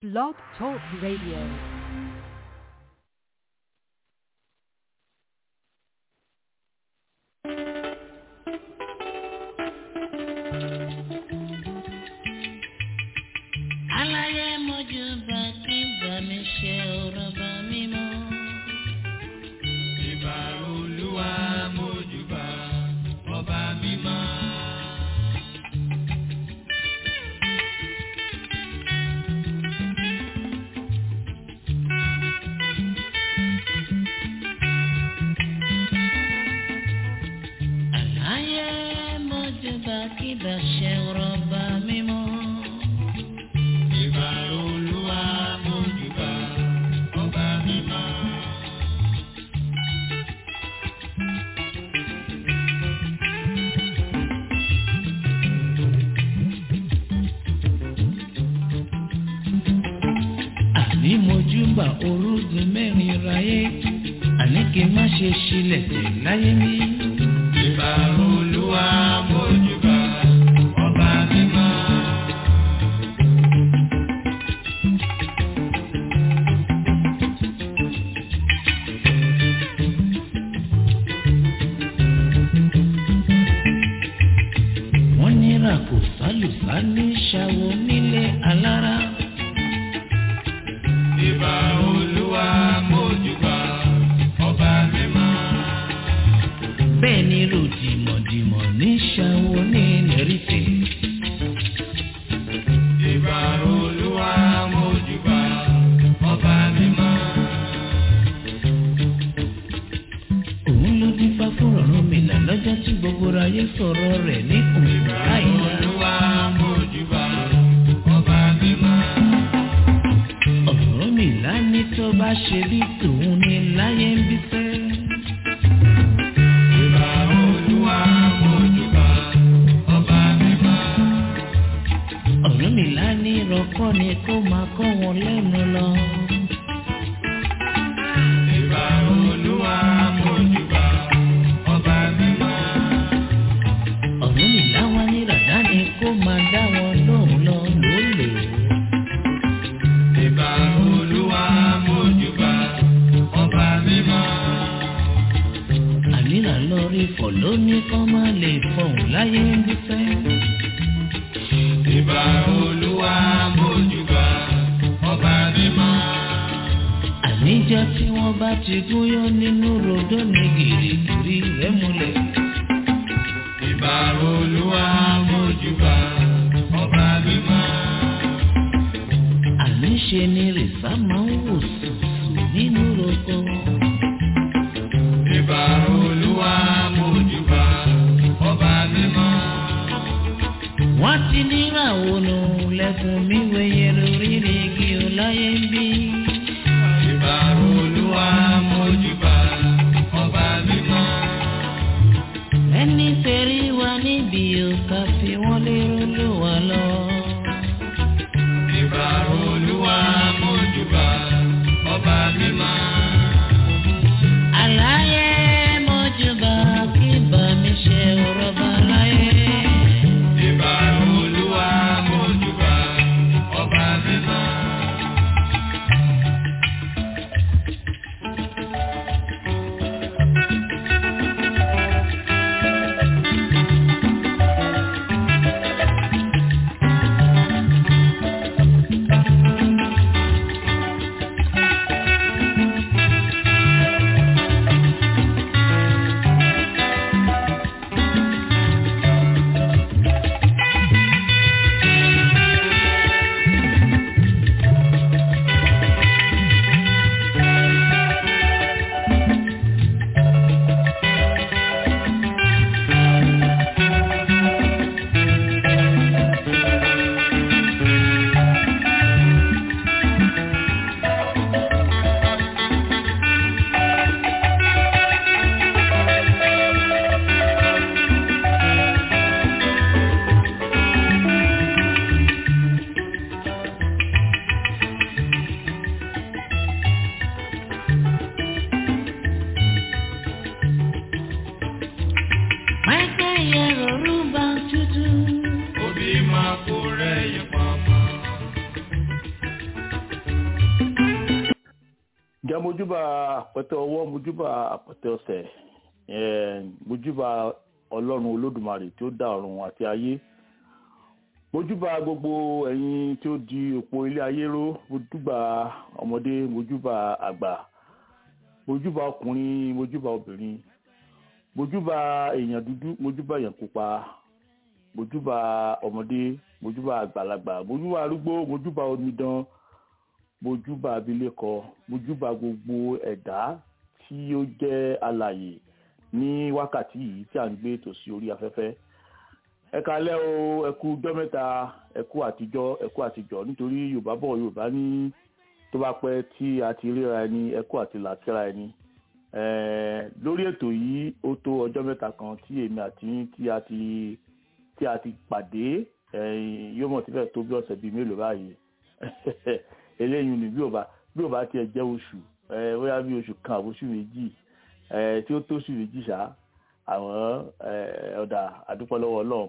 Blog Talk Radio. aláyé mojú bá kí bá mi ṣe ọ̀rọ̀ bá mi mọ́. ìbà olúwa mójúbà ọba mímọ́. aláyé mojú bá kí bá ṣe ọ̀rọ̀ bá mi mọ́. ìbà olúwa mójúbà ọba mímọ́. àní mojú bá orúgun mẹ́rin ráyé àní kí n má ṣe ṣílẹ̀ tẹ̀ láyé mi. ìbà olúwa mójúbà ọba mímọ́. wọ́n nira kò sálùsá ní ṣàwọ̀ nílé alára. ìbà olúwa mójúbà ọba mímọ́. bẹ́ẹ̀ ni ròdìmọ̀dìmọ̀ ní ṣàwọ̀ ní lẹ́rìtẹ̀. ìbà olúwa mójúbà ọba mímọ́. òun ló dín fá fún ọ̀run mi là lọ́jọ́ tí gbogbo ayé sọ̀rọ̀ rẹ̀ ní òun láìla. olúwa mójúbà ọba mímọ́. ọ̀rọ̀ mi là ní tó bá ṣe bí tòun ní láyé ń bí fẹ́. ìbà olúwa mójúbà ọba mímọ́. ọ̀rọ̀ mi là ní ìrọ̀kọ́ ni kó máa kọ́ wọn lẹ́nu lọ. ìbà olúwa mójúbà ọba mímọ́. ọ̀rọ̀ mi là wá ní ràdá ni kó máa dá wọn lóhùn lọ lólè. ìbà olúwa mójúbà ọba mímọ́. àníra lọ rí fọ̀ lóní kọ́ máa lè fọ̀hún láyé ń bí fẹ́. ìbà olúwa mójúbà ọba mímọ́. àníjọ́ tí wọ́n bá ti gúnyán nínú rodó ní gìrìgìrì rẹ̀ múlẹ̀. ìbà olúwa mójúbà ọba mímọ́. àníṣe ni rìsá máa ń wò sùsù nínú roko. ìbà olúwa mójúbà ọba mímọ́. wọ́n ti níràwọ̀ nù lẹ́kùn mi wẹ̀yẹ lórí igi ọláyé ń bí. ìbà olúwa mójúbà ọba mímọ́. ẹni tẹ̀rí wa níbi òkà fi wọ́n lérò ló wà lọ. ìbà olúwa mójúbà ọba mímọ́. àlàyé mọ́júbà kí bá mi ṣe ọ̀rọ̀ bá láyé. ìbà olúwa mójúbà ọba mímọ́. ǹjẹ́ mojúbà àpẹtẹ ọwọ́ mojúbà àpẹtẹ ọsẹ̀ eh, mojúbà ọlọ́run olódùmarè tí ó dá ọ̀run àti ayé mojúbà gbogbo ẹ̀yin tí ó di òpó ilé ayé ró mojúbà ọmọdé mojúbà àgbà mojúbà ọkùnrin mojúbà obìnrin mojúbà èèyàn dúdú mojúbà èèyàn pupa mojúbà ọmọdé mojúbà àgbàlagbà mojúbà arúgbó mojúbà omidan mojúbà abilékọ mojúbà gbogbo ẹ̀dá tí ó jẹ́ alàyè ní wákàtí yìí tí à ń gbé ètò sí orí afẹ́fẹ́ ẹ kalẹ́ o ẹ kú ọjọ́ mẹ́ta ẹ kú àtijọ́ ẹ kú àtijọ́ nítorí yorùbá bọ̀ yorùbá ní tó bá pẹ́ tí a ti ríra ẹni ẹ kú àti làkíra ẹni Eh, lórí ètò yìí ó tó ọjọ́ mẹ́ta kan tí èmi àti yín tí a ti tí a ti pàdé eh, yóò mọ̀ tí fẹ́ tó bí ọ̀sẹ̀ bíi mélòó báyìí eléyìí ni bí ò bá bí ò bá tiẹ̀ jẹ́ oṣù eh, bóyá bí oṣù kan àbóṣù méjì eh, tí ó tó oṣù méjì ṣá àwọn eh, ọ̀dà àdúpọ̀ lọ́wọ́ ọlọ́run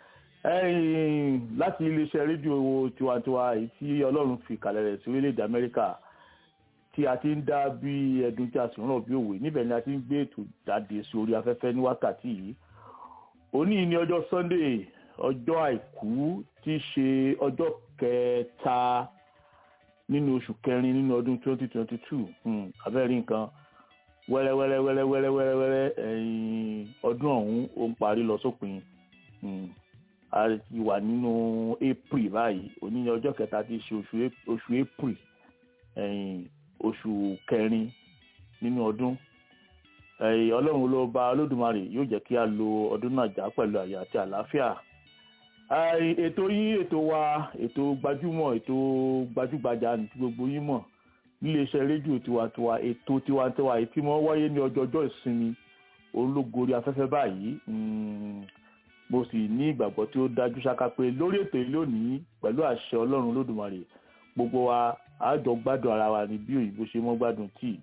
ẹ̀yìn láti iléeṣẹ́ rédíò tiwantiwa èyí tí ọlọ́run fi kalẹ̀ rẹ̀ sí orílẹ̀-èdè amẹ́ríkà tí a ti ń dá bí ẹdun tí a sì ń rọ̀ bí òwe níbẹ̀ ni a ti ń gbé ètò jáde sí orí afẹ́fẹ́ ní wákàtí yìí òní ní ọjọ́ sunday ọjọ́ àìkú tí í ṣe ọjọ́ kẹta nínú oṣù kẹrin nínú ọdún 2022 hmm, abẹ́rẹ́ nǹkan wẹ́rẹ́wẹ́rẹ́ wẹ́rẹ́wẹ́rẹ́ wẹ́rẹ́wẹ́rẹ́ ẹ̀yìn ọdún ọ̀hún ó ń parí lọ sópin hmm, a ti wà nínú april báyìí òní ní ọjọ́ kẹta tí í ṣe oṣù Ap- oṣù april ẹ̀yìn oṣù kẹrin nínú ọdún ẹ̀yìn ọlọ́run ló bá olódùmarè yóò jẹ́ kí a lo ọdún náà já pẹ̀lú àyà àti àlàáfíà Ẹ̀yìn ètò yín ètò wa ètò gbajúmọ̀ ètò gbajúgbajà ní ti gbogbo yín mọ̀ níléeṣẹ́ rédíò tiwantiwa ètò tiwantiwa èyí tí wọ́n wáyé ní ọjọ́ ọjọ́ ìsinmi ológorí afẹ́fẹ́ báyìí Mm, mo sì ní ìgbàgbọ́ tí ó dájú ṣáká pé lórí ètò yìí lónìí pẹ̀lú àṣẹ ọlọ́run olódùmarè gbogbo wa àjọ gbádùn ara wa ní bí òyìnbó ṣe mọ́ gbádùn tíì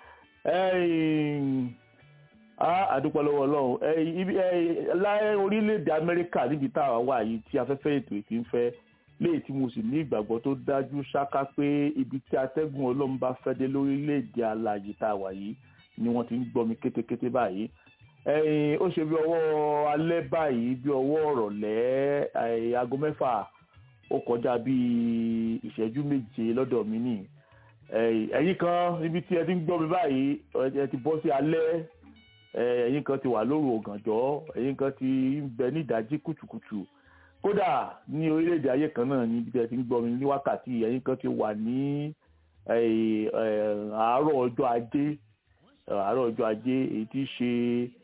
ẹ̀yìn a àdúpọ̀ lọ́wọ́ ọlọ́run ẹ̀yìn ibi ẹ̀yìn láyé orílẹ̀-èdè amẹ́ríkà níbi tá a wà yìí tí afẹ́fẹ́ ètò yìí ti ń fẹ́ léyìí tí mo sì ní ìgbàgbọ́ tó dájú ṣáká pé ibi tí atẹ́gùn ọlọ́run bá fẹ́ dé lórílẹ̀-èdè alàyè tá a wà yìí ni wọ́n ti ń gbọ́ mi kétékété báyìí ẹ̀yìn ó ṣe bí ọwọ́ alẹ́ báyìí bí ọwọ́ ọ̀rọ̀lẹ́ ẹ̀yìn aago mẹ́fà ó kọjá bíi ìṣẹ́jú méje lọ́dọ̀ mi nì ẹ̀yin kan níbi tí ẹ ti ń gbọ́ mi báyìí ẹ ti bọ́ sí alẹ́ ẹ̀yin kan ti wà lóru ọ̀gànjọ́ ẹ̀yin kan ti ń bẹ ní ìdájí kùtùkùtù kódà ní orílẹ̀-èdè ayé kan náà níbi tí ẹ ti ń gbọ́ mi ní wákàtí ẹ̀yin kan ti wà ní àárọ̀ ọjọ́ ajé àárọ̀ ọjọ́ ajé èyí tí í ṣe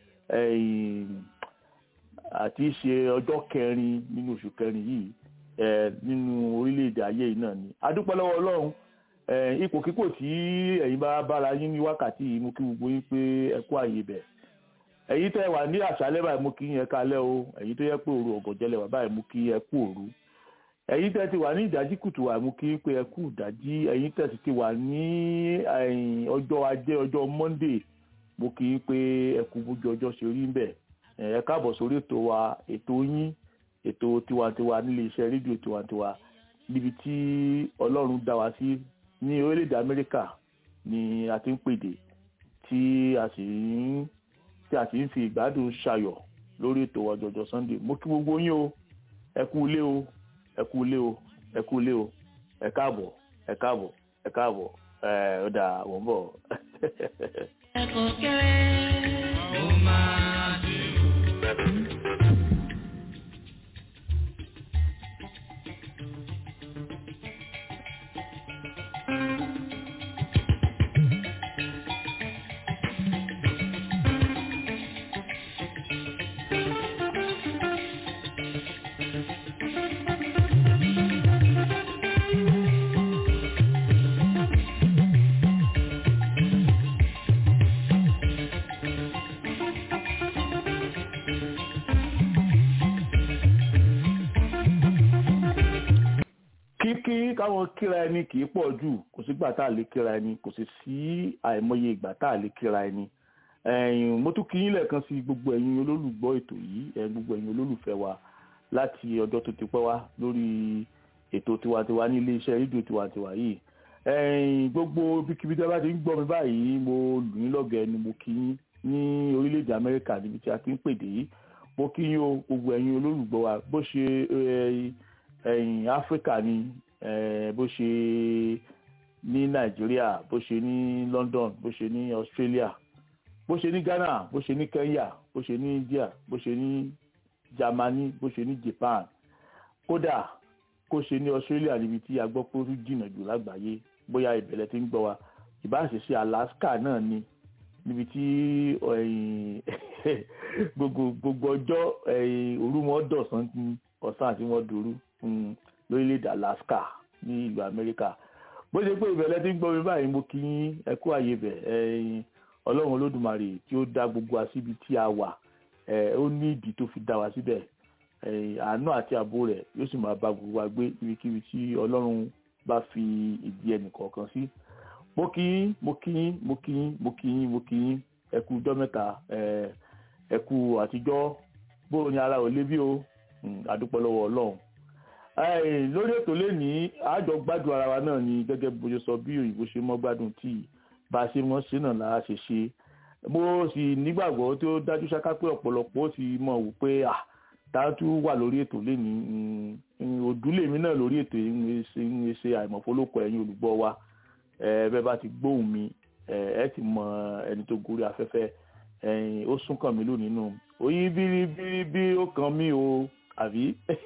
àti ṣe ọjọ́ kẹrin nínú oṣù kẹrin yìí nínú orílẹ̀-èdè ayé yìí náà ni adúpẹ́ lọ́wọ́ ọlọ́run ipò kíkò tí ẹ̀yin bá bára yín ní wákàtí yìí mú kí gbogbo yín pé ẹ kú àyè bẹ̀ ẹ̀yin tẹ́ wà ní àṣálẹ́ báyìí mú kí yín kalẹ́ o ẹ̀yin tó yẹ pé òru ọ̀gànjẹ́lẹ̀ wà báyìí mú kí ẹ kú òru ẹ̀yin tẹ́ ti wà ní ìdájí kùtù wà mú kí pé ẹ kú ìdájí ẹ̀yin tẹ́ sì ti wà ní ọjọ́ ajé ọjọ́ monday mú kí pé ẹ kú bójú ọjọ́ ṣe rí ń bẹ̀ ẹ káàbọ̀ sórí ètò wa ètò yín ètò tiwantiwa nílé iṣẹ́ rédíò tiwantiwa níbi tí ọlọ́run dá wa sí ní orílẹ̀-èdè amẹ́ríkà ni a ti ń pèdè tí a sì ń tí a sì ń fi ìgbádùn ṣayọ̀ lórí ètò ọjọ́jọ́ sunday mo kí gbogbo yín o ẹ kú ilé o ẹ kú ilé o ẹ kú ilé o ẹ káàbọ̀ ẹ káàbọ̀ ẹ káàbọ̀ ẹ ọ̀dà wọ́n bọ̀. ẹ̀kọ́ kéré. ó máa dé o. kíkí káwọn kíra ẹni kì í pọ̀ jù kò sígbà tá a lè kíra ẹni kò sì sí àìmọye ìgbà tá a lè kíra ẹni ẹ̀yin mo tún kí yín lẹ́ẹ̀kan sí gbogbo ẹ̀yin olólùgbọ́ ètò yìí ẹ̀ gbogbo ẹ̀yin olólùfẹ́ wa láti ọjọ́ tó ti pẹ́ wá lórí ètò tiwantiwa ní iléeṣẹ́ rédíò tiwantiwa yìí ẹ̀yin gbogbo ibikíbi tí a bá ti ń gbọ́ mi báyìí mo lù yín lọ́gẹ̀ẹ́ ni mo kí yín ní orílẹ̀-èdè amẹ́ríkà níbi tí a ti ń pèdè yìí mo kí yín o gbogbo ẹ̀yin olólùgbọ́ wa bó ṣe ẹ̀yin áfíríkà ni bó ṣe ní nàìjíríà bó ṣe ní london bó ṣe ní australia bó ṣe ní ghana bó ṣe ní kenya bó ṣe ní india bó ṣe ní germany bó ṣe ní japan kódà kó ṣe ní australia níbi tí a gbọ́ pé ó jìnnà jù lágbàáyé bóyá ìbẹ̀lẹ̀ ti ń gbọ́ wa ìbáṣeṣe alaska náà ni níbi tí gbogbo gbogbo ọjọ́ òru wọn dọ̀sán ọ̀sán àti wọn dòru lórílẹ̀‐èdè alaska ní ìlú amẹ́ríkà bó ṣe pé ìbẹ̀lẹ̀ ti ń gbọ́ mi báyìí mo kí yín ẹ kú àyè bẹ̀ ọlọ́run olódùmarè tí ó dá gbogbo wa síbi tí a wà ó ní ìdí tó fi dá wa síbẹ̀ àánú àti ààbò rẹ̀ yóò sì máa bá gbogbo wa gbé ibikíbi tí ọlọ́run bá fi ìdí ẹnì kọ̀ọ̀kan sí mo kí yín mo kí yín mo kí yín mo kí yín mo kí yín ẹ kú ọjọ́ mẹ́ta ẹ kú àtijọ́ bóò ní ara ò lé bí o àdúpọ̀ lọ́wọ́ ọlọ́run lórí ètò lẹ́ni àjọ gbádùn ara wa náà ni gẹ́gẹ́ bó ṣe sọ bí òyìnbó ṣe mọ́ gbádùn tíì bá a ṣe mọ́ sí náà lára ṣe ṣe mo sì nígbàgbọ́ tó dájú ṣáká pé ọ̀pọ̀lọpọ̀ ó ti mọ̀ wò pé à dájú wà lórí ètò lẹ́ni òdúlèmi náà lórí ètò ń ṣe àìmọ̀fólókọ̀ ẹ̀yin olùgbọ́ wa bẹ́ẹ̀ bá ti gbóhùn mi ẹ ti mọ ẹni tó gorí afẹ́fẹ́ ó sún kàn mí lónìí nù oyin bíríbírí ó kàn mí o àbí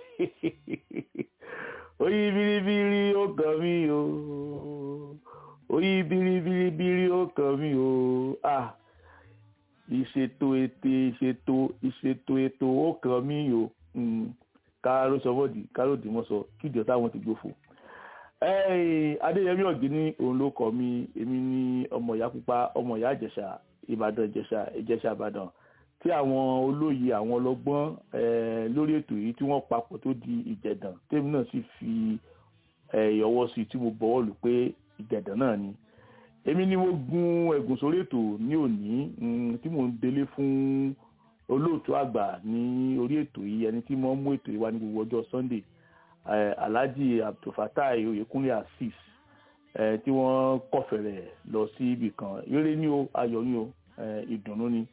oyin bíríbírí ó kàn mí o oyin bíríbíríbírí ó kàn mí o ah ìṣètò ètè ìṣètò ìṣètò ètò ó kàn mí o káró sọmọdì káró dìmọ̀sọ kíjọ táwọn ti gbófò adéyẹmí ọ̀gíní òun ló kọ mí èmi ní ọmọ ìyá pupa ọmọ ìyá ìjẹ̀ṣà ìbàdàn ìjẹ̀ṣà ìjẹ̀ṣà ìbàdàn tí àwọn olóyè àwọn ọlọ́gbọ́n lórí ètò yìí tí wọ́n papọ̀ tó di ìjẹ̀dàn tèmi náà sì fi ìyọwọ́ sí tí mo bọ̀wọ́ lù pé ìjẹ̀dàn náà ni èmi ni mo gun ẹ̀gùn sórí ètò ní òní tí mò ń délé fún olóòtú àgbà ní orí ètò yìí ẹni tí mo ń mú ètò yìí wá ní gbogbo ọjọ́ sunday alhaji abdulfatai oyekunle asis tí wọ́n kọ̀fẹ̀rẹ̀ lọ sí ibì kan eré ní o ayọ̀ ní o ìdùnnú ni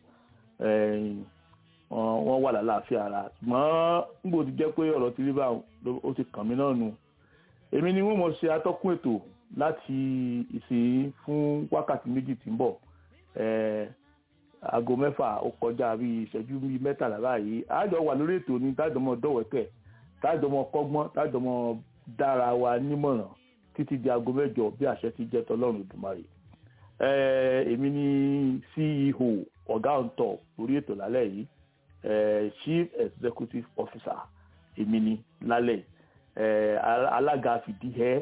wọ́n wà lálàáfíà ara ṣùgbọ́n níbo ti jẹ́ pé ọ̀rọ̀ ti rí bá ó ti kàn mí náà nù èmi ni wọ́n mọ̀ ṣe atọ́kùn ètò láti ìsìn fún wákàtí méjì tí ń bọ̀ aago mẹ́fà ó kọjá bí ìṣẹ́jú bíi mẹ́tàlá báyìí àjọ wà lórí ètò ní tájọmọ́ dọ̀wẹ́kẹ̀ tájọmọ́ kọ́gbọ́n tájọmọ́ dára wa nímọ̀ràn títí di aago mẹ́jọ bí àṣẹ ti jẹ́ tọlọ́run ìdùmarè èmi ni ceo ọ̀gá ọ̀ǹtọ̀ lórí ètò lálẹ́ yìí chief executive officer èmi ni lálẹ́ alága fìdí ẹ́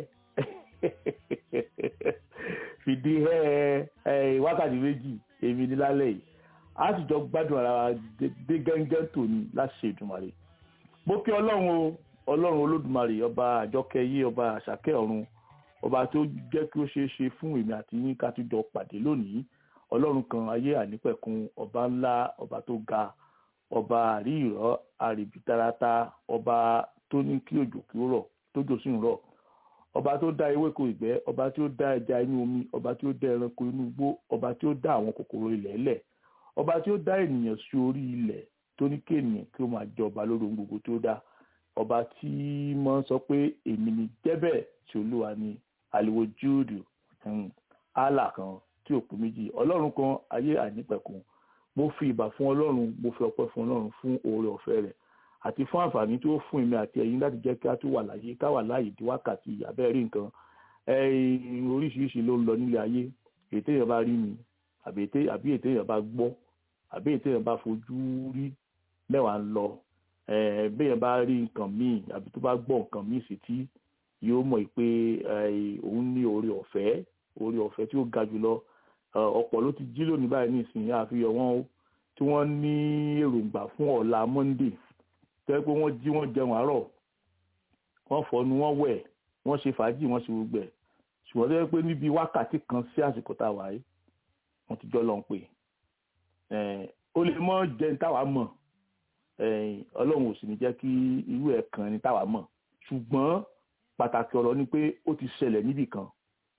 fìdí ẹ́ wákàtí méjì èmi ni lálẹ́ yìí a sì jọ gbádùn ara wa dé gángan tòní láti ṣe ìdùmarè mo kí ọlọ́run o ọlọ́run olódùmarè ọba àjọkẹ́ yé ọba àṣàkẹ́ ọ̀run ọba tó jẹ́ kí ó ṣeé ṣe fún èmi àti yín ká tún jọ pàdé lónìí ọlọ́run kan ayé ànípẹ̀kun ọba ńlá ọba tó ga ọba àríyọ̀ àrìbìtarata ọba tó ní kí òjò kí ó rọ̀ tójò sì ń rọ̀ ọba tó dá ewéko ìgbẹ́ ọba tí ó dá ẹja inú omi ọba tí ó dá ẹranko inú igbó ọba tí ó dá àwọn kòkòrò ilẹ̀ ẹlẹ̀ ọba tí ó dá ènìyàn sí orí ilẹ̀ tó ní kí ènìyàn kí ó máa jọba lórí ohun gbogbo tó dá ọba tí mo sọ pé èmi ni jẹ́bẹ̀ tí olúwa ni àlìwò júùdù allah kan tí ò pé méjì ọlọ́run kan ayé àìnípẹ̀kun mo fi ìbà fún ọlọ́run mo fi ọpẹ́ fún ọlọ́run fún oore ọ̀fẹ́ rẹ̀ àti fún àǹfààní tó fún èmi àti ẹ̀yin láti jẹ́ kí a tún wà láyé ká wà láàyè di wákàtí abẹ́ rí nǹkan oríṣiríṣi ló ń lọ nílé ayé èyí téèyàn bá rí ni àbí èyí téèyàn bá gbọ́ àbí èyí téèyàn bá fojú rí mẹ́wàá ń lọ béèyàn bá rí nǹkan míì àbí tó bá gbọ́ nǹkan míì sí tí yóò mọ̀ pé òun ní oore ọ̀fẹ́ oore ọ̀fẹ́ tí ó ga jùlọ ọ̀pọ̀ ló ti jí lónìí báyìí nísìnyí àfihàn wọn tí wọ́n ní èròǹgbà fún ọ̀la monday tẹ́ pé wọ́n jí wọ́n jẹun àárọ̀ wọ́n fọnu wọ́n wẹ̀ wọ́n ṣe fàájì wọ́n ṣe gbogbo ẹ̀ ṣùgbọ́n tẹ́ pé níbi wákàtí kan sí àsìkò tá a wà yìí wọ́n ti jọ lọ ń pè ó lè mọ́ jẹ́ táwa mọ̀ ọlọ́run ò sì ní jẹ́ kí irú ẹ̀ kan ní táwa mọ̀ ṣùgbọ́n pàtàkì ọ̀rọ̀ ni pé ó ti ṣẹlẹ̀ níbì kan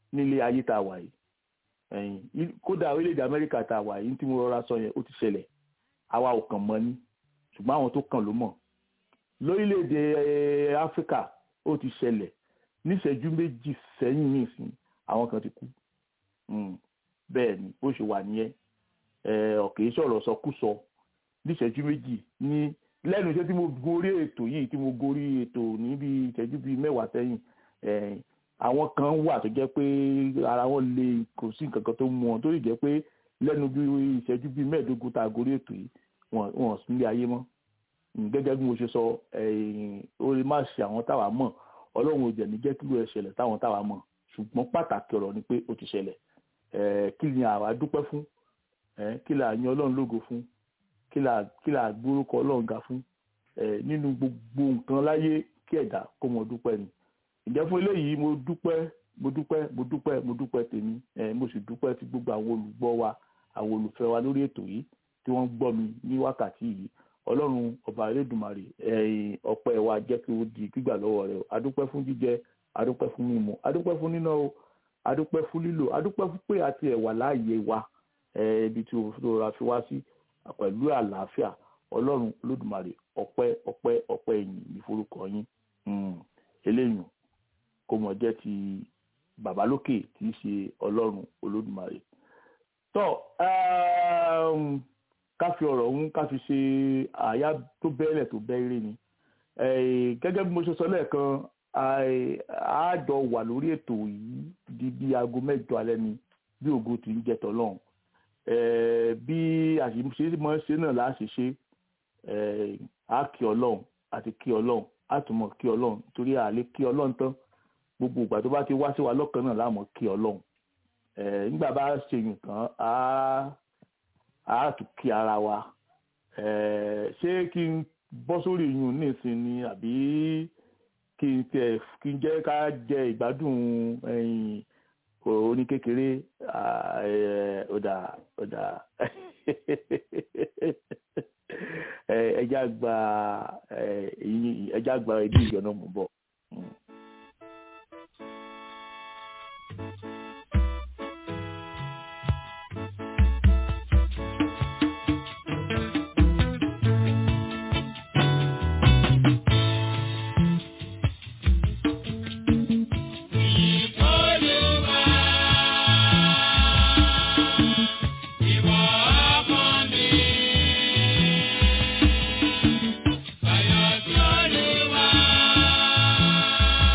nílé ayé tá a wà yìí ẹ̀yìn kódà orílẹ̀-èdè amẹ́ríkà tá a wà yìí tí mo rọra sọ yẹn ó ti ṣẹlẹ̀ àwa ò kàn mọ̀ ni ṣùgbọ́n àwọn tó kàn ló mọ̀ lórílẹ̀-èdè áfíríkà ó ti ṣẹlẹ̀ níṣẹ́jú méjì sẹ́yìn nìsín àwọn kan ti kú bẹ́ẹ̀ ni bó ṣe wà nìyẹn ọ̀kẹ́ sọ̀rọ̀ sọkúsọ níṣẹ́jú méjì ní lẹ́nu iṣẹ́ tí mo gorí ètò yìí tí mo gorí ètò níbi ìṣẹ́jú bíi mẹ́wàá sẹ́yìn àwọn kan wà tó jẹ́ pé ara wọn lè kò sí nǹkan kan tó mú wọn tó lè jẹ́ pé lẹ́nu bí ìṣẹ́jú bíi mẹ́ẹ̀ẹ́dógún tá a gorí ètò yìí wọn ò sí nílé ayé mọ́ gẹ́gẹ́ bí mo ṣe sọ ó lè má ṣe àwọn táwa mọ̀ ọlọ́run ò jẹ̀ ní jẹ́ kí ló ẹ ṣẹlẹ̀ táwọn táwa mọ̀ ṣùgbọ́n pàtàkì ọ̀rọ̀ ni pé ó ti ṣẹlẹ̀ kí ni àwa dúpẹ́ fún kí là yan ọlọ́run lógo fún kí là gbórúkọ ọlọ́run ga fún nínú gbogbo nǹkan láyé kí ẹ̀dá kó mọ dúpẹ́ ni ìjẹ́ fún eléyìí mo dúpẹ́ mo dúpẹ́ mo dúpẹ́ mo dúpẹ́ tèmi mo sì dúpẹ́ ti gbogbo àwọn olùgbọ́ wa àwọn olùfẹ́ wa lórí ètò yìí tí wọ́n gbọ́ mi ní wákàtí yìí ọlọ́run ọba elédùnmarè ẹ̀yìn ọpẹ́ wa jẹ́ kí ó di gbígbà lọ́wọ́ rẹ̀ adúpẹ́ fún jíjẹ adúpẹ́ fún mímu adúpẹ́ fún níná o adúpẹ́ fún lílò adúpẹ́ fún pé àti ẹ̀wà láàyè wa ibi tí o rọra fi wá sí pẹ̀lú àlàáfíà ọlọ́run olódùmarè ọpẹ́ ọpẹ́ ọpẹ́ ẹ̀yìn ìforúkọ yín eléyìí kó mọ̀ jẹ́ ti bàbá lókè tí í ṣe ọlọ́run olódùmarè tọ́ ká fi ọ̀rọ̀ ọ̀hún ká fi ṣe àyà tó bẹ́ẹ̀lẹ̀ tó bẹ́ẹ̀rẹ̀ ni gẹ́gẹ́ bí mo ṣe sọ lẹ́ẹ̀kan àádọ́ wà lórí ètò yìí di bí aago mẹ́jọ alẹ́ ni bí ògo ti ń jẹ tọ́lọ́hún bí àṣìṣe mọ́ ṣe náà láṣẹ ṣe á kí ọlọ́run àti kí ọlọ́run á tún mọ̀ kí ọlọ́run torí àlè kí ọlọ́run tán gbogbo ìgbà tó bá ti wá sí wa lọ́kàn náà láàmú kí ọlọ́run nígbà bá ṣe yùn tán á á tún kí ara wa ṣé kí n bọ́ sórí yùn nísìn ni àbí kí n tẹ kí n jẹ́ ká jẹ ìgbádùn oní kékeré ọ̀dà ọ̀dà ẹja gba ẹja gba ẹbí ìjọ náà mú bọ̀. Ayọ̀ tí Olúwa.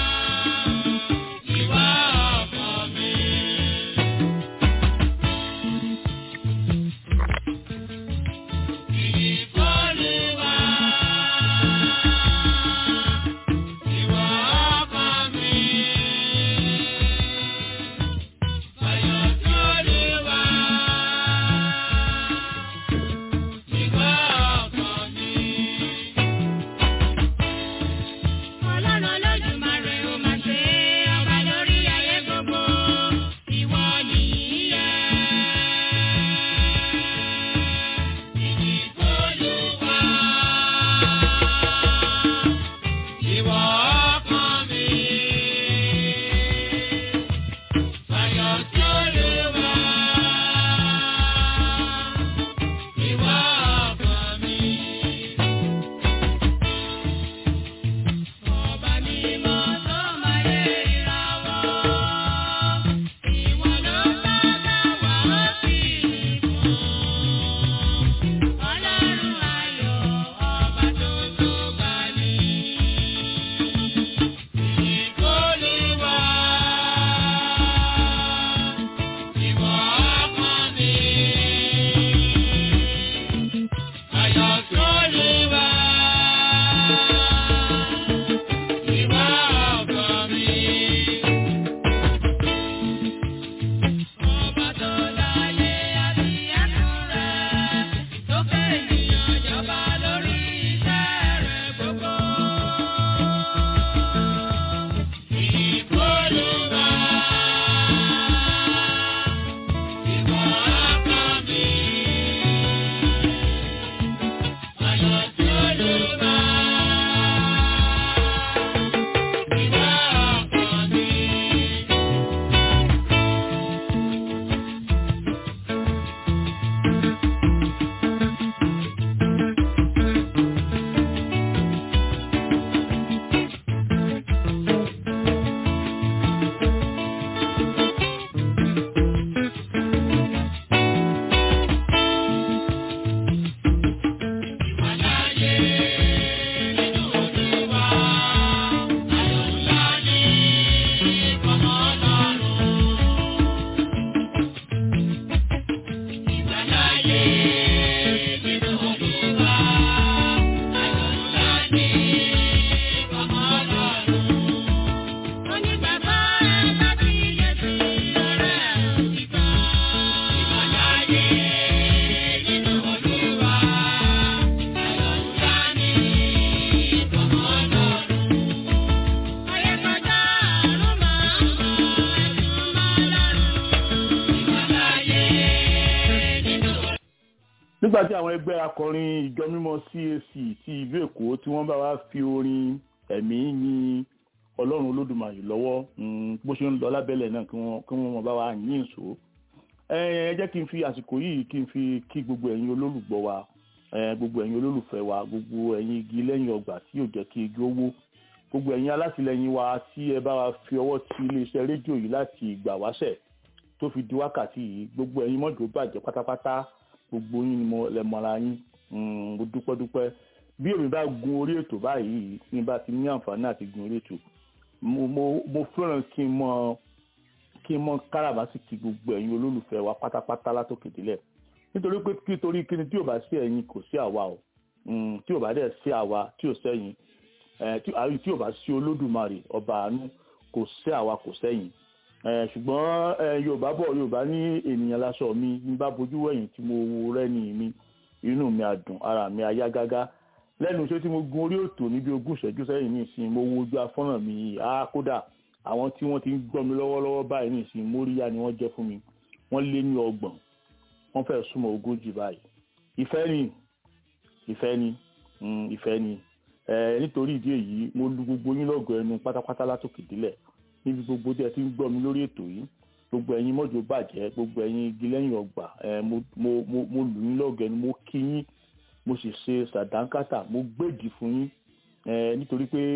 nígbà tí àwọn ẹgbẹ́ akọrin ìjọ mímọ́ CAC ti ìlú Èkó tí wọ́n bá wá fi orin ẹ̀mí yin Ọlọ́run Olódùmarè lọ́wọ́ bó ṣe ń lọ lábẹ́lẹ̀ náà kí wọ́n mọ̀ bá wa yín ìṣó ẹ jẹ́ kí n fi àsìkò yìí kí n fi kí gbogbo ẹ̀yin olólùgbọ́ wa gbogbo ẹ̀yin olólùfẹ́ wa gbogbo ẹ̀yin igi lẹ́yìn ọgbà tí yóò jẹ́ kí igi ó wó gbogbo ẹ̀yin alátìlẹyìn wa tí ẹ bá wa fi ọwọ́ ti iléeṣẹ́ rédíò yìí láti ìgbà wáṣẹ̀ tó fi di wákàtí yìí gbogbo ẹ̀yin mọ́jọ́ bàjẹ́ pátápátá gbogbo yín ni mo lẹ mọ́ra yín mo dúpẹ́ dúpẹ́ bí èmi bá gun orí ètò báyìí ní bá ti ní àǹfààní àti gun orí ètò mo fẹ́ràn kí n mọ kí n mọ káràbásìkì gbogbo ẹ̀yin olólùfẹ́ wa pátápátá látòkè délẹ̀ nítorí pé nítorí kí ni tí ò bá sí ẹ̀yin kò sí àwa o tí ò bá dẹ̀ sí àwa tí ò sẹ́yìn tí ò bá sí olódùmarè ọba àánú kò sí àwa kò sẹ́yìn ṣùgbọ́n yorùbá bọ̀ yorùbá ní ènìyàn láṣọ mi ní bá bojú wẹ̀yìn tí mo wo rẹ́ni mi inú mi àdùn ara mi ayá gágá lẹ́nu iṣẹ́ tí mo gun orí òtò níbi ogún ìṣẹ́jú sẹ́yìn ní ìsìn mo wo ojú afọ́nà mi á kódà àwọn tí wọ́n ti ń gbọ́ mi lọ́wọ́lọ́wọ́ báyìí ní ìsìn móríyá ni wọ́n jẹ́ fún mi wọ́n lé ní ọgbọ̀n wọ́n fẹ́ súnmọ́ ogójì báyìí ìfẹ́ ni ìfẹ́ ni ìfẹ́ ni nítorí ìdí èyí mo lu gbogbo yín lọ́gọ̀ ẹnu pátápátá látòkè délẹ̀ níbi gbogbo tí ẹ ti ń gbọ́ mi lórí ètò yìí gbogbo ẹ̀yin mọ́jọ bàjẹ́ gbogbo ẹ̀yin igi lẹ́yìn ọgbà mo lù yín lọ́gọ̀ ẹnu mo kí yín mo sì ṣe sàdánkátà mo gbèdì fún yín nítorí pé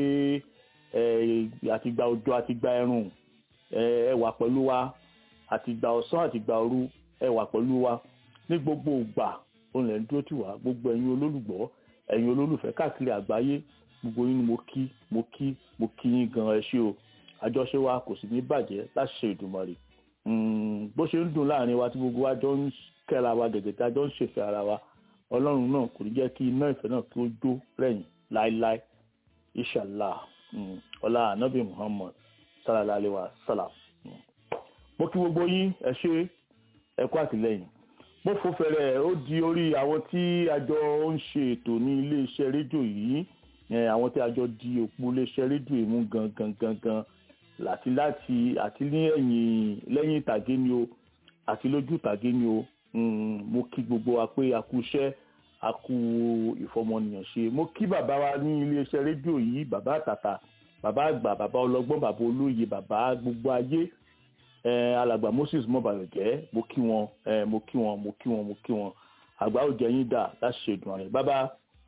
àtìgbà òjò àtìgbà ẹ̀rùn ẹ wà pẹ̀lú wa àtìgbà ọ̀sán àtìgbà òru ẹ wà pẹ̀lú wa ní gbogbo ìgbà òun lẹ̀ ń dúró tì wá gbogbo ẹ̀yin olólùgbọ́ ẹ̀yin olólùfẹ́ káàkiri àgbáyé gbogbo yín ni mo kí mo kí mo kí yín gan ẹ ṣé o àjọṣe wa kò sì ní bàjẹ́ láti ṣe Èdùmàrè bó ṣe ń dùn láàrin wa tí gbogbo wa jọ ń kẹ́ra wa gẹ̀gẹ̀ tí a jọ ń ṣèfẹ́ ara wa ọlọ́run náà kò ní jẹ́ kí iná ìfẹ́ náà kí ó jó rẹ̀yìn láéláé inshallah ọlá anabi muhammad sallallahu alayhi wa sallam mo kí gbogbo yín ẹ ṣé ẹ kú àtìlẹ́yìn mo fò fẹ̀rẹ̀ ó di orí àwọn tí a jọ ń ṣe ètò ní iléeṣẹ́ rédíò yìí àwọn tí a jọ di òpó iléeṣẹ́ rédíò yìí mú gangan gangan láti láti àti ní ẹ̀yìn lẹ́yìn ìtàgé ni o àti lójú ìtàgé ni o mo kí gbogbo wa pé a kú iṣẹ́ a kú ìfọmọnìyàn ṣe mo kí bàbá wa ní iléeṣẹ́ rédíò yìí bàbá àtàtà bàbá àgbà bàbá ọlọ́gbọ́n bàbá olóye bàbá gbogbo ayé alàgbà Moses mọbàyọjẹ mo kí wọn mo kí wọn mo kí wọn mo kí wọn àgbà ò jẹ yín dà láti ṣe ìdùn àrẹ bàbá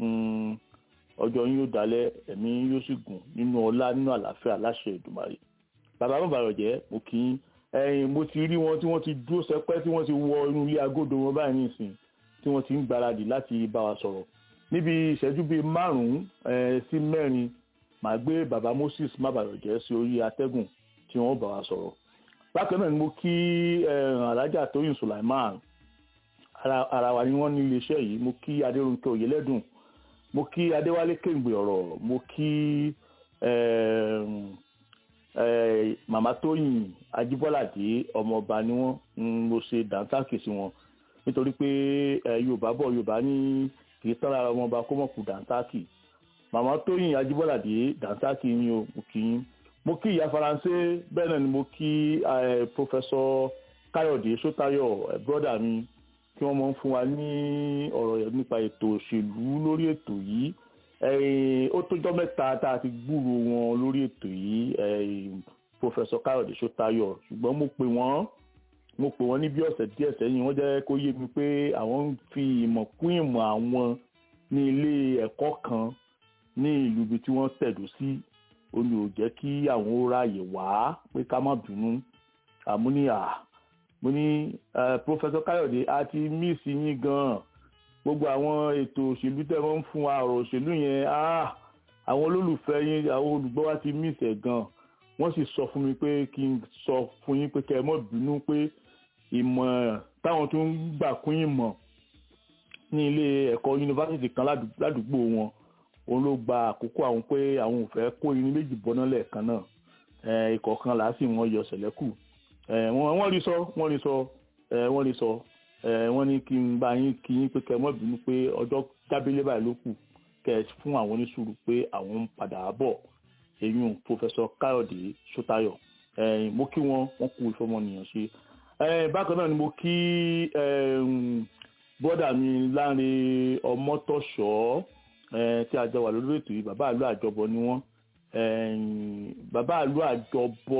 ọjọ́ yín yóò dalẹ̀ ẹ̀mí yóò sì gùn nínú ọlá nínú àlàáfíà láṣẹ Èdùmàrè bàbá mọbàyọjẹ mo kí yín ẹ̀yin mo ti rí wọn tí wọ́n ti dúró sẹpẹ́ tí wọ́n ti wọ inú ilé agodo wọn báyìí nísìn tí wọ́n ti ń gbáradì láti bá wa sọ̀rọ̀ níbi ìṣẹ́jú bíi márùnún sí mẹ́rin màá gbé bàbá Moses mábàyọjẹ sí orí atẹ́gùn tí wọ́n bá wa sọ̀rọ̀ bákan náà ni mo kí alájà tóyìn Sulaiman ara wa ni wọ́n ní iléeṣẹ́ yìí mo kí adéròǹkẹ́ òyìnlẹ́dùn mo kí adéwálé kéǹgbè ọ̀rọ̀ mo kí màmá tóyìn ajíbọ́ládé ọmọọba ni wọ́n mo ṣe dàńtàkì sí wọn nítorí pé yorùbá bọ̀ yorùbá ní kì í tán lára ọmọọba kó mọ̀ kú dàńtàkì màmá tóyìn ajíbọ́ládé dàńtàkì yín o mo kí yín mo kí ìyá faransé bẹ́ẹ̀ náà ni mo kí pọfẹsọ káyọ̀dé sótayọ̀ bọ́dà mi kí wọ́n máa ń fún wa ní ọ̀rọ̀ nípa ètò òṣèlú lórí ètò yìí ó tójọ́ mẹ́ta tá a ti gbúrò wọn lórí ètò yìí pọfẹsọ káyọ̀dé sótayọ̀ ṣùgbọ́n mo pè wọ́n mo pè wọ́n ní bí ọ̀sẹ̀ díẹ̀ sẹ́yìn wọ́n jẹ́ kó yé mi pé àwọn ń fi ìmọ̀ kún ìmọ̀ àwọn ní ilé ẹ̀kọ́ kan ní ìlú ibi tí wọ́n tẹ̀dó sí ó ní ò jẹ́ kí àwọn ó ráàyè wá pé ká má bínú àmúníyà mo ní pọfẹsọ káyọ̀dé a ti míìsì yín gan-an gbogbo àwọn ètò òṣèlú tẹ́ wọ́n ń fún wa ọ̀rọ̀ òṣèlú yẹn àwọn olólùfẹ́ yín àwọn olùgbọ́ wa ti míìsì ẹ̀ gan-an wọ́n sì sọ fún mi pé kí n sọ fún yín pé kẹ́ ẹ má bínú pé ìmọ̀ táwọn tó ń gbà kún ìmọ̀ ní ilé ẹ̀kọ́ yunifásitì kan ládùúgbò wọn òun ló gba àkókò àwọn pé àwọn ò fẹ́ kó irin méjì bọ́ná lẹ́ẹ̀kan náà ikọ̀ kan làásì wọn yọ sẹ̀lẹ́kù wọ́n rí sọ wọ́n rí sọ wọ́n rí sọ wọ́n ní kí n bá yín kí yín pé kẹ́ mọ́ bínú pé ọjọ́ jábílẹ̀ báyìí ló kù kẹ́ fún àwọn oníṣùúrù pé àwọn ń padà bọ̀ eyín pòfẹ́sọ káyọ̀dé sọ́tayọ̀ mo kí wọn wọ́n kú ìfọmọnìyàn ṣe bákan náà ni mo kí bọ́dà mi láàrin ọmọtọ̀ṣọ́ tí a jọ wà lórí ètò yìí bàbá àlọ́ àjọbọ ni wọ́n bàbá àlọ́ àjọbọ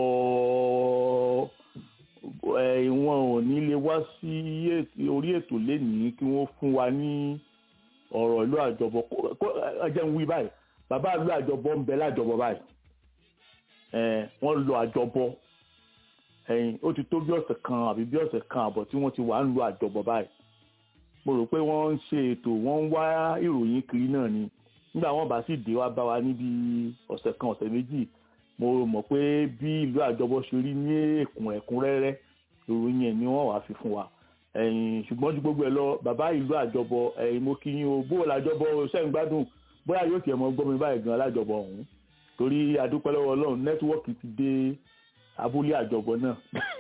wọn ò ní lè wá sí orí ètò lénìí kí wọ́n fún wa ní ọ̀rọ̀ ìlú àjọbọ ẹjẹ ń wí báyìí bàbá àlọ́ àjọbọ ń bẹ lájọbọ báyìí wọ́n lọ àjọbọ ó ti tó bí ọ̀sẹ̀ kan àbí bí ọ̀sẹ̀ kan àbọ̀ tí wọ́n ti wà ń lo àjọbọ báyìí mo rò pé wọ́n ń ṣe ètò wọ́n ń wá ìròyìn kiri náà ni nígbà wọ́n bá sì dé wá bá wa níbi ọ̀sẹ̀ kan ọ̀sẹ̀ méjì mo mọ̀ pé bí ìlú àjọbọ ṣe rí ní èkún ẹ̀kúnrẹ́rẹ́ ìròyìn ẹ̀ ni wọ́n wàá fi fún wa ṣùgbọ́n ju gbogbo ẹ̀ lọ bàbá ìlú àjọbọ mo kí yín o bó làjọbọ ṣẹ́ ń gbádùn bóyá yóò tiẹ̀ mọ gbọ́ mi báyìí gan alájọbọ ọ̀hún torí adúpẹ́ lọ́wọ́ ọlọ́run nẹ́tíwọ́ọ̀kì ti dé abúlé àjọbọ náà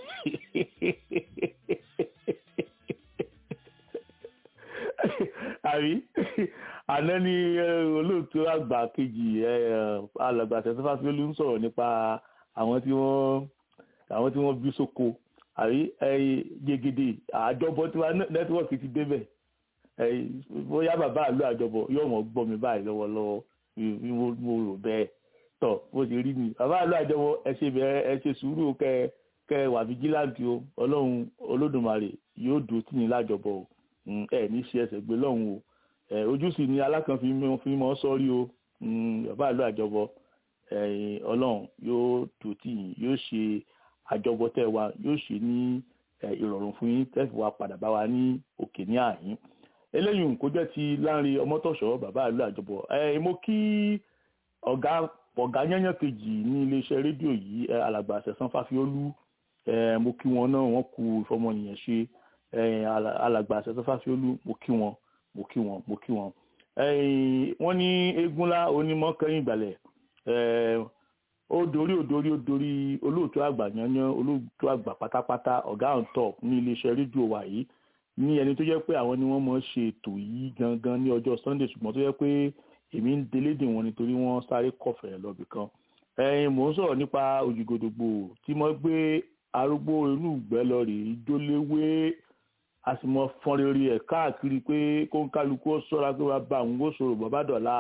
àrí àná ni olóòtú àgbà kejì alàgbà tẹsánfà fíolú ń sọ̀rọ̀ nípa àwọn tí wọ́n àwọn tí wọ́n bí sóko àrí gègèdè àjọbọ tí wọ́n nẹ́tíwọ́ọ̀kì ti débẹ̀ bóyá bàbá àlọ́ àjọbọ yóò mọ̀ gbọ́ mi báyìí lọ́wọ́lọ́wọ́ mo rò bẹ́ẹ̀ tọ̀ bó ṣe rí mi bàbá àlọ́ àjọbọ ẹ ṣe bẹ̀rẹ̀ ẹ ṣe sùúrù kẹ kẹ wà fìjìláǹtì o ọlọ́run olódùmarè yóò dùn tí ní lájọbọ o ẹ ní ṣe ẹsẹ̀ gbé lọ́hùn o ojú sì ni alákànfin fi mọ́ sọ́rí o bàbá àlọ́ àjọbọ ọlọ́run yóò dùn tí yóò ṣe àjọbọ tẹ́ wa yóò ṣe ní ìrọ̀rùn fún yín tẹ́sí wa padà bá wa ní òkè ní àyín eléyìí kò jẹ́ ti láàrin ọmọtọ̀ṣọ́ bàbá àlọ́ àjọbọ mo kí ọ̀gá ọ̀gá yányán kejì ní iléeṣẹ́ rédíò yìí alàgbà àṣẹ̀sán fáfiólú mo kí wọn náà wọ́n kú ìfọmọnìyàn ṣe alàgbà àṣẹ̀sán fáfiólú mo kí wọn mo kí wọn mo kí wọn. wọ́n ní eégúnlá onímọ̀ kẹ́yìn ìgbàlẹ̀ ó dorí ó dorí ó dorí olóòtú àgbà yányán olóòtú àgbà pátápátá ọ̀gá on top ní iléeṣẹ́ rédíò wa yìí ní ẹni tó jẹ́ pé àwọn ni wọ́n mọ̀ ṣe ètò yìí gangan ní ọjọ́ sunday ṣùgbọ́n tó jẹ́ pé èmi ń delédè wọn nítorí wọ́n sáré kọ̀fẹ́ lọ́bì kan ẹ̀yin mò ń sọ̀rọ̀ nípa òjìgòdògbò tí mo gbé arúgbó inú ìgbẹ́ lọ rè é jóléwé a sì mọ fọn rere ẹ̀ káàkiri pé kó ń kálukú ó sọ́ra pé wàá bá àwọn gbósòrò bàbá dọ̀la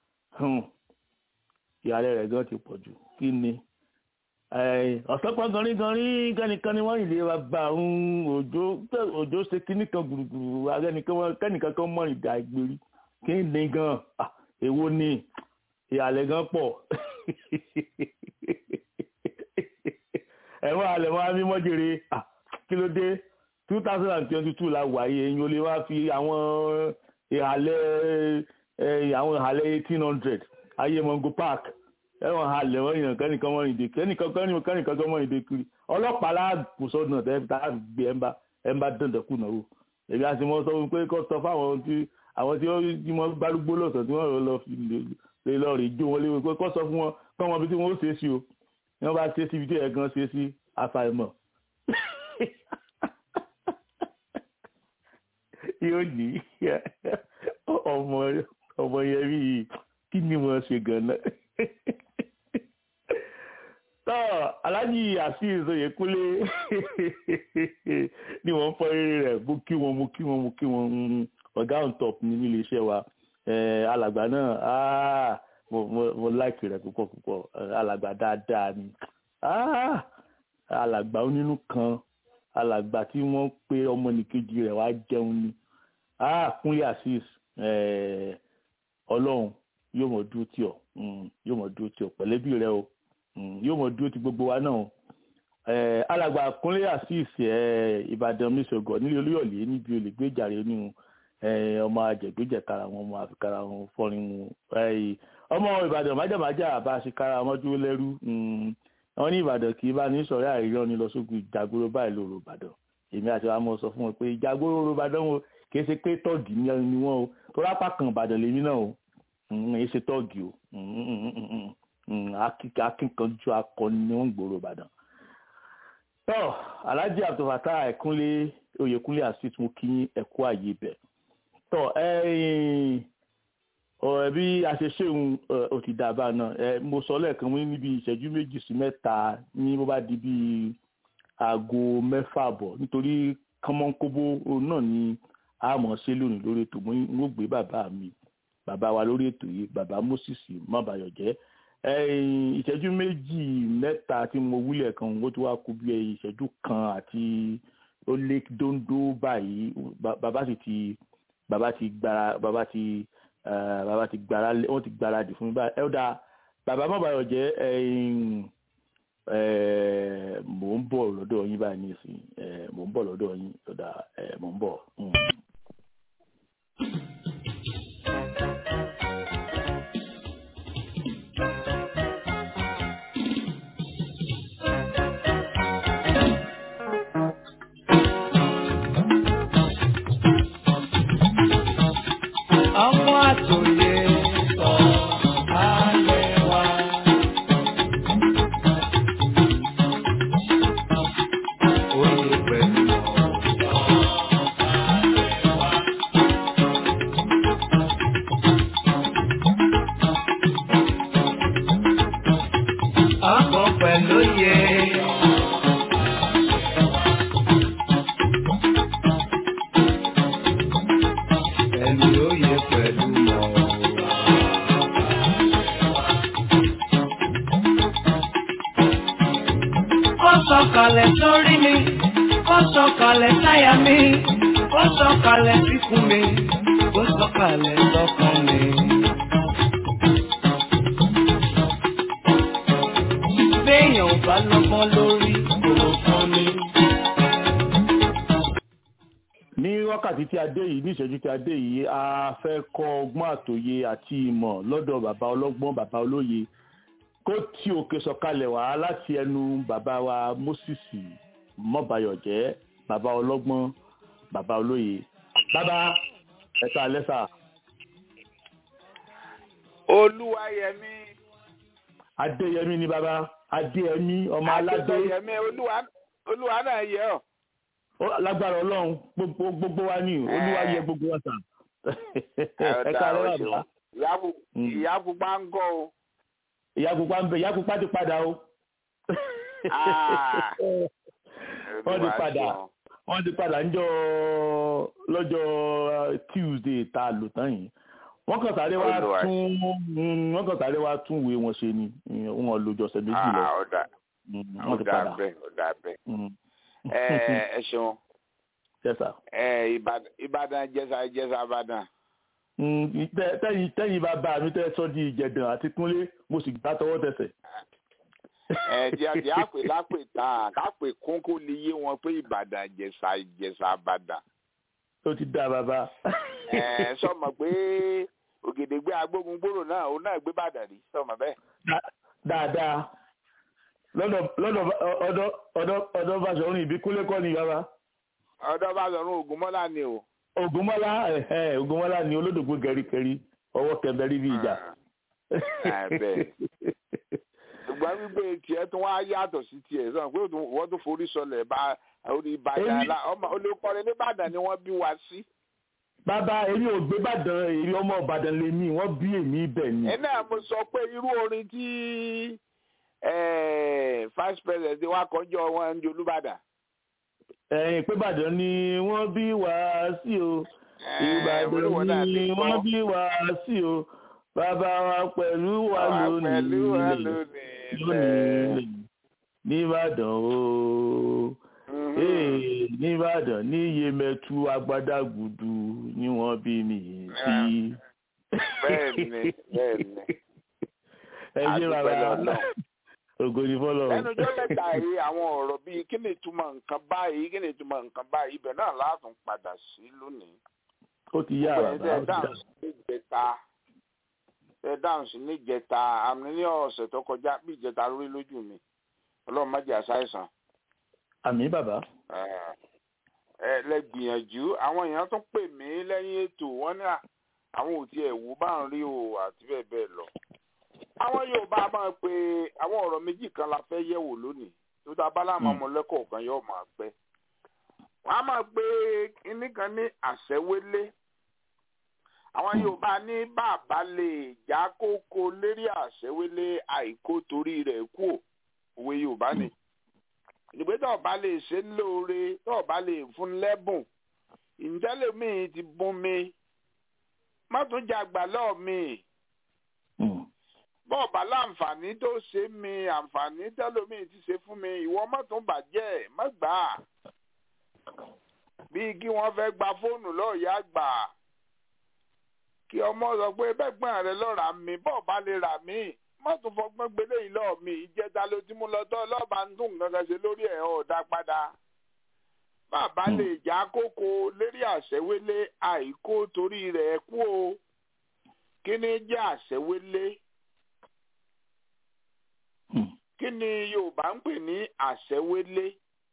ìyàrá rẹ̀ gan ti pọ̀ jù kí ni ọ̀sán pọ̀ ganrí ganrí kẹ́nìkan ni wọ́n yìí lè wá bá àwọn òjò òjò ṣe kíní kan gbùrùgbùrù kẹ́nìkan kan mọ̀ ìdá ìgbèrí kí ni gan èwo ni ìhàlẹ̀ gan pọ̀ ẹ̀wọ̀n alẹ̀ wọn á mímọ́ jèrè kí ló dé two thousand and twenty two la wà yìí ẹ̀yin ò lè wá fi àwọn ìhàlẹ̀ àwọn ìhàlẹ̀ eighteen hundred ayé mongo park ẹ̀wọ̀n alẹ̀ wọ́n yàn kẹ́nìkan mọ́ ìdè kẹ́nìkan kẹ́nìkan kan mọ́ ìdè kiri ọlọ́pàá láàbù sọ́dún náà tá a gbé ẹ̀ ń bá ẹ̀ ń bá dandan náà wò èmi àti mo sọ pé kó sọ fáwọn tí àwọn tí wọ́n gbárùgbó lọ́sàn tí wọ́n lọ fi lè lọ rí jó wọn léwu pé kó sọ fún wọn kọ́ wọn bí tí wọ́n ó ṣe é sí o ní wọ́n bá ṣe é síbi tí ẹ̀ gan ṣe é sí àfàìmọ̀ yóò ní ọmọ ọmọ yẹn bí kí ni wọ́n ṣe gan-an tọ́ aláàjì azeez oyèkúnlé ni wọ́n fọ́ eré rẹ̀ mo kí wọn mo kí wọn mo kí wọn ọ̀gá on top ní ilé iṣẹ́ wa alàgbà náà mo láìkì rẹ̀ púpọ̀ púpọ̀ alàgbà dáadáa ni alàgbà onínú kan alàgbà tí wọ́n pe ọmọnìkejì rẹ̀ wá jẹun ni kúnlé azeez ọlọ́run yóò mọ̀ dúró tì ọ́ yóò mọ̀ dúró tì ọ́ pẹ̀lẹ́bí rẹ o yóò mọ̀ dúró ti gbogbo wa náà alàgbà kúnlé azeez ìbàdàn mísògò nílé olúyọ̀lé níbi olùgbèjàre nínú ọmọ àjẹgbẹjẹkara wọn ọmọ àfikara wọn fọrin wọn ọmọ ìbàdàn májàmájà bá a ṣe kára wọn dúró lẹ́rú wọn ní ìbàdàn kì í bá ní sọ̀rọ̀ àìríran ní lọ́sọ̀gùn ìjàgbóró báyìí lóru ìbàdàn èmi àti wa mọ̀ sọ fún wọn pé ìjàgbóró lóru ìbàdàn wọn kì í ṣe pé tọ́ọ̀gì ni wọn o tó rápá kan ìbàdàn lèmi náà o èyí ṣe tọ́ọ̀gì o akínkanjú akọni ni wọ́n ń gbòòrò ìbàdàn. tọ́ alhaji abdulfatah ẹ̀kúnlé oyèkúnlé àṣìṣ mo kí ẹ̀kú àyè bẹ̀. tọ́ ọ̀rẹ́ bí a ṣe ṣéun ó ti dàbà náà mo sọ lẹ́ẹ̀kan mo ní níbi ìṣẹ́jú méjì sí mẹ́ta ní bó bá di bíi aago mẹ́fà bọ̀ nítorí kánmọ́nkóbó náà ni a mọ̀ ṣe lónìí lórí ètò mo ń gbé bàbá mi bàbá wa lórí ètò yìí bàbá moses mọ́bàyọ̀jẹ́ ìṣẹ́jú méjì mẹ́ta tí mo wúlẹ̀ kan ó ti wá kú bí ìṣẹ́jú kan àti ó lé dóńdó báyìí bàbá sì ti bàbá ti gbára bàbá ti bàbá ti gbára wọ́n ti gbára dì fún mi báyìí ẹ ó dáa bàbá mọ́bàyọ̀jẹ́ mò ń bọ̀ lọ́dọ̀ yín báyìí nísìnyí mò ń bọ̀ lọ́dọ̀ yín ó dáa mò ń bọ̀. ọmọ àtòyè sọ ayé wa. Oyè pẹ̀lú ọkọ̀ pẹ̀lú yẹ. Pẹ̀lú oyè pẹ̀lú mọ̀. Ó sọ̀kalẹ̀ sórí mi, ó sọ̀kalẹ̀ sáyà mi, ó sọ̀kalẹ̀ síkùn mi, ó sọ̀kalẹ̀ sọ́kàn mi. Béèyàn ò bá lọ́gbọ́n lórí kò fún mi. ní wákàtí tí a dé yìí ní ìṣẹ́jú tí a dé yìí a fẹ́ kọ́ ọgbọ́n àtòye àti ìmọ̀ lọ́dọ̀ bàbá ọlọ́gbọ́n bàbá olóye kó tí òkè sọ̀kalẹ̀ wá láti ẹnu bàbá wa moses mọ́bayọ̀jẹ́ bàbá ọlọ́gbọ́n bàbá olóye bàbá ẹ̀ka lẹ́sà olúwayẹmí adéyẹmí ni bàbá adéyẹmí ọmọ aládé adéyẹmí olúwa olúwa náà yẹ ọ Ó- lágbára ọlọ́run gbogbo gbogbo wa ní olúwa yẹ gbogbo wa sàn ẹ̀ka Ọ̀dà, lẹ́wà o ṣeun. bàbá ìyá pu- Mm. ìyá pupa ń gọ o ìyá pupa ń bẹ ìyá pupa ti padà o. Ah. wọ́n ti Olúwa padà ṣeun. wọ́n ti padà ńjọ́ lọ́jọ́ uh, tuesday tá a lò tán yìí wọ́n kàn sáré wá Olúwa. tún mm, wọ́n kàn sáré wá tún ìwé wọn ṣe ni Mm, wọn lò jọ̀sẹ̀ méjì lọ Ah, ọ̀dà Mm, wọ́n ti ọ̀dà padà. bẹ́ẹ̀ ọ̀dà bẹ́ẹ̀ Mm. ẹ ẹ ṣeun Yes, sir. ẹ Ìbàdàn Ìbàdàn jẹsà jẹsà Ìbàdàn Mm, tẹ- tẹ́yìn tẹ́yìn bá bá mi tẹ́ sọ́ di ìjẹ̀dàn àti kúnlé mo sì gbá tọwọ́ tẹsẹ̀. ẹ jẹ jẹ àpè lápè tán kápè kún kó lè yé wọn pé Ìbàdàn jẹsà jẹsà Ìbàdàn ó ti dá bàbá. ẹ sọmọ pé Ògèdèngbé agbógun gbòòrò náà òun náà gbé Ìbàdàn rí sọmọ bẹ́ẹ̀. Dá- dáadáa lọ́dọ̀ lọ́dọ̀ ọ̀dọ̀ ọ̀dọ̀ ọ̀dọ̀ Báṣọ̀run ìbí kúnlé kọ́ ni bàbá. ọ̀dọ̀ bá sọrun Ògúnmọ́lá ni o. Ògúnmọ́lá ẹ̀hẹ́ Ògúnmọ́lá ni olódògbò gẹ̀rígẹ̀rí ọwọ́ kẹbẹ̀rí bí ìjà. Ah, bẹ́ẹ̀. ṣùgbọ́n wípé tiẹ̀ tún wá yàtọ̀ sí tiẹ̀ sọ pé òtún- wọ́n tún forí sọlẹ̀ bá orí Ìbàdàn Èmi- la ọmọ olùkọ́ni nìbàdàn ni wọ́n bí wa sí. bàbá èmi ò gbé Ìbàdàn èmi ọmọ Ìbàdàn lè mí wọ́n bí èmi ibẹ̀ ni. ẹ náà mo sọ pé irú orin tí eh, vice president wa kọjọ wọn ń di Olúbàdàn. ẹ̀yìn pé Ìbàdàn ni wọ́n bí wá sí o Eh, olúwo náà Ìbàdàn ti ni gbọ́. wọ́n bí wá sí o bàbá wa pẹ̀lú wa Àwa lónìí pẹ̀lú wa ilẹ̀ lónìí lónìí nìbàdàn o Mhm. ee nìbàdàn ní Yemẹtu agbádágùdù ni wọ́n bí mi sí. Bẹ́ẹ̀ni, bẹ́ẹ̀ni. ẹ ṣe Adúpẹ́ bàbá lọ́dọ̀. ògo ni fọlọ. lẹ́nu ọjọ́ mẹ́ta yìí àwọn ọ̀rọ̀ bíi kí ni ìtumọ̀ nǹkan báyìí kí ni ìtumọ̀ nǹkan báyìí ibẹ̀ náà látún padà sí lónìí. ó ti yá Gbogbo bàbá ó ẹ̀yin ti tẹ́ yá. dáhùn sí níjẹta tẹ́ dáhùn sí níjẹta àmì ní ọ̀sẹ̀ tó kọjá bí ìjẹta lórí lójú mi ọlọ́run má jẹ́ àṣàìsàn. àmì bàbá. ẹ lẹ gbìyànjú àwọn èèyàn tún pè mí lẹ́yìn ètò wọn ní à àwọn ò tiẹ̀ wò bá ń rí o àti bẹ́ẹ̀ bẹ́ẹ̀ lọ. àwọn Yorùbá máa pe àwọn ọ̀rọ̀ méjì kan la fẹ́ yẹ̀wò lónìí tó dá báláàmú Mm. ọmọlẹ́kọ̀ọ́ kan yóò máa pẹ́. wọ́n á máa pe kinní kan ní àṣẹwélé. àwọn Yorùbá ní bàbá lè já kókó lérí àṣẹwélé àìkó torí rẹ̀ kú ò òwe Yorùbá ni ìgbé tó ọba lè ṣe ń lóore tó ọba lè fún lẹ́bùn ìǹtẹ́lẹ̀mí ti bún mi má tún jàgbà lọ́ọ̀ mi Mm. bọ́ọ̀bà láǹfààní tó ṣe mí àǹfààní tẹ́lómi ti ṣe fún mi ìwọ má tún bàjẹ́ má gbà á bíi kí wọ́n fẹ́ gba fóònù lọ́ọ̀yà gbà á kí ọmọ sọ pé bẹ́gbọ́n rẹ lọ́ọ́ rà mí bọ́ọ̀bà lè rà mí má tún fọgbọ́n gbélé yìí lọ́ọ̀ mi ìjẹta ló ti mú lọ tọ́ lọ́ọ̀bà ń dùn kankan ṣe lórí ẹ̀ ọ̀ dá padà bàbá lè já kókó lérí àṣẹwélé àìkó torí rẹ̀ kú o kí ni jẹ́ àṣẹwélé Mm. kí ni yorùbá ń pè ní àṣẹwélé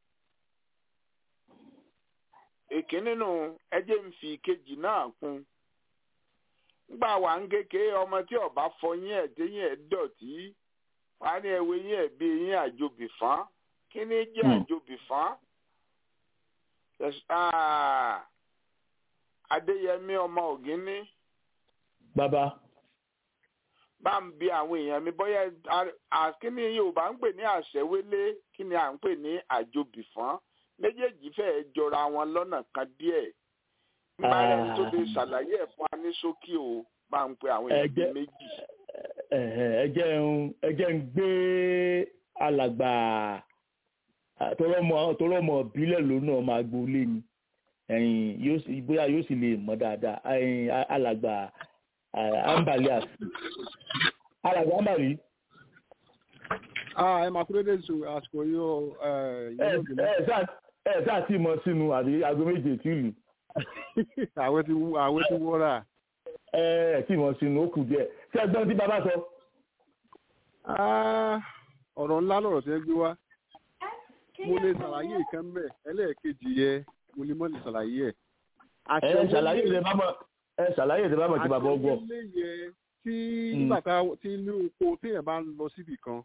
èkínní nù ẹjẹ ń fi ìkejì náà kún nígbà wà ń kéke ọmọ tí ọba fọyín ẹ téyín ẹ dọ̀tí wà ní ẹwẹ yín ẹ bí eyín àjòbì fán kí ni jẹ́ Hmm. àjòbì fán Yes, ah, adéyẹmí ọmọ ògínní bàbá bá ń bi àwọn èèyàn mi bóyá a- a- kí ni yorùbá ń pè ní àṣẹwélé kí ni à ń pè ní àjòbìfọ́n méjèèjì fẹ́ẹ́ jọra wọn lọ́nà kan díẹ̀ nígbà rẹ̀ tó lè ṣàlàyé ẹ̀ fún wa ní ṣókí o bá ń pe àwọn èèyàn bíi Ẹ jẹ́- méjì. Ẹ̀hẹ̀, ẹ jẹ́ ń ẹ jẹ́ ń gbé alàgbà à, tọrọmọ tọrọmọ bílẹ̀ lónà ọmọ agboolé ni ẹ̀yìn yóò sì bóyá yóò sì lè mọ̀ dáadáa ẹ̀yìn a- alàgbà à, ambali àti alàgbà ambali Ah, ẹ máa kúrò dé zu àsìkò yìí o ẹ ẹ yóò bínú. ẹ sáà ẹ sáà tí mọ sínú àbí aago méje tí ìlú àwẹ̀ ti wú- àwẹ̀ ti wọ́ra. ẹ ẹ tí mọ sínú ó kù díẹ̀ ṣé ẹgbọ́n tí bàbá sọ. Ah, ọ̀rọ̀ ńlá lọ̀rọ̀ tẹ́ gbé wá. mo lè ṣàlàyé ìkan mẹ́ ẹlẹ́ẹ̀kejì yẹ mo lè mọ́ lè ṣàlàyé ẹ̀. ẹ ṣàlàyé ìdè bá mọ ẹ ṣàlàyé ìdè bá mọ kí bàbá ọgbọ. àṣẹwélé yẹ tí Mm. nígbà tá tí inú oko téèyàn bá ń lọ síbì kan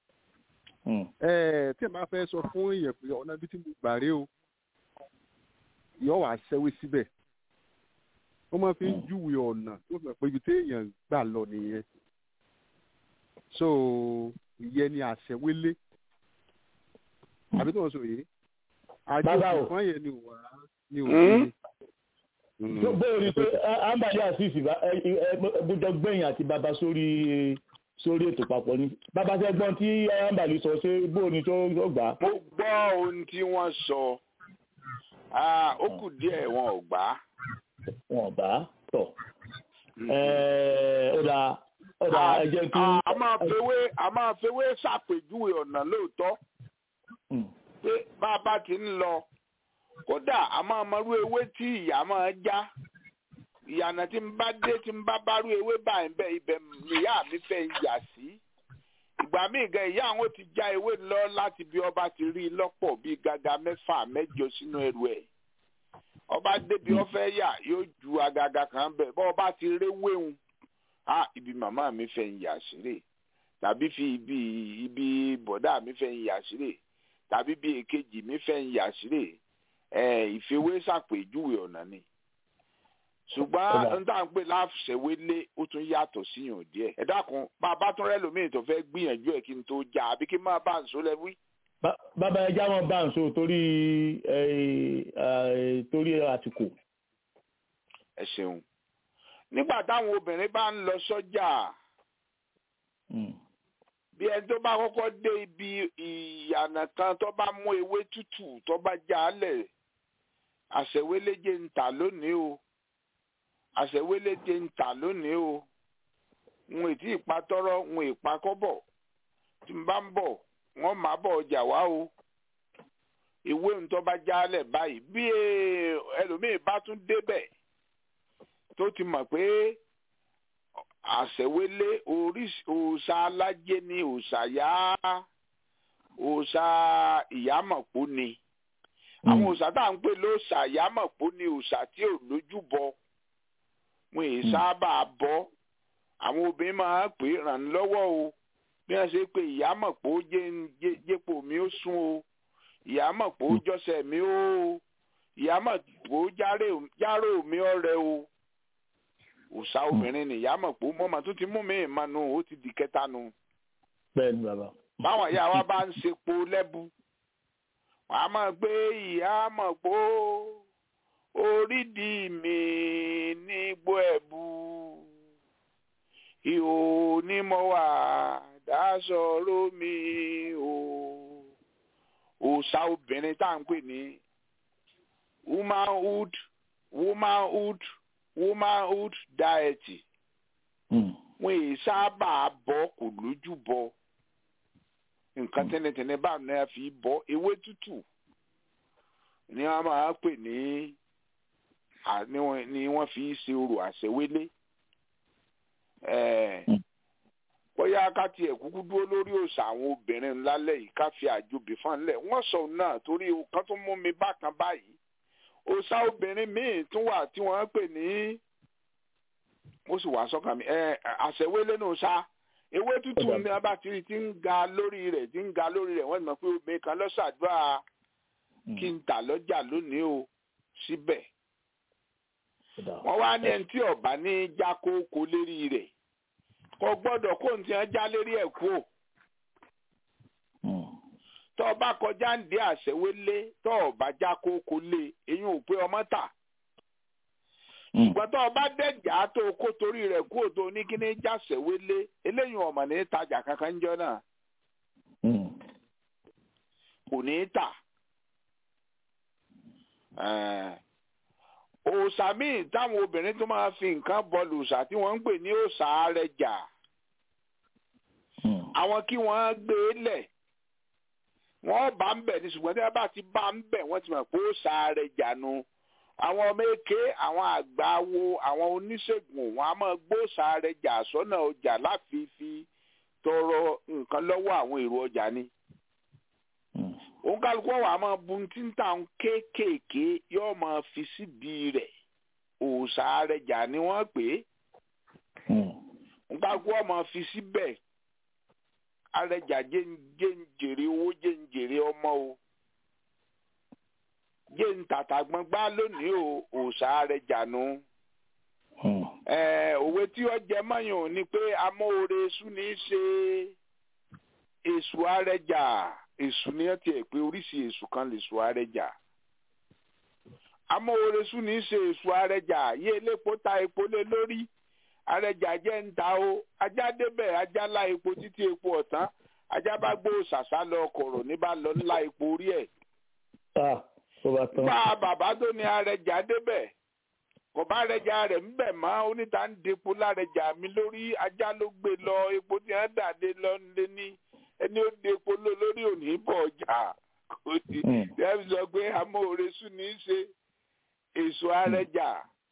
ẹ téèyàn bá fẹ́ sọ fún èèyàn pé ọ̀nà ibi tí mo gbà rè o yọ wà ṣẹ́wé síbẹ̀ wọ́n máa fi ń Mm. júwe ọ̀nà tó fi hàn pé ibi téèyàn gbà lọ nìyẹn so ìyẹn ni àṣẹwélé àbí tó ń sọ yìí Bàbá o. àjọ ìfọ́n yẹn ni ò wá ni ò Mm. ní. tó bẹ́ẹ̀ ni pé ambali asisi gbọdọ̀ gbẹ̀yìn àti bàbá sórí sórí ètò papọ̀ ni bàbá fẹ́ gbọ́n tí ambali sọ ṣé bóò ni tó tó gbà á. mo gbọ́ ohun tí wọ́n sọ Ah, ó kù díẹ̀ wọn ò gbà á. wọn bá tọ̀ ó dà ó dà ẹ jẹ́ kí. a a máa fewé a máa fewé ṣàpèjúwe ọ̀nà lóòótọ́ Mm, pé bá a bá ti ń lọ kódà a máa mọrú ewé tí ìyá máa já ìyànà tí ń bá dé tí ń bá bárú ewé báyìí bẹ́ẹ̀ ibẹ̀ níyà mi fẹ́ ń yà sí ìgbà míì gan ìyá àwọn ti já ewé lọ láti bí ọba ti rí i lọ́pọ̀ bíi gàgà mẹ́fà mẹ́jọ sínú ẹrù ẹ̀ ọba débi ọfẹ́ yà yóò ju agaga kan bẹ̀ bọ́ ọba ti réwéhun á ibi màmá mi fẹ́ ń yà sílẹ̀ tàbí fi ibi ibi bọ̀dá mi fẹ́ ń yà sílẹ̀ tàbí bí èkejì mi fẹ́ ń yà sílẹ̀ ẹ̀ ìfewé ṣàpèjúwe ọ̀nà ni ṣùgbọ́n Ọba. n tá à ń pè láṣẹwélé ó tún yàtọ̀ síyàn díẹ̀ ẹ dákun bá a bá tún rẹ́ lómi tó fẹ́ gbìyànjú ẹ̀ kí n tó já àbí kí n máa bá ń sọ lẹ́wí. Bá- bàbá ẹ já wọn bá ń so torí ẹ, ẹ, torí àtìkò. ẹ ṣeun nígbà táwọn obìnrin bá ń lọ sọ́jà Mm, bí ẹni tó bá kọ́kọ́ dé ibi ìyànà kan tó bá mú ewé tútù tó bá já a lẹ̀ àṣẹwéléje ń tà lónìí o àṣẹwéléje ń tà lónìí o n ò tí ì pa tọ́rọ́ n ò ì pa kọ́bọ̀ tí n bá ń bọ̀ wọ́n máa bọ̀ ọjà wá o ìwé ń tó bá já a lẹ̀ báyìí bí eh, ẹlòmíì bá tún débẹ̀ tó ti mọ̀ pé àṣẹwélé oríṣi òòṣà alájẹ ni òòṣà yá òòṣà ìyámọ̀pó ni àwọn mm, òòṣà tá à ń pè lóòṣà ìyámọ̀pó ni òòṣà tí ò lójúbọ wọn èyí Mm. sábà bọ àwọn obìnrin máa ń pè é ràn án lọ́wọ́ o bí wọ́n ṣe pé ìyámọ̀pó jẹ́ ń- jẹ́- jẹ́pò mi ó sún o ìyámọ̀pó Mm. jọ́sẹ̀ mi ó ìyámọ̀pó járè- járò mi ọ̀rẹ́ o òòṣà obìnrin ni ìyámọ̀pó mọ́mọ́ tó ti mú mi ìmọ̀nù ó ti di kẹta nu bẹ́ẹ̀ ni bàbá. báwọn ìyá wa bá ń sepo lẹ́bu wọn a máa gbé ìyá mọ̀ pó orídìí mi nígbó ẹ̀bù ìhò ni mo wà dáṣọrò mi o òòṣà obìnrin tá à ń pè ní womanhood womanhood womanhood diet Mm. wọn èyí sábà bọ kò lójú bọ nǹkan tẹ́nẹ̀tẹ́nẹ̀ bá náà fi bọ ewé tútù ni wọ́n máa pè ní à- ni wọ́n- ni wọ́n fi ṣe orò àṣẹwélé Eh, Mm. bóyá ká tiẹ̀ kúkú dúró lórí òòṣà àwọn obìnrin ńlá lẹ́yìn ká fi àjòbí fún ńlẹ̀ wọ́n sọ náà torí kan tó mú mi bákan báyìí òòṣà obìnrin míì tún wà tí wọ́n pè ní ó sì wá sọ́kàn mi ẹ àṣẹwélé nù sá ewé tútù Ọ̀dà. ní abá tí tí ń ga lórí rẹ̀ tí ń ga lórí rẹ̀ wọ́n ti mọ̀ pé obìnrin kan lọ ṣàdúrà Mm. kí n tà lọ́jà lónìí o síbẹ̀ Ọ̀dà. wọ́n wá ní ẹni tí ọ̀bá ní já kókó lérí rẹ̀ kò gbọ́dọ̀ kó ní ti hàn já lérí ẹ̀ kú o Mm. tọ́ ọ bá kọjá ń dé àṣẹwélé tọ́ ọ bá já kókó lé eyín ò pé ọmọ tà Mm. ṣùgbọ́n tọ́ ọ bá dẹ̀jà tó kó torí rẹ̀ kú òtó ní kíní jáṣẹ̀wélé eléyìí ọ̀mọ̀ ní tajà kankan ń jọ náà Mm. kò ní í tà. Eh, òòṣà míì táwọn obìnrin tó máa fi nǹkan bọlù òòṣà tí wọ́n ń pè ní òòṣà arẹjà Mm. àwọn kí wọ́n gbé e lẹ̀ wọ́n bá ń bẹ̀ ní ṣùgbọ́n tí wọ́n bá ti bá ń bẹ̀ wọ́n ti mọ̀ pé òòṣà arẹjà nu àwọn ọmọ èké àwọn àgbà wo àwọn oníṣègùn wọn a máa gbóòṣà arẹjà sọ́nà ọjà láfi fi tọrọ nǹkan lọ́wọ́ àwọn èrò ọjà ni Mm. òun kálukú ọ̀wà máa bu tí ń tà ń kéékèèké yóò máa fi síbi rẹ̀ òòṣà arẹjà ni wọ́n pè é Mm. òun kálukú ọ̀ máa fi síbẹ̀ arẹjà jẹ́ ń jẹ́ ń jèrè owó jẹ́ ń jèrè ọmọ o jẹ́ ń tàtà gbọ́ngbá lónìí o òòṣà arẹjà nu Mm. Eh, òwe tí ó jẹ mọ́yàn ò ní pé amóore èṣù ní í ṣe èṣù arẹjà èṣù ní ẹ tiẹ̀ pé oríṣi èṣù kan lè ṣù arẹjà amóore èṣù ní í ṣe èṣù arẹjà yé elépo ta epo lé lórí arẹjà jẹ́ ń ta o ajá débẹ̀ ajá lá epo títí epo ọ̀tán ajá bá gbó ṣàṣà lọ kọ̀rọ̀ ní bá lọ ńlá epo orí ẹ̀ Ah, tó bá tán. bá bàbá tó ní arẹjà débẹ̀ kò bá rẹjà rẹ̀ ń bẹ̀ mọ́ oníta ń depo lárẹjà mi lórí ajá ló gbé lọ epo tí wọ́n dàdé lọ nílé ní ẹni ó depo lọ lórí òní bọ̀ ọjà kò sí Mm. dẹ́bi sọ pé amóore sùn ní í ṣe èso arẹjà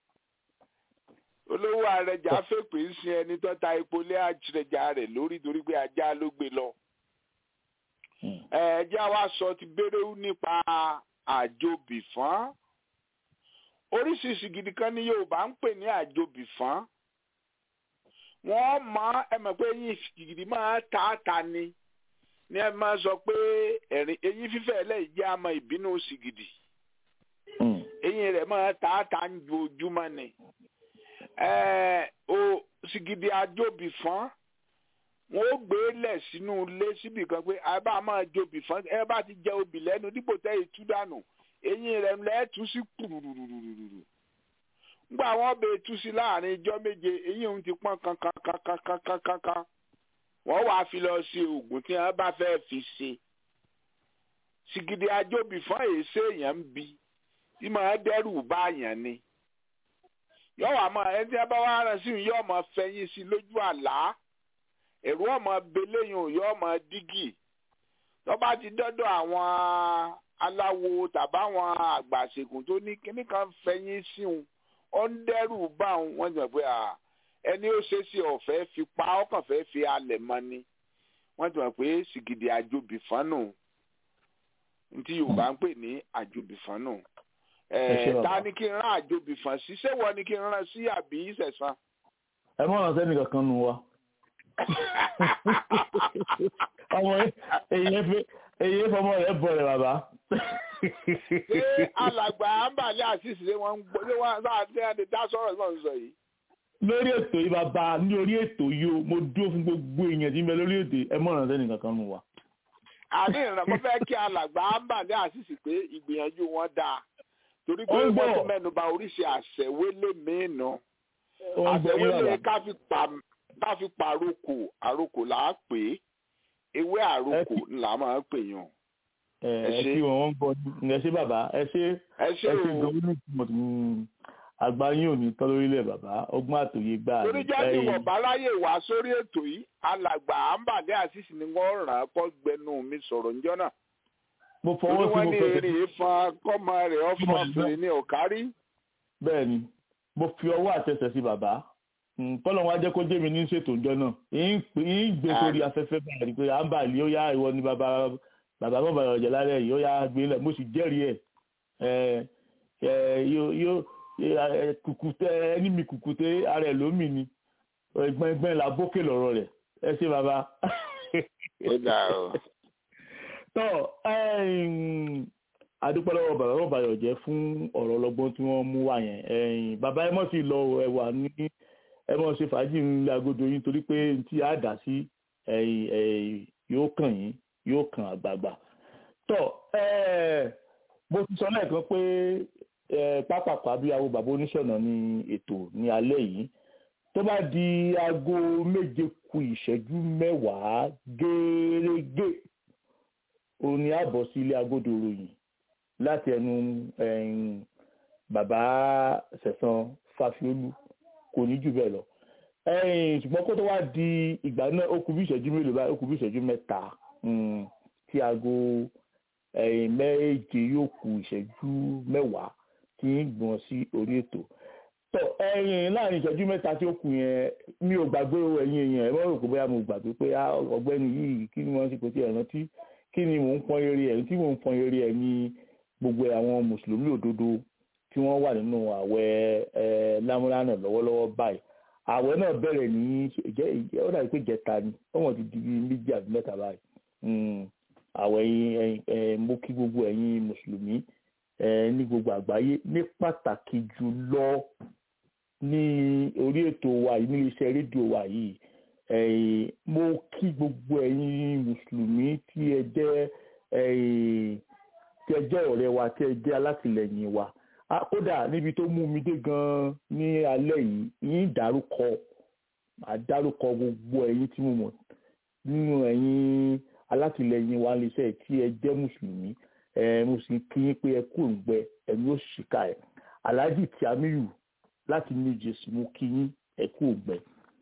olówó arẹjà fèpè ń sin ẹni tó ta epo lé àjẹjà rẹ̀ lórí torí pé ajá ló gbé lọ Mm. ẹ jẹ́ àwa sọ ti béréwú nípa àjòbìfọ́n oríṣiríṣi gidi kan ní Yorùbá ń pè ní àjòbìfọ́n wọ́n mọ ẹ mọ̀ pé eyín gidi máa ta ta ni ní ẹ máa sọ pé ẹ̀rín eyín fífẹ́ ẹlẹ́yìí jẹ́ àmọ́ ìbínú sìgìdì Mm. eyín rẹ̀ máa ta ta ń ju ojúmọ́ ni ẹ o sìgìdì àjòbìfọ́n wọn ó gbé lẹ̀ sínú ilé síbi kan pé ẹ bá máa jobì fún ẹ bá ti jẹ obì lẹ́nu dípò tẹ́ ìtú dànù eyín rẹ̀ lẹ́ẹ̀tú sí kùrùrùrùrùrù ngbà wọn bẹ tú sí láàrin ijọ́ méje eyín òun ti pọ́n kankankankankankan wọ́n wàá fi lọ sí oògùn tí wọ́n bá fẹ́ fi ṣe sìgìdì àjòbì fún èsè èèyàn ń bi tí màá dẹ́rù bá àyàn ni yọ̀wọ̀ àmọ́ ẹni tí wọ́n bá wá rán sí i yóò máa fẹ̀yìn sí i lójú àlá ẹ̀rú ọmọ beléyìn òyò ọmọ dígì tó bá ti dọ́dọ̀ àwọn aláwo tàbáwọn àgbàṣègùn tó ní kíní kan fẹ̀yìn sí òun ó ń dẹ́rù bá òun wọ́n ti mọ̀ pé à, ẹni ó ṣe é sí ọ̀fẹ́ fi pa ọkàn fẹ́ fi alẹ̀ mọ́ ni wọ́n ti mọ̀ pé sìgìdì àjòbì fánù ntí Yorùbá ń pè ní àjòbì fánù Ẹ ṣé ẹ̀ bàbá. ta ni kí n rán àjòbì fán sí ṣé wọ́n ni kí n rán sí àbí ìṣẹ̀sán. ẹ mọ̀ ọ̀rọ̀ sẹ́ni kankan nu wa. ọmọ èyí fẹ́ èyí fọmọ rẹ̀ bọ̀ rẹ̀ bàbá. ṣé alàgbà àǹbàlẹ̀ àṣìṣe ṣé wọ́n ń gbọ́ ṣé wọ́n sáà ṣe àti dá sọ̀rọ̀ náà ń sọ yìí. lórí ètò yìí bàbá ní orí ètò yìí o mo dúró fún gbogbo èèyàn tí ń bẹ lórí ètò yìí ẹ mọ̀ ọ̀rọ̀ sẹ́ni kankan nu wa. àní ìrànlọ́wọ́ fẹ́ kí alàgbà àǹbàlẹ̀ àṣìṣe pé ìgbìyànjú wọn dáa torí pé Ó ń wọ́n gbọ́. tún mẹ́nu bà oríṣi àṣẹwélé míì nù ó ń gbọ́ yín àṣẹwélé bàbá ká fi pa ká fi pa àrokò àrokò là á pè é ewé àrokò là á máa pè yàn ẹ ẹ ẹ ṣé. kí wọn ń gbọ́ yín. ẹ ṣé bàbá ẹ ṣé ẹ ṣé ẹ ṣé o gbogbo ní ìtumọ̀ tó ń àgbà yín ò ní tán lórílẹ̀ bàbá ọgbọ́n àtòyé gbà torí jẹ́ kí wọ́n bá láyè wá sórí ètò yìí alàgbà àǹbàdé àṣìṣe ni wọ́n ràn án kọ́ gbẹnu mi sọ̀rọ̀ níjọ́ náà mo torí fọwọ́ sí wọ́n mo ní fẹsẹ̀ eré ìfọn kọ́mọ rẹ̀ ọ̀fọ̀ Kọ́mọ rẹ̀ fèrè ní ọ̀kárí bẹ́ẹ̀ ni mo fi ọwọ́ àtẹsẹ̀ sí bàbá kọ́lọ̀ wọn á jẹ́ kó jẹ́ mi ní ṣètò ìjọ náà ń pè- ń gbé sórí afẹ́fẹ́ báyìí pé à ń bà lé ó yá ìwọ ni bàbá bàbá mọ̀ bàbá ọ̀jẹ̀ lálẹ́ yìí ó yá gbé lẹ̀ mo sì jẹ́rìí ẹ̀ ẹ̀ ẹ̀ yóò yóò ẹ̀, kùkùté ẹni mi kùkùté ara ẹ̀ lómi ni ẹgbẹ́ ẹgbẹ́ la bókè lọ́rọ̀ rẹ̀ ẹ ṣé bàbá. ó dà o. tọ́ ẹ̀yìn, adúpẹ́ lọ́wọ́ bàbá bàbá yọ̀jẹ́ fún ọ̀rọ̀ ọlọ́gbọ́n tí wọ́n mú wá yẹn ẹ̀yìn, bàbá ẹ mọ̀ sí lọ ẹwà ní ẹ mọ̀ ṣe fàájì ńlẹ agodo yín torí pé tí a dà sí ẹ̀yìn, ẹ̀yìn, yóò kàn yín yóò kàn àgbààgbà tọ́ ẹ̀, mo ti sọ lẹ́ẹ̀kan pé ẹ̀, pápákọ̀ abíyáwó bàbá oníṣọ̀nà ní ètò ní alẹ́ yìí tó bá di aago méje ku ìṣẹ́jú mẹ́wàá gẹ́rẹ́gẹ́ òun ni a bọ̀ sí ilé agodo ròyìn láti ẹnu ẹ̀yìn, bàbá sẹ̀sán fàfiolú kò ní jù bẹ́ẹ̀ lọ. ẹ̀yìn, ṣùgbọ́n kó tó wá di ìgbà náà ó kù bí ìṣẹ́jú mélòó báyìí ó kù bí ìṣẹ́jú mẹ́ta mm, tí aago ẹ̀yìn, méje yóò kù ìṣẹ́jú mẹ́wàá tí ń gbọ̀n sí orí ètò tọ ẹ̀yin láàrin ìṣẹ́jú mẹ́ta tí ó kù yẹn mi ò gbàgbé o ẹ̀yin èèyàn ẹ mọ rò pé bóyá mo gbàgbé pé á, ọ̀gbẹ́ni yìí kí ni wọ́n ti pè tí ẹ rántí kí ni mò ń pọn eré ẹ tí mò ń pọn eré ẹ ní gbogbo àwọn mùsùlùmí òdodo tí wọ́n wà nínú àwẹ̀ ẹ lámúlánà lọ́wọ́lọ́wọ́ báyìí àwẹ̀ náà bẹ̀rẹ̀ ní ìjẹ ìjẹ ó dàbí pé jẹta ni wọ́n ti di bíi méjì àbí mẹ́ta báyìí Mm, àwẹ̀ yín ẹ̀yin ẹ mo kí gbogbo ẹ̀yin mùsùlùmí ẹ ní gbogbo àgbáyé ní pàtàkì jùlọ ní orí ètò wa yìí ní iléeṣẹ́ rédíò wa yìí ẹ̀yin, mo kí gbogbo ẹ̀yin mùsùlùmí tí ẹ jẹ́ ẹ̀yin, tí ẹ jẹ́ ọ̀rẹ́ wa tí ẹ jẹ́ alátìlẹyìn wa Ah, kódà níbi tó mú mi dé gan-an ní alẹ́ yìí yín dárúkọ màá dárúkọ gbogbo ẹ̀yin tí mo mọ̀ nínú ẹ̀yin alátìlẹyìn wa iléeṣẹ́ tí ẹ jẹ́ mùsùlùmí ẹ mo sì kí yín pé ẹ kú òǹgbẹ ẹ̀mí ó ṣìkà ẹ̀ alhaji tiamiyu láti new jersey mo kí yín ẹ kú òǹgbẹ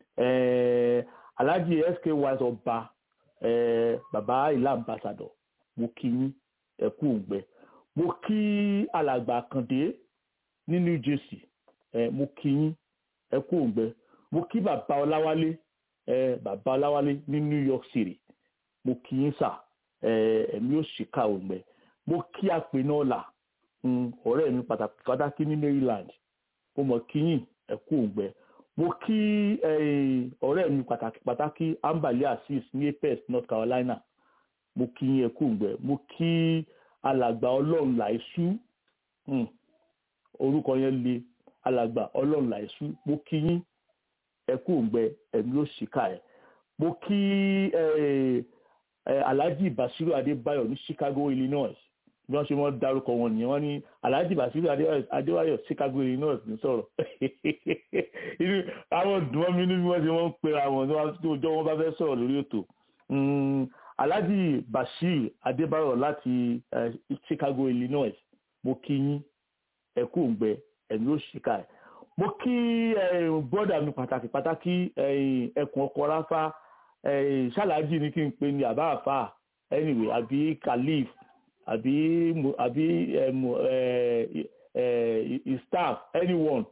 ẹ alhaji sk wise ọba ẹ baba ilá ambassador mo kí yín ẹ kú òǹgbẹ mo kí alàgbà àkàndé ní new jersey ẹ mo kí yín ẹ kú òǹgbẹ mo kí bàbá ọláwálé ẹ bàbá ọláwálé ní new york city mo kí yín sà ẹ ẹ̀mí ó ṣìkà òǹgbẹ mo kí àpènà ọlà mm, ọ̀rẹ́ mi pàtàkì pàtàkì ní maryland mo mọ̀ kí yín ẹ kú òǹgbẹ mo kí eh, ọ̀rẹ́ mi pàtàkì pàtàkì ambali asis ní apex north carolina mo kí yín ẹ kú òǹgbẹ mo kí alàgbà ọlọ́run làìsú mm, orúkọ yẹn le alàgbà ọlọ́run làìsú mo kí yín ẹ kú òǹgbẹ ẹ̀mí ó ṣìkà ẹ̀ mo kí eh, eh, alhaji basiru adébáyọ̀ ní chicago illinois bí wọ́n ṣe wọ́n dárúkọ wọn nìyẹn wọ́n ní alhaji basiru Adébáyọ̀- adébáyọ̀ chicago illinois ní sọ̀rọ̀ inú àwọn dùnmọ́ mi ní bí wọ́n ṣe wọ́n ń pera wọn tí wọ́n- tí ọjọ́ wọn bá fẹ́ sọ̀rọ̀ lórí ètò Mm, alhaji bashir adébáyọ̀ láti eh, chicago illinois mo kí yín ẹ kú òǹgbẹ ẹ̀mí ó ṣìkà ẹ̀ mo kí bọ́dà mi pàtàkì pàtàkì eh, ẹkùn ọkọ̀ ráfá eh, ṣáláàjì ni kí n pè ní àbá àfà anyway àbí khalif àbí mo- àbí eh, mo- eh, eh, his staff anyone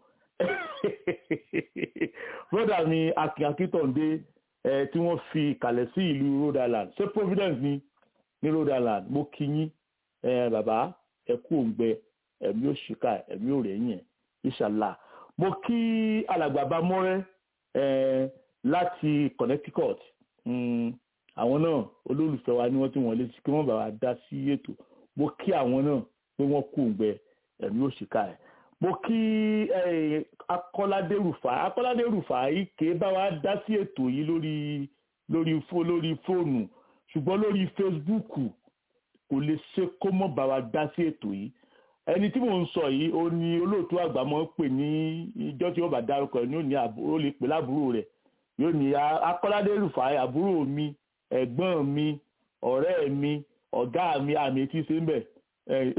bọ́dà mi akin akíntọ̀ǹdé eh, tí wọ́n fi kalẹ̀ sí ìlú rhode island ṣé providence ni ní rhode island mo kí yín eh, bàbá ẹ kú òǹgbẹ ẹ̀mí ò ṣìkà ẹ̀mí ò rẹ̀yìn ẹ̀ inshallah mo kí alàgbàbá mọ́rẹ́ eh, láti connecticut mm, àwọn náà olólùfẹ́ wa ni wọ́n ti wọ́n létí kí wọ́n bá wa dá sí ètò mo kí àwọn náà pé wọ́n kú òǹgbẹ ẹ̀mí ò ṣìkà ẹ̀ mo kí eh, akọ́ládé rùfà akọ́ládé rùfà yìí ké bá wa dá sí ètò yìí lórí lórí fó lórí fóònù ṣùgbọ́n lórí facebook kò lè ṣe kó mọ̀ bá wa dá sí ètò yìí ẹni tí mò ń sọ yìí ó ní olóòtú àgbà máa ń pè ní ìjọ tí ó bá dárúkọ ẹ̀ ní ó ní àbú- ó lè pè láàbúrò rẹ̀ yóò ní "A- akọ́ládé rufai àbúrò mi ẹ̀gbọ́n mi ọ̀rẹ́ mi ọ̀gá mi àmì etí ṣe ń bẹ̀ Eh,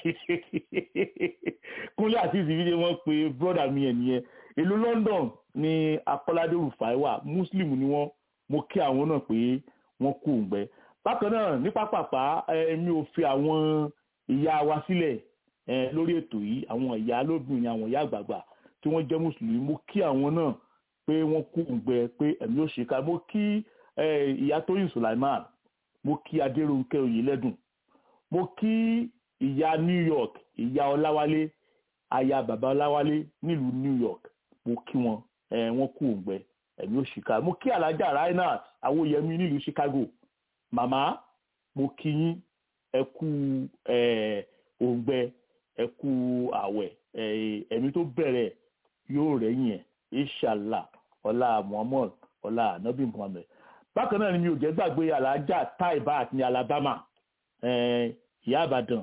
kúnlé àti ìsìnkú wọn pe brọ́dà mi ẹ̀ nìyẹn ìlú London ni akọ́ládé rufai wà muslim ni wọ́n mo kí àwọn náà pé wọ́n kú òǹgbẹ bákan náà ní pápápá eh, mi ò fi àwọn ìyá wa sílẹ̀ eh, lórí ètò yìí àwọn ìyá lóbìnrin àwọn ìyá àgbààgbà tí wọ́n jẹ́ mùsùlùmí mo kí àwọn náà pé wọ́n kú òǹgbẹ pé ẹ̀mí ò ṣèkà mo kí eh, ìyá tóyìn sulaiman mo kí adéròǹkẹ́ oyèlẹ́dùn mo kí ìyá new york ìyá ọláwálé aya bàbá ọláwálé nílùú new york mo kí wọn eh, wọ́n kú òǹgbẹ ẹ̀mí ò ṣèkà mo kí alájà reinhard awóyẹmí nílùú chicago màmá mo kí yín ẹ kú eh, òǹgbẹ ẹ kú àwẹ̀ eh, ẹ̀mí tó bẹ̀rẹ̀ yóò rẹ̀yìn ẹ̀ inshallah ọlá muhammad ọlá anabi muhammed bákan náà ni mi ò jẹ́ gbàgbé alájà taibat ní alabama eh, ìyá àbàdàn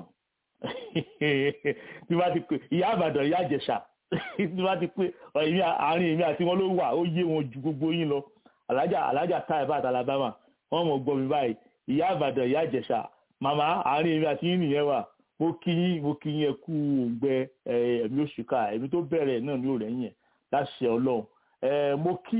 tí wọ́n ti pè ìyá àbàdàn ìyá àjẹsà tí wọ́n ti pè ẹ̀mí àárín èmi àti wọn ló wà ó yé wọn ju gbogbo yín lọ alájà alájà taibat alabama wọ́n mọ̀ gbọ́ mi báyìí ìyá àbàdàn ìyá àjẹsà màmá àárín èmi àti yín nìyẹn wà mo kí yín mo kí yín ẹ kú òǹgbẹ ẹ, ẹ̀mí òṣìkà ẹ̀mí tó bẹ̀rẹ̀ náà ní òrẹ́yìn ẹ̀ láṣẹ ọlọ́run ẹ, mo kí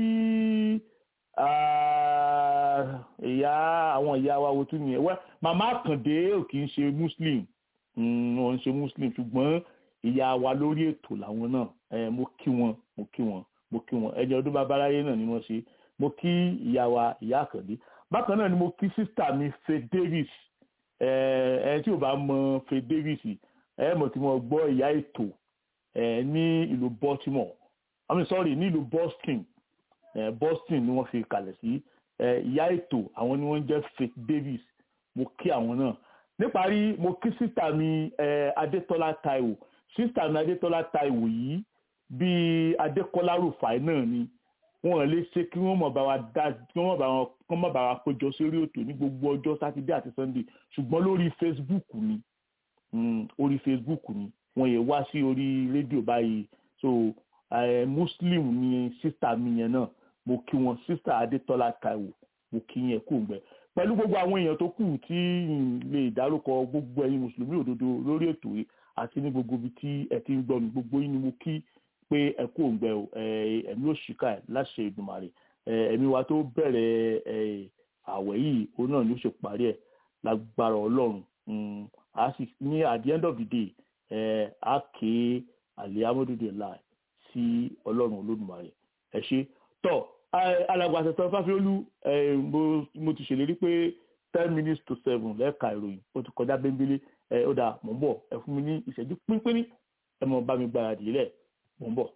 ah, ìyá àwọn ìyá wa wo tún nìyẹn wẹ́ màmá àkàndé ò kì í ṣe muslim mm, wọn ń ṣe muslim ṣùgbọ́n ìyá wa lórí ètò làwọn náà ẹ, mo kí wọn mo kí wọn mo kí wọn ẹni ọdún babaláyé náà ni wọ́n ṣe mo kí ìyá wa ìyá àkàndé bákan náà ni mo kí sísítà mi faith davis ẹ ẹ tí ò bá mọ faith davis ẹ mọ̀ tí mo gbọ́ ìyá ètò ẹ ní ìlú baltimore i mean sorry ní ìlú boston ẹ boston ni wọ́n fi kalẹ̀ sí ẹ ìyá ètò àwọn ni wọ́n jẹ́ faith davis mo kí àwọn náà níparí mo kí sísítà mi ẹ adétọ́lá taiwo sísítà mi adétọ́lá taiwo yìí bíi adékọ́lá rufai náà ni wọn lè ṣe kí wọn mọ bá wa dá kí wọn bá wọn kí wọn bá wa péjọ sórí ètò ní gbogbo ọjọ́ sátidé àti sunday ṣùgbọ́n lórí facebook ni mm, orí facebook ni wọn yẹ wá sí orí rédíò báyìí so eh, muslim ni sísítà mi yẹn náà mo kí wọn sísítà adétọ́lá taiwo mo kí yẹn kú gbẹ pẹ̀lú gbogbo àwọn èèyàn tó kù tí n lè dárúkọ gbogbo ẹ̀yin mùsùlùmí òdodo lórí ètò yìí àti ní gbogbo ibi tí ẹ ti ń gbọ́ mi gbogbo yín ni mo kí pé ẹ kú òǹgbẹ o ẹ, ẹ̀mí òṣìkà ẹ̀ láṣẹ ìdùmàrè ẹ, ẹ̀mí wa tó bẹ̀rẹ̀ ẹ, àwẹ̀ yìí òun náà ni ó ṣe parí ẹ̀ lágbára ọlọ́run Mm, a sì ní at the end of the day ẹ, a ké alihamudulilayi sí ọlọ́run olódùmarè ẹ ṣe tọ́ alàgbà àtẹ̀tẹ̀ fáfiolú ẹ, mo- mo ti ṣèlérí pé ten minutes to seven lẹ́ẹ̀ka ìròyìn ó ti kọjá bẹ́ńbélé ẹ, ó dà mò ń bọ̀ ẹ fún mi ní ìṣẹ́jú pínpín ẹ mọ̀ bá mi gbáradì lẹ̀ mò ń bọ̀.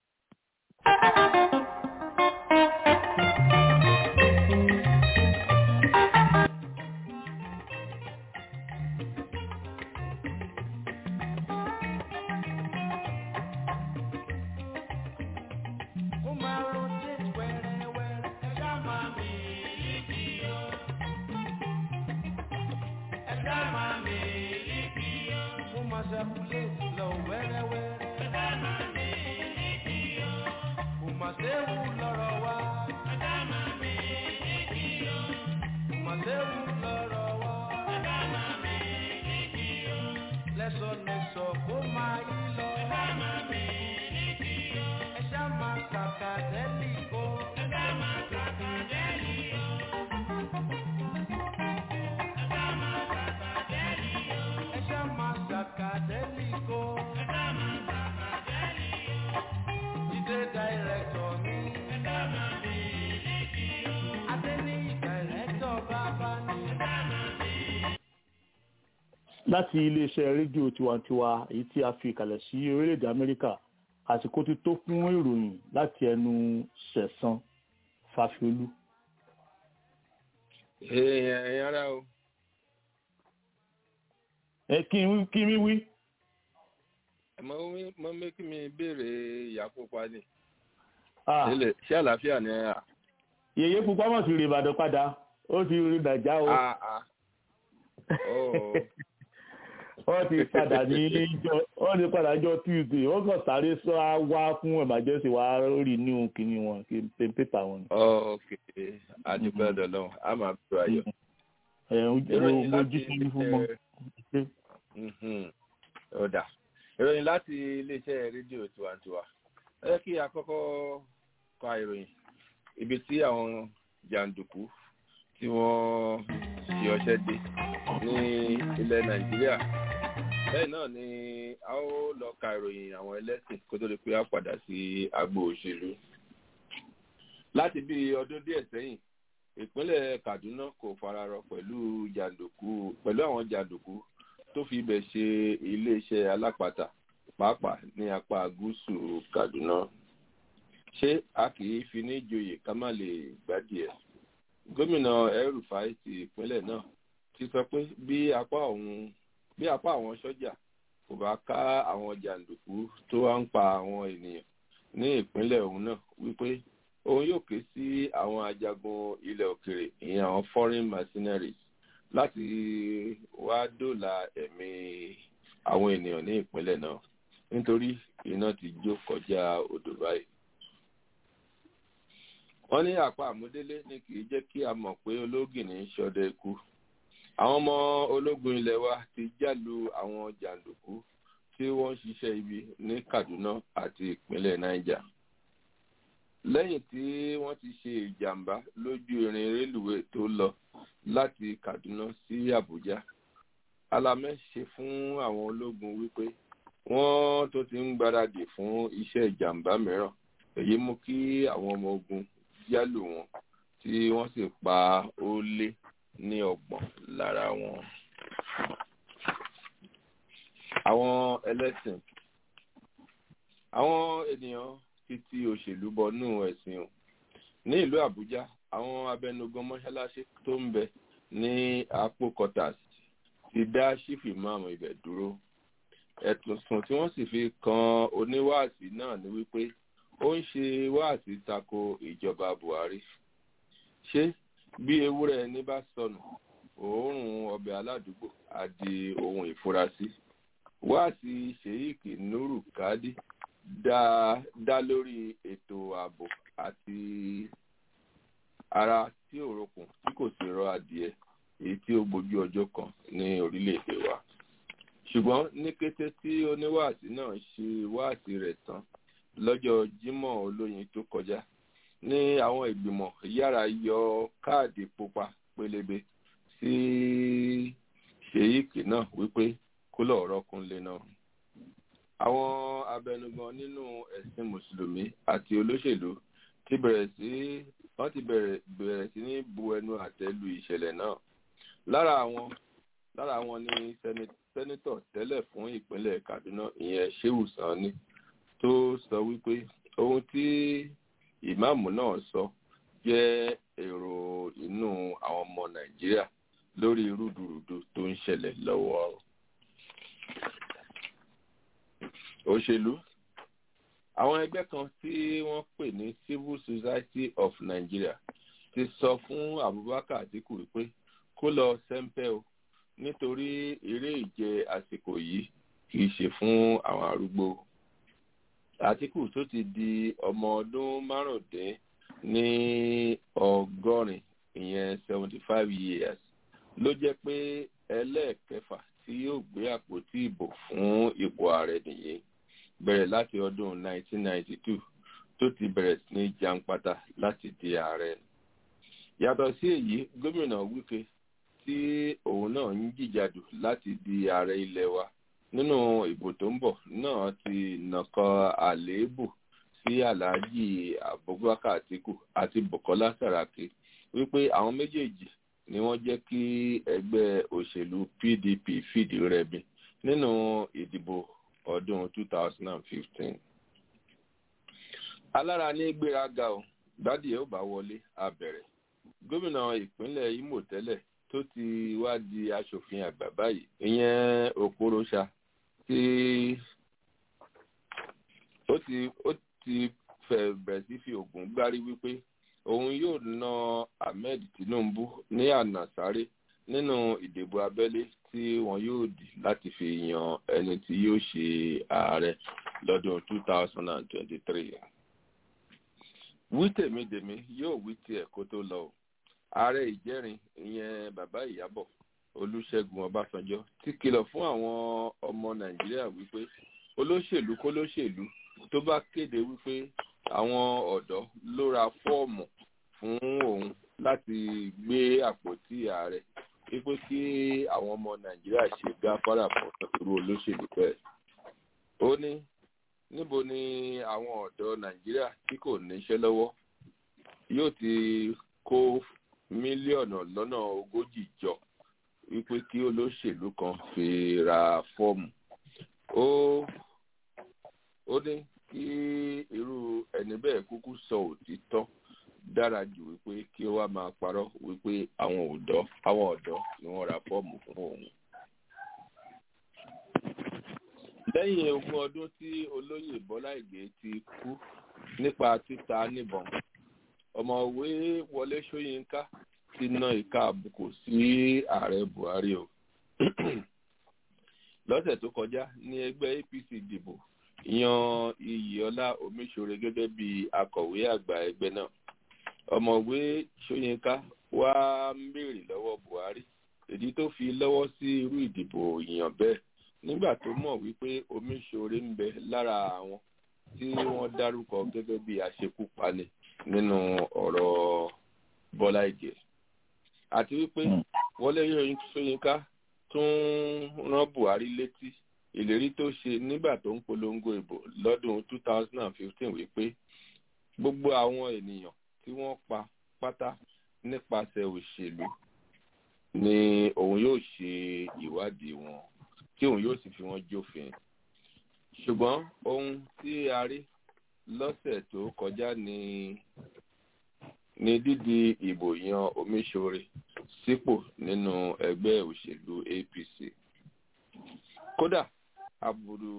Ó máa rotate wẹ́rẹ́wẹ́rẹ́. Ẹ̀dá máa mi líkì o. Ẹ̀dá máa mi líkì o. Ó máa circulate lọ wẹ́rẹ́wẹ́rẹ́. Ẹ̀dá máa mi líkì o. Kò máa séwu lọ́rọ̀ wa. Ẹ̀dá máa mi líkì o. Kò máa séwu lọ́rọ̀ wa. Ẹ̀dá máa mi líkì o. Lẹ́sọ̀lẹ́sọ̀ kó máa yí lọ. Ẹ̀dá máa mi líkì o. Ẹ̀dá máa kàkà dẹ́lì o. Ẹ̀dá máa kàkà dẹ́lì o. Ẹ̀dá máa kàkà dẹ́lì o. Ẹ̀dá máa kàkà dẹ́lì o. Ẹ̀dá máa kàkà dẹ́lì o. Jídé dàírẹ́tọ̀ mi. Ẹ̀dá máa mi líkì o. Adéníyì dàírẹ́tọ̀ bàbá ni. Ẹ̀dá máa mi láti iléeṣẹ́ rédíò tiwantiwa èyí tí a fi ìkàlẹ̀ sí orílẹ̀-èdè amẹ́ríkà àsìkò ti tó fún ìròyìn láti ẹnu sẹ̀san fàfiolú. èèyàn ẹ̀yìn ara o ẹ kí n wí- kí mi wí. mọ mọ mẹ́kí mi béèrè ìyá pupa ni Ah, Ṣé- ṣé àlàáfíà ni ẹ yèyé pupa mọ̀ sí rè ìbàdàn padà ó ti rí nàìjà o. à à ó wọ́n ti padà ní jọ wọ́n ti padà jọ tuesday wọ́n kàn sáré sọ á wá fún emergency wá rí ní kíní wọn kí n pépà wọn. ok adúgbò ọdọọlọrun a máa bẹ̀rù ayọ̀. ẹ ǹ mojú sí fún wọn. ọ̀dà ìròyìn láti iléeṣẹ́ rédíò tiwantiwa ẹ jẹ́ kí a kọ́kọ́ ka ìròyìn ibi tí àwọn jàǹdùkú tí wọ́n ṣe ọṣẹ́ dé ní ilẹ̀ nàìjíríà bẹ́ẹ̀ náà ni a ó lọ ka ìròyìn àwọn ẹlẹ́sìn kó tó di pé a padà sí agbo òṣèlú láti bí ọdún díẹ̀ sẹ́yìn ìpínlẹ̀ kaduna kò fararọ pẹ̀lú jàǹdùkú pẹ̀lú àwọn jàǹdùkú tó fi ibẹ̀ ṣe iléeṣẹ́ alápatà pàápàá ní apá gúúsù kaduna ṣé a kì í fi ní joyè ká má lè gbádìí ẹ̀ gómìnà El-Rufai ti ìpínlẹ̀ náà ti sọ pé bí apá òun bí apá àwọn sọ́jà kò bá ká àwọn jàǹdùkú tó wá ń pa àwọn ènìyàn ní ìpínlẹ̀ òun náà wípé òun yóò ké sí àwọn ajagun ilẹ̀ òkèrè ìyẹn àwọn foreign mercenaries láti wá dóòlà ẹ̀mí àwọn ènìyàn ní ìpínlẹ̀ náà nítorí iná ti jó kọjá odò báyìí wọ́n ní àpá àmúdélé ní kì í jẹ́ kí a mọ̀ pé ológìní ń ṣọdẹ ikú àwọn ọmọ ológun ilẹ̀ wa ti jálu àwọn jàǹdùkú tí wọ́n ń ṣiṣẹ́ ibi ní kaduna àti ìpínlẹ̀ niger lẹ́yìn tí wọ́n ti ṣe ìjàmbá lójú irin rélùwé tó lọ láti kaduna sí abuja alamẹ ṣe fún àwọn ológun wípé wọ́n tó ti ń gbáradì fún iṣẹ́ ìjàmbá mìíràn èyí mú kí àwọn ọmọ ogun yálò wọn tí wọ́n sì pa ó lé ní ọgbọ̀n lára wọn. àwọn ẹlẹ́sìn àwọn ènìyàn ti ti òṣèlú bọnú ẹ̀sìn o ní ìlú àbújá àwọn abẹnugan mọ́ṣáláṣí tó ń bẹ ní apò quarters ti dá sífì máàmù ibẹ̀ dúró ẹ̀sùn tí wọ́n sì fi kan oníwàásí náà ni wípé ó ń ṣe wáàsí tako ìjọba buhari ṣé bí ewúrẹ́ ẹni bá sọnù òórùn ọbẹ̀ aládùúgbò á di ohun ìfurasí wáàsí sheik nuru kadi dá dá lórí ètò ààbò àti ara tí ò rokùn tí kò sì rọ adìẹ èyí tí ó gbójú ọjọ́ kan ní orílẹ̀-èdè wa ṣùgbọ́n ní kété tí oníwàásí náà ṣe wáàsí rẹ̀ tán lọ́jọ́ jímọ̀ olóyin tó kọjá ní àwọn ìgbìmọ̀ yára yọ káàdì pupa pélébé sí ṣèyíkì náà wípé kó lọ́ọ́ rọ́kúnlé náà. àwọn abẹnugan nínú ẹ̀sìn mùsùlùmí àti olóṣèlú ti bẹ̀rẹ̀ sí wọ́n ti bẹ̀rẹ̀ bẹ̀rẹ̀ sí ní bu ẹnu àtẹ́ lu ìṣẹ̀lẹ̀ náà. lára àwọn lára àwọn ni sẹ́nitọ̀ tẹ́lẹ̀ fún ìpínlẹ̀ kaduna ìyẹn sheu sani tó sọ wípé ohun tí ìmáàmù náà sọ jẹ́ èrò inú àwọn ọmọ nàìjíríà lórí rúdurùdu tó ń ṣẹlẹ̀ lọ́wọ́. òṣèlú àwọn ẹgbẹ́ kan tí wọ́n pè ní civil society of nigeria ti sọ fún abubakar atiku wípé kó lọ sẹ́ńpẹ́ o nítorí eré ìje àsìkò yìí kì í ṣe fún àwọn arúgbó àtìkù tó ti di ọmọ ọdún márùndín ní ọgọ́rin ìyẹn seventy five years ló jẹ́ pé ẹlẹ́ẹ̀kẹfà tí yóò gbé àpótí ìbò fún ipò ààrẹ nìyí bẹ̀rẹ̀ láti ọdún nineteen ninety two tó ti bẹ̀rẹ̀ sí ní jàǹpátá láti di ààrẹ. yàtọ̀ sí èyí gómìnà wike tí òun náà ń jìjàdù láti di ààrẹ ilẹ̀ wa nínú ìbò tó ń bọ̀ náà ti nàkọ àléébù sí aláàjì abubakar atiku àti bukola saraki wípé àwọn méjèèjì ni wọ́n jẹ́ kí ẹgbẹ́ òṣèlú pdp fìdí rẹmi nínú ìdìbò ọdún 2015. alára ní gbéraga o gbádìí ó bá wọlé abẹ̀rẹ̀ gómìnà ìpínlẹ̀ imo tẹ́lẹ̀ tó ti wá di aṣòfin àgbà báyìí ìyẹn okorosa tí ó ti ó ti fẹ́ bẹ̀rẹ̀ sí fi ògùn gbárí wípé òun yóò na ahmed tinubu ní ànàsáré nínú ìdìbò abẹ́lé tí wọn yóò dì láti fi yan ẹni tí yóò ṣe ààrẹ lọ́dún 2023. wí tèmídèmí yóò wí tiẹ̀ kó tó lọ o ààrẹ ìjẹrin ìyẹn bàbá ìyábọ̀ olùṣègùn ọbásanjọ́ ti kìlọ̀ fún àwọn ọmọ nàìjíríà wípé olóṣèlú kólóṣèlú tó bá kéde wípé àwọn ọ̀dọ́ ló ra fọ́ọ̀mù fún òun láti gbé àpótí ààrẹ wípé kí àwọn ọmọ nàìjíríà ṣe gáfárà fún irú olóṣèlú bẹ́ẹ̀. ó ní níbo ni àwọn ọ̀dọ́ nàìjíríà tí kò níṣẹ́ lọ́wọ́ yóò ti kó mílíọ̀nù lọ́nà ogójì jọ wípé kí olóṣèlú kan fi ra fọ́ọ̀mù. ó ó ní kí irú ẹni bẹ́ẹ̀ kúkú sọ òtítọ́ dára jù wípé kí ó wá máa parọ́ wípé àwọn ọ̀dọ́ àwọn ọ̀dọ́ ni wọ́n ra fọ́ọ̀mù fún òun. lẹ́yìn ogún ọdún tí olóyè bọ́lá ìgè ti kú nípa títa níbọn ọ̀mọ̀wé wọlé ṣóyínká ti na ìka àbùkù sí ààrẹ buhari o lọ́sẹ̀ tó kọjá ní ẹgbẹ́ apc dìbò yan iyìọlá omiṣore gẹ́gẹ́ bí akọ̀wé àgbà ẹgbẹ́ náà ọ̀mọ̀wé ṣóyínká wá ń béèrè lọ́wọ́ buhari èdè tó fi lọ́wọ́ sí irú ìdìbò ìyàn bẹ́ẹ̀ nígbà tó mọ̀ wípé omiṣore ń bẹ lára àwọn tí wọ́n dárúkọ gẹ́gẹ́ bí aṣekúpani nínú ọ̀rọ̀ bọ́lá ìgè àti wípé wọlé ṣóyínká tún rán buhari létí ìlérí tó ṣe nígbà tó ń polongo ìbò lọ́dún 2015 wípé gbogbo àwọn ènìyàn tí wọ́n pa pátá nípasẹ̀ òṣèlú ni òun yóò ṣe ìwádìí wọn tí òun yóò sì fi wọn jófin ṣùgbọ́n ohun tí a rí lọ́sẹ̀ tó kọjá ní ní dídi ìbò yan omiṣore sípò nínú ẹgbẹ́ òṣèlú apc kódà àbùrù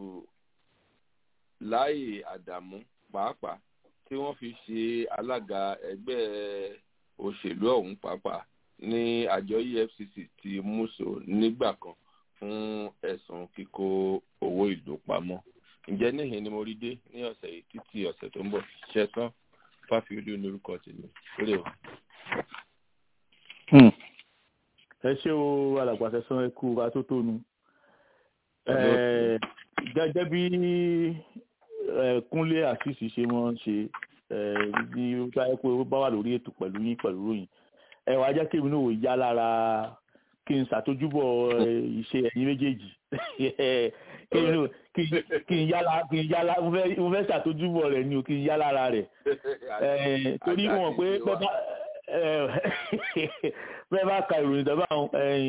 láì àdàmú pàápàá tí wọ́n fi ṣe alága ẹgbẹ́ òṣèlú ọ̀hún pàápàá ní àjọ efcc ti múso nígbà kan fún ẹ̀sùn kíkó owó ìlú pamọ́ ǹjẹ́ níhìn ni mo rí dé ní ọ̀sẹ̀ yìí títí ọ̀sẹ̀ tó ń bọ̀ ṣẹ́tán fáfiolú lórúkọ tèmi lórí o. ẹ ṣé o alàgbàṣẹ san ẹkú atótónu gẹ́gẹ́ bí kúnlé àṣìṣì ṣe mọ́ ṣe ní báyẹ̀ pé ó bá wà lórí ètò pẹ̀lú yín pẹ̀lú ròyìn ẹ wàá jẹ́ kí èmi náà yá lára kí n ṣàtójúbọ̀ ìṣe ẹ̀yin méjèèjì kí n yálà kí n yálà mo fẹ́ ṣàtójúbọ̀ rẹ̀ ni o kí n yá lára rẹ̀ torí wọn pé bẹ́ẹ̀ bá ka ìròyìn dábàá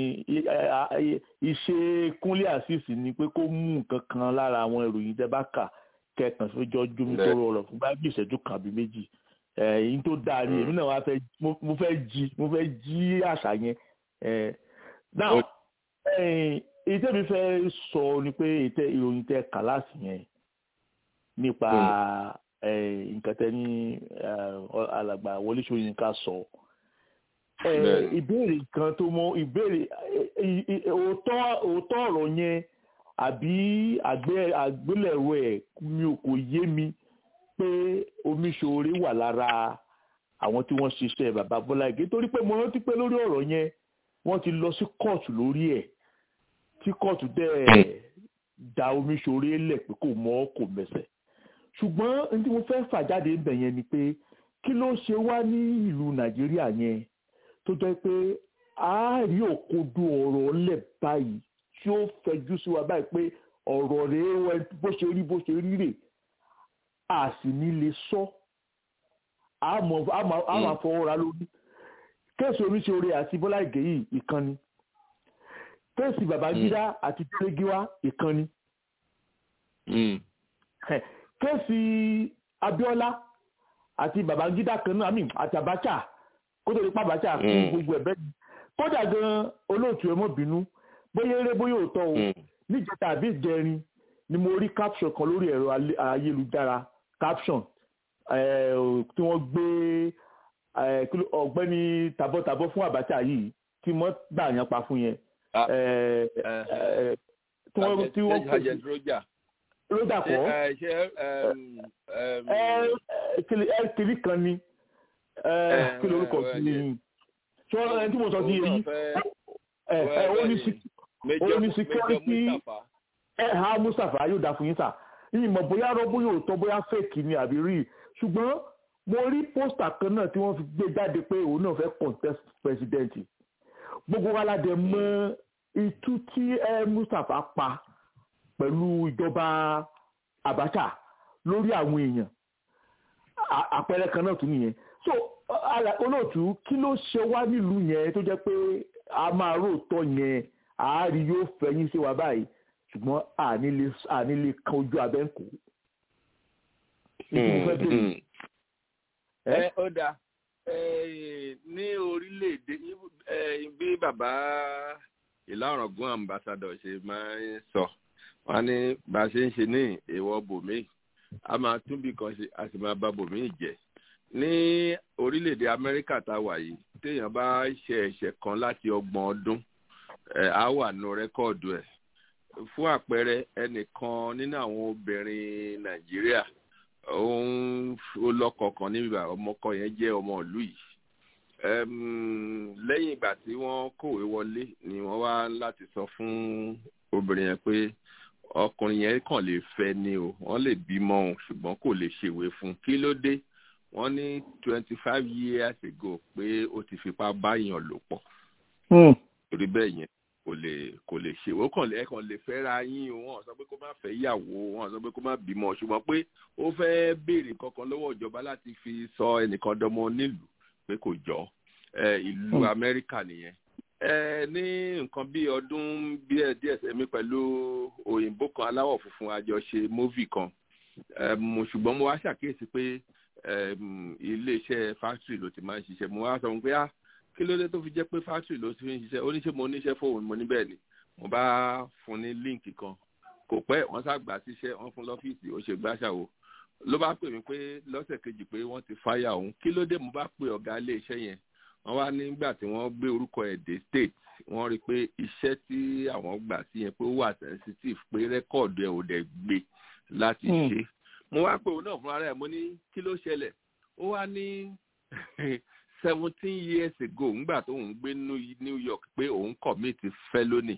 ìṣe kúnlé àṣìṣì ni pé kó mú nǹkan kan lára àwọn ìròyìn tẹ́ bá kà kẹkàn fẹjọ jómi tó rọrọ fún bá bí ìṣẹ́jú kan àbí méjì ẹ̀yìn tó dáa ni èmi náà wá fẹ́ mo fẹ́ jí mo fẹ́ jí àṣà yẹn now èyí tẹ́mi fẹ́ sọ ni pé ìròyìn tẹ́ kàláàsì yẹn nípa nǹkan tẹ́ ní alàgbà Wọlé Ṣóyínká sọ ìbéèrè kan tó mọ ìbéèrè òótọ́ ọ̀rọ̀ yẹn àbí àgbélẹ̀rọ ẹ̀ mi ò kò yé mi pé Omiṣore wà lára àwọn tí wọ́n ṣiṣẹ́ bàbá Bọ́lá Ìgè torí pé mo rántí pé lórí ọ̀rọ̀ yẹn wọ́n ti lọ sí kóòtù lórí ẹ̀ tí kóòtù dẹ̀ da Omiṣore lẹ̀ pé kò mọ́ kò mẹsẹ̀ ṣùgbọ́n ní tí mo fẹ́ fà jáde ń bẹ̀ yẹn ni pé kí ló ṣe wá ní ìlú Nàìjíríà yẹn tó jẹ́ pé a rí òkodo ọ̀rọ̀ lẹ̀ báyìí tí ó fẹjú sí wa báyìí pé ọ̀rọ̀ rèé bó ṣe rí bó ṣe rí rè a sì ní lè sọ a máa fọwọ́ ra lórí kéèsì Omiṣore àti Bọ́lá Ìgè yìí ìkànnì kéèsì Babangida àti Tẹ́lẹ́gíwá ìkànnì kéèsì Abíọ́lá àti Babangida kan náà àti Abacha kó tó lè pa Abacha fún gbogbo ẹ̀bẹ́ kódà gan olóòtú ẹ mọ́ bínú bóyá eré bóyá òótọ́ o níjẹta àbí ìjẹrin ni mo rí caption kan lórí ẹ̀rọ ayélujára caption tí wọ́n gbé ọ̀gbẹ́ni tabọ́tabọ́ fún Abacha yìí tí wọ́n gbà yẹn pa fún yẹn Ah, ẹ, eh, ẹ, tí wọ́n tí wọ́n kò agent roger ló ṣe dàpọ̀ ẹ, ṣe ẹm, ẹm, ẹ ẹ, kìlì ẹ kìlì kan ni ẹ Eh, kí lorúkọ eh, sí yes. i tí wọ́n ẹni tí mo sọ sí òun yìí náà fẹ́- ẹ ẹ ó ní sí Major- ó ní Major security- Mustapha. ẹ ha mustapha yóò dá fún yín sà yìí mọ̀ bóyá rọ́ bóyá òótọ́ bóyá fake ni àbí rí ṣùgbọ́n mo rí pósítà kan náà tí wọ́n fi gbé jáde pé òun náà fẹ́ contest president gbogbo wa la dẹ̀ mọ̀ itú tí ẹ mustapha pa pẹ̀lú ìjọba abacha lórí àwọn èèyàn À- àpẹẹrẹ kan náà tún nìyẹn so ala- olóòtú kí ló ṣe wá nílùú yẹn tó jẹ́ pé a máa róòtọ́ yẹn àárí yóò fẹ̀yìn sí wa báyìí ṣùgbọ́n àní lè àní lè kan ojú abẹ́ ń kó. Ìdí mo fẹ́ bèrè. Mm, mm. Ẹ́? ẹ ó dáa Eh, ní orílẹ̀-èdè eh, bí bàbá ìlàrọ̀gún ambassador ṣe máa ń sọ wọn ní bá a ṣe ń ṣe ní èèwọ̀ bòmíì a máa tún bí kan ṣe a sì máa bà bòmíì jẹ́ ní orílẹ̀-èdè amẹ́ríkà tá a wà yìí téèyàn bá ṣe ẹ̀ṣẹ̀ kan láti ọgbọ̀n ọdún eh, á wà nù rẹ́kọ̀dù ẹ̀ fún àpẹẹrẹ ẹnìkan nínú àwọn obìnrin nàìjíríà òun ó lọ́kọ kan níbi bá ọmọkọ yẹn jẹ́ ọmọ ìlú yìí Ẹm, lẹ́yìn ìgbà tí wọ́n kòwé wọlé ni wọ́n wá láti sọ fún obìnrin yẹn pé ọkùnrin yẹn kàn lè fẹ́ ni o wọ́n lè bímọ òun ṣùgbọ́n kò lè ṣèwé fún un kí ló dé wọ́n ní twenty five years ago pé ó ti fipá báyàn lò pọ̀ torí bẹ́ẹ̀ yẹn kò lè kò lè ṣe ó kàn lè ẹ kàn lè fẹ́ ra yín o wọn sọ pé kó má fẹ́ yàwó wọn sọ pé kó má bímọ ṣùgbọ́n pé ó fẹ́ béèrè kankan lọ́wọ́ ìjọba láti fi sọ ẹnìkan dọmọ nílùú pé kò jọ ẹ ìlú Hmm. amẹ́ríkà nìyẹn ẹ ní nǹkan bí ọdún díẹ̀ díẹ̀ sẹ́mi pẹ̀lú òyìnbó kan aláwọ̀ funfun àjọṣe móvì kan Ẹ, mo- ṣùgbọ́n mo wá ṣàkíyèsí pé ẹm, iléeṣẹ́ fásitì ló ti máa ń ṣiṣẹ́ mo wá sọ fún un pé ah kí ló dé tó fi jẹ́ pé fásitì ló ti fi ń ṣiṣẹ́ ó ní ṣe mo níṣẹ́ fóun mo ní bẹ́ẹ̀ ni mo bá fún ní líǹkì kan kò pẹ́ wọ́n ṣàgbà síṣẹ́ wọ́n fún lọ́fíìsì ó ṣe gbàṣàwò ló bá pè mí pé lọ́sẹ̀ kejì pé wọ́n ti fáyà òun kí ló dé mo bá pe ọ̀gá iléeṣẹ́ yẹn wọ́n wá nígbà tí wọ́n gbé orúkọ ẹ̀ dé state wọ́n rí i pé iṣẹ́ tí àwọn gbà sí yẹn pé ó wà sensitive pé rẹ́kọ̀dù ẹ̀ ò dẹ̀ gbé láti Hmm. ṣe mo wá pè òun náà fúnra rẹ̀ mo ní kí ló ṣẹlẹ̀ ó wá ní seventeen years ago ńgbà tó ń gbé New- New York pé òun commit felony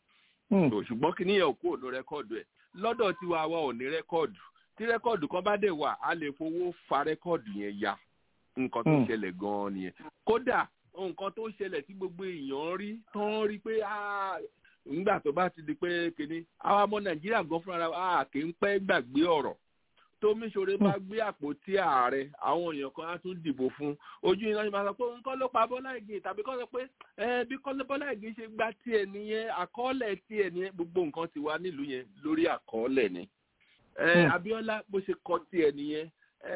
So, ṣùgbọ́n kí níyẹn ò kúrò ní rẹ́kọ̀dù ẹ̀ lọ́dọ̀ tiwa wa ò ní rẹ́kọ̀dù tí rẹ́kọ̀dù kan bá dẹ̀ wà á lè fowó fa rẹ́kọ̀dù yẹn ya nǹkan tó Hmm. ṣẹlẹ̀ gan-an nìyẹn kódà nǹkan tó ṣẹlẹ̀ tí gbogbo èèyàn rí tán rí pé "Ah, nígbà tó bá ti di pé kínní àwa ọmọ nàìjíríà gan fúnra wa a kì í pẹ́ gbàgbé ọ̀rọ̀ tómi ṣoore bá gbé àpótí ààrẹ àwọn èèyàn kan á tún dìbò fún ojú iná ni màá sọ pé òun kọ́ ló pa bọ́lá ìgè tàbí kọ́ sọ pé ẹ bí kọ́lé bọ́lá ìgè ṣe gba tiẹ̀ nìyẹn àkọọ́lẹ̀ tiẹ̀ nìyẹn gbogbo nǹkan ti wà nílùú yẹn lórí àkọọ́lẹ̀ ni ẹ Hmm. abiola bó ṣe kọ tiẹ̀ nìyẹn ẹ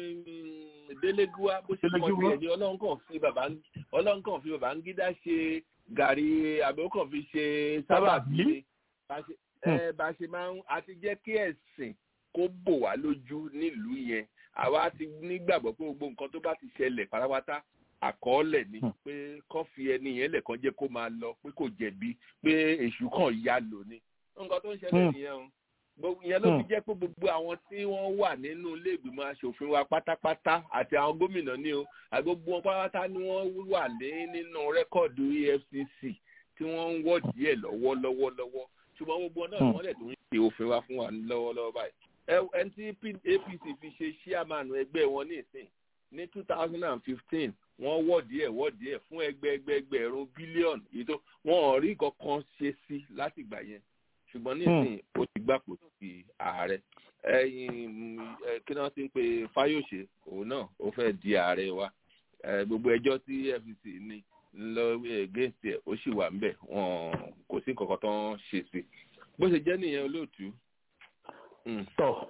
délégúwa bó ṣe kọ Délégúwá. tiẹ̀ ni ọlọ́run kàn fi bàbá ọlọ́run kàn fi bàbá ń gídá ṣe gàrí àbí ó kàn fi ṣe sábàbí Sábàbí. ni bá ṣe ẹ bá ṣe máa ń àti jẹ́ kí ẹ̀sìn kó bò wá lójú nílùú yẹn àwa ti nígbàgbọ́ pé gbogbo nǹkan tó bá ti ṣẹlẹ̀ pátápátá àkọọ́lẹ̀ ni Hmm. pé kán fi ẹni yẹn lẹ̀kan jẹ́ kó máa lọ pé kò jẹ̀bi pé èṣù kàn ya lò ní. nǹkan tó ń ṣẹlẹ̀ Hmm. nìyẹn o gbogbo ìyẹn ló fi Hmm. jẹ́ pé gbogbo àwọn tí wọ́n wà nínú ilé ìgbìmọ̀ asòfin wa pátápátá àti àwọn gómìnà ní o àti gbogbo wọn pátápátá ni wọ́n wà ní nínú rẹ́kọ̀dù EFCC tí wọ́n ń wọ́ọ̀dì ẹ̀ lọ́wọ́lọ́wọ́ lọ́wọ́ ṣùgbọ́n gbogbo wọn náà ni Hmm. wọ́n lẹ̀ tó ń ṣe òfin wa fún wa lọ́wọ́lọ́wọ́ báyìí ẹ- ẹni tí P- APC fi ṣe chairman ẹgbẹ́ wọn ní ìsìn ní two thousand and fifteen wọ́n wọ́ọ̀dì ẹ̀ wọ́ọ̀dì ẹ̀ fún ẹgbẹ́ ẹgbẹ́ ẹgbẹ̀rún bílíọ̀nù èyí tó wọn ò rí kankan ṣe sí láti ìgbà yẹn ṣùgbọ́n nísìnyí ó ti gbàpò sí ààrẹ ẹ̀yìn ẹ, kí wọ́n ti ń pe Fáyọ̀ṣe òun náà ó fẹ́ di ààrẹ wa Ẹ, gbogbo ẹjọ́ tí FCC ní lọ against ẹ̀ ó sì wà ńbẹ̀ wọn kò sí nǹkan kan tó ń ṣe sí bó ṣe jẹ́ nìyẹn olóòtú. Mm. tọ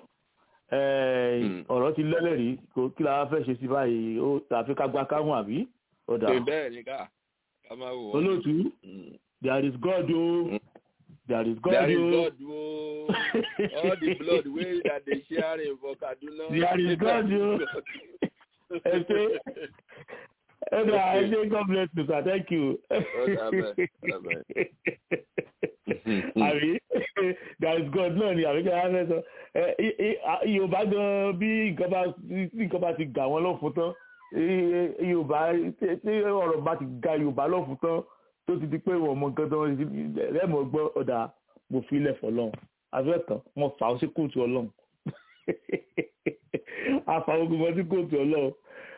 ẹ, Hmm. ọ̀rọ̀ ti lẹ́lẹ́rìí kò kí la fẹ́ ṣe sí báyìí ó tàfi ká gba káwọn àbí ó dà pé bẹ́ẹ̀ ni ká ká máa wò wọ́n. olóòtú Mm. there is God o Hmm. there is God There is o God o all the blood wey that dey share for Kaduna. There is God o. ẹ ṣe ẹ dà ẹ ṣe god bless you sir thank you. àbí there is god náà ni àbí kí wọ́n fẹ́ sọ yorùbá gan bí nǹkan bá ti gà wọ́n lọ́fun tán yorùbá tí ọ̀rọ̀ bá ti ga yorùbá lọ́fun tán tó ti di pé wọ́n mọ nǹkan tán lẹ́mọ̀ gbọ́ ọ̀dà mo fi ilẹ̀ fọlọ́run afẹ́tàn wọ́n fà ó sí kóòtù ọlọ́run àfàwọn gbogbo sí kóòtù ọlọ́run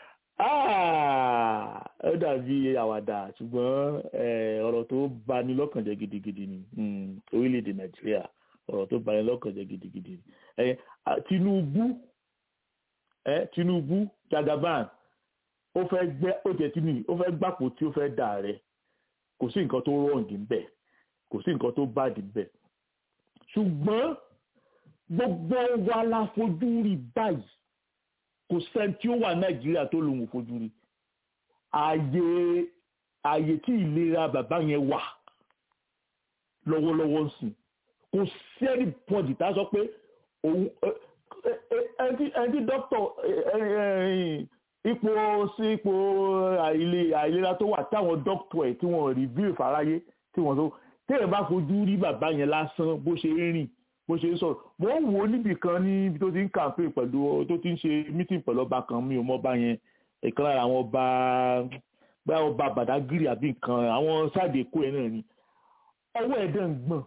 ó dàbí àwàdà ṣùgbọ́n ọ̀rọ̀ tó bani lọ́kàn jẹ́ gidigidi ni orílẹ̀-èdè nàìjíríà ọ̀rọ̀ tó bani lọ́kàn jẹ́ gidigidi ni tinubu tinubu jagaban ó fẹ́ gbẹ́ ó jẹ́ tí nìyí ó fẹ́ gbàpò tí ó fẹ́ dà rẹ̀ kò sí nǹkan tó rọ̀ǹdì ń bẹ̀ kò sí nǹkan tó bàdì ń bẹ̀ ṣùgbọ́n gbogbo wa la fojú rí báyìí kò sẹ́ni tí ó wà nàìjíríà tó lòun ò fojú rí ààyè ààyè tí ìlera bàbá yẹn wà lọ́wọ́lọ́wọ́ sìn kò sí ẹni pọ́ǹdì tá a sọ pé òun ẹni tí dókítà ipò sí ipò àìlera tó wà táwọn dókítà ẹ̀ tí wọ́n rìvíw fáráyé tí wọ́n sọ téèyàn bá fojú rí bàbá yẹn lásán bó ṣe ń rìn bó ṣe ń sọ̀rọ̀ mo ń wò ó níbì kan níbi tó ti ń kàǹpé pẹ̀lú tó ti ń ṣe mítìn pẹ̀lú ọba kan mi ò mọ ọba yẹn ìkan lára àwọn ọba bá ọba bàdágìrì àbí nǹkan àwọn sáàdì èkó yẹn náà ni ọwọ́ ẹ̀ dẹ̀ ń gbọ̀n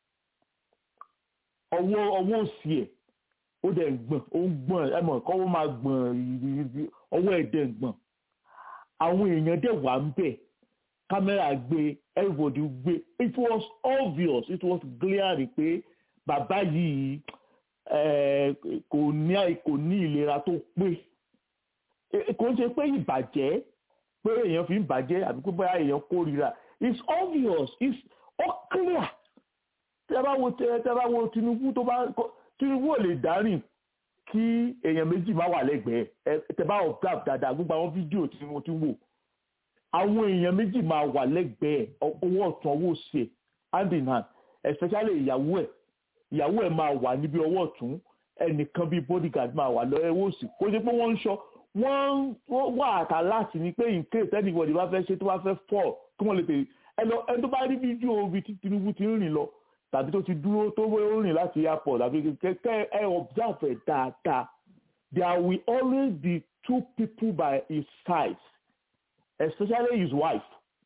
ọwọ́ ọwọ́ òsì ẹ̀ ó dẹ̀ ń gbọ̀n ó ń gbọ̀n ẹ mọ̀ kọ́wọ́ máa gbọ̀n ọwọ́ ẹ̀ dẹ̀ ń gbọ̀n àwọn èèyàn dẹ̀ wà ń bẹ̀ kámẹ́rà gbé everybody gbé it was obvious it was glaring pé bàbá yìí kò ní kò ní ìlera tó pé kò ń ṣe pé ìbàjẹ́ pé èèyàn fi ń bàjẹ́ àbí pé bóyá èèyàn kórìíra it's obvious it's all clear tẹ́ bá wo tẹ́ bá wo Tinubu tó bá Tinubu ò lè dárìn kí èèyàn méjì má wà lẹ́gbẹ̀ẹ́ tẹ́ bá observe dáadáa gbogbo àwọn fídíò tí mo ti wò àwọn èèyàn méjì máa wà lẹ́gbẹ̀ẹ́ owó ọ̀tún owó òsì hand in hand especially ìyàwó ẹ̀ ìyàwó ẹ̀ máa wà níbi ọwọ́ ọ̀tún ẹnìkan bíi bodyguard máa wà lọ́wọ́ òsì kó jẹ́ pé wọ́n ń sọ wọ́n wà àtà láti ní pé in case anybody bá fẹ́ ṣe tó bá fẹ́ fall kí wọ́n lè tèè ẹnì ẹni tó bá rí fídíò ibi tí Tinubu ti ń rìn lọ tàbí tó ti dúró tó ń rìn láti airport tàbí kẹ́kẹ́ ẹ observe ẹ̀ dáadáa there will always be two people by his side especially his wife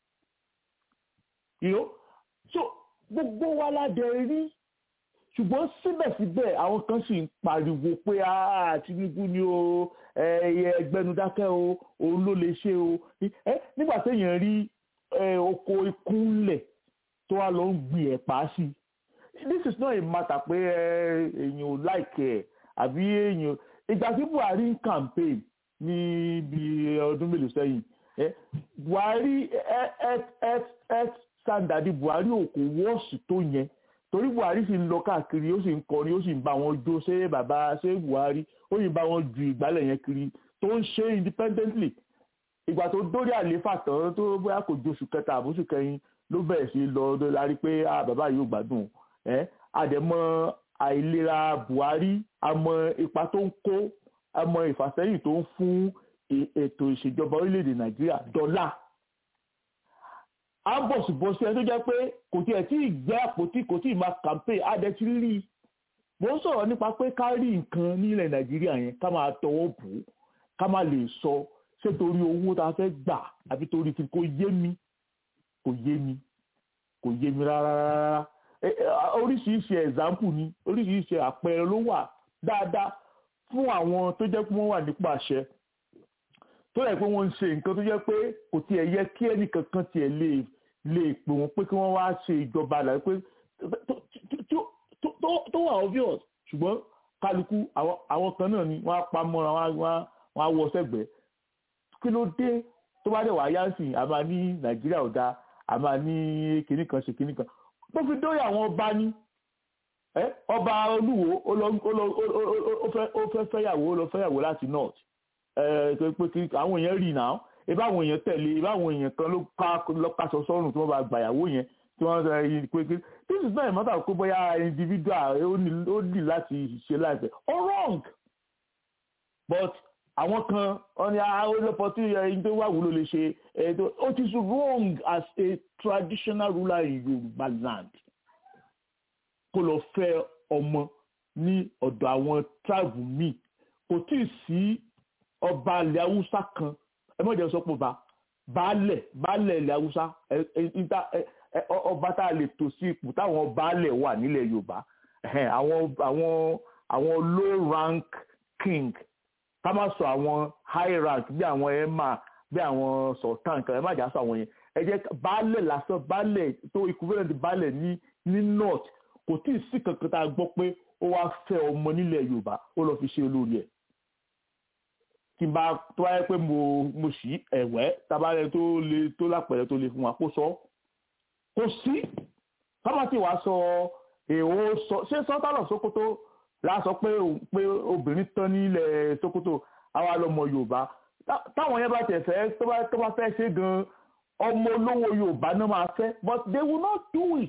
you know so gbogbo wa ládẹ rí ṣùgbọ́n síbẹ̀síbẹ̀ àwọn kan sì ń pariwo pé Tinubu ni o ẹgbẹ́nudákẹ́ o òun ló lè ṣe o nígbà téèyàn rí oko ikú ńlẹ̀ tó wá lọ ń gbin ẹ̀pà sí this is not a matter pé èèyàn ò láìkẹ́ ẹ̀ àbí èèyàn ìgbà tí Buhari ń campaign ní bí ọdún mélòó sẹ́yìn Buhari health standard Buhari ò kò wọ́ọ̀sì tó yẹn torí buhari sì ń lọ káàkiri ó sì ń kọrin ó sì ń bá wọn jó ṣé bàbá ṣé buhari ó sì ń bá wọn ju ìgbálẹ̀ yẹn kiri tó ń ṣe independently ìgbà tó dórí àlééfà tán tó bóyá kò ju oṣù kẹta àbóṣù kẹrin ló bẹ̀rẹ̀ sí lọ lárí pé bàbá yìí ò gbádùn ẹ́ àdẹ̀mọ́ àìlera buhari àmọ́ ipa tó ń kó àmọ́ ìfàsẹ́yìn tó ń fún ètò ìṣèjọba orílẹ̀-èdè nàìjíríà dọ́là a bọ̀sibọ̀sí ẹni tó jẹ́ pé kò tiẹ̀ tí ì gbé àpótí kò tí ì máa campaign adẹ́tí rí i mo ń sọ̀rọ̀ nípa pé ká rí nǹkan nílẹ̀ nàìjíríà yẹn ká máa tọwọ́ bù ú ká máa lè sọ ṣé torí owó tá a fẹ́ gbà àbí torí kí kò yé mi kò yé mi kò yé mi rárá rárá oríṣiríṣi example ni oríṣiríṣi àpẹẹrẹ ló wà dáadáa fún àwọn tó jẹ́ pé wọ́n wà nípò àṣẹ tó yẹ pé wọ́n ń ṣe nǹkan tó jẹ́ pé kò tiẹ̀ yẹ kí ẹnìkankan tiẹ̀ lè lè pè wọ́n pé kí wọ́n wá ṣe ìjọba àlàyé pé tó wà obvious ṣùgbọ́n kálukú àwọn kan náà ni wọ́n á pa mọ́ra wọ́n á wọ sẹ́gbẹ̀ẹ́ kí ló dé tó bá dẹ̀ wá yá sí àmà ní nàìjíríà ò dáa àmà ní kinní kan ṣe kinní kan tó fi dórí àwọn ọba ní ọba olúwo ó fẹ́ fẹ́yàwó ó lọ fẹ́yàwó láti north pé àwọn èèyàn rí náà ibà àwọn èèyàn tẹ̀lé ibà àwọn èèyàn kan ló ká lọ́kàṣọ sọ́run tí wọ́n bá gbàyàwó yẹn tí wọ́n sọ yìí pé pé this is not a matter of pé bóyá individual ó ní láti ṣe láìpẹ́ all wrong but àwọn kan wọn ni olóòpọ̀ tí ẹni tó wà wúlò lè ṣe ètò it is wrong as a traditional ruler in Yorùbá land kó lọ fẹ́ ọmọ ní ọ̀dọ̀ àwọn tribe míì kò tí ì sí ọba ilẹ̀ haúsá kan ẹ mọ̀jẹ̀ sọ pé ba baálẹ̀ baálẹ̀ ilẹ̀ haúsá ọba tá a lè tò sí ipò táwọn baálẹ̀ wà nílẹ̀ yorùbá àwọn àwọn àwọn low rank king ká má sọ àwọn high rank bí àwọn emma bí àwọn sultan kan ẹ má jà sọ àwọn yẹn ẹ jẹ́ baálẹ̀ lásán baálẹ̀ tó equivalent baálẹ̀ ní ní north kò tí ì sí kankan tá a gbọ́ pé ó wá fẹ́ ọmọ nílẹ̀ yorùbá ó lọ fi ṣe olórí ẹ̀ tí n bá tó wáyé pé mo mo sì ẹ̀wẹ́ tabalẹ̀ tó le tó lápẹ̀rẹ̀ tó le fún wa kó sọ kò sí kábàtì wàá sọ èèwọ̀ sọ ṣé sọ́tàlọ̀ sokoto la sọ pé pé obìnrin tán nílẹ̀ sokoto àwa lọmọ yorùbá táwọn yẹn bá tẹ̀ fẹ́ tó bá tó bá fẹ́ ṣe gan ọmọ olówó yorùbá náà máa fẹ́ but they will not do it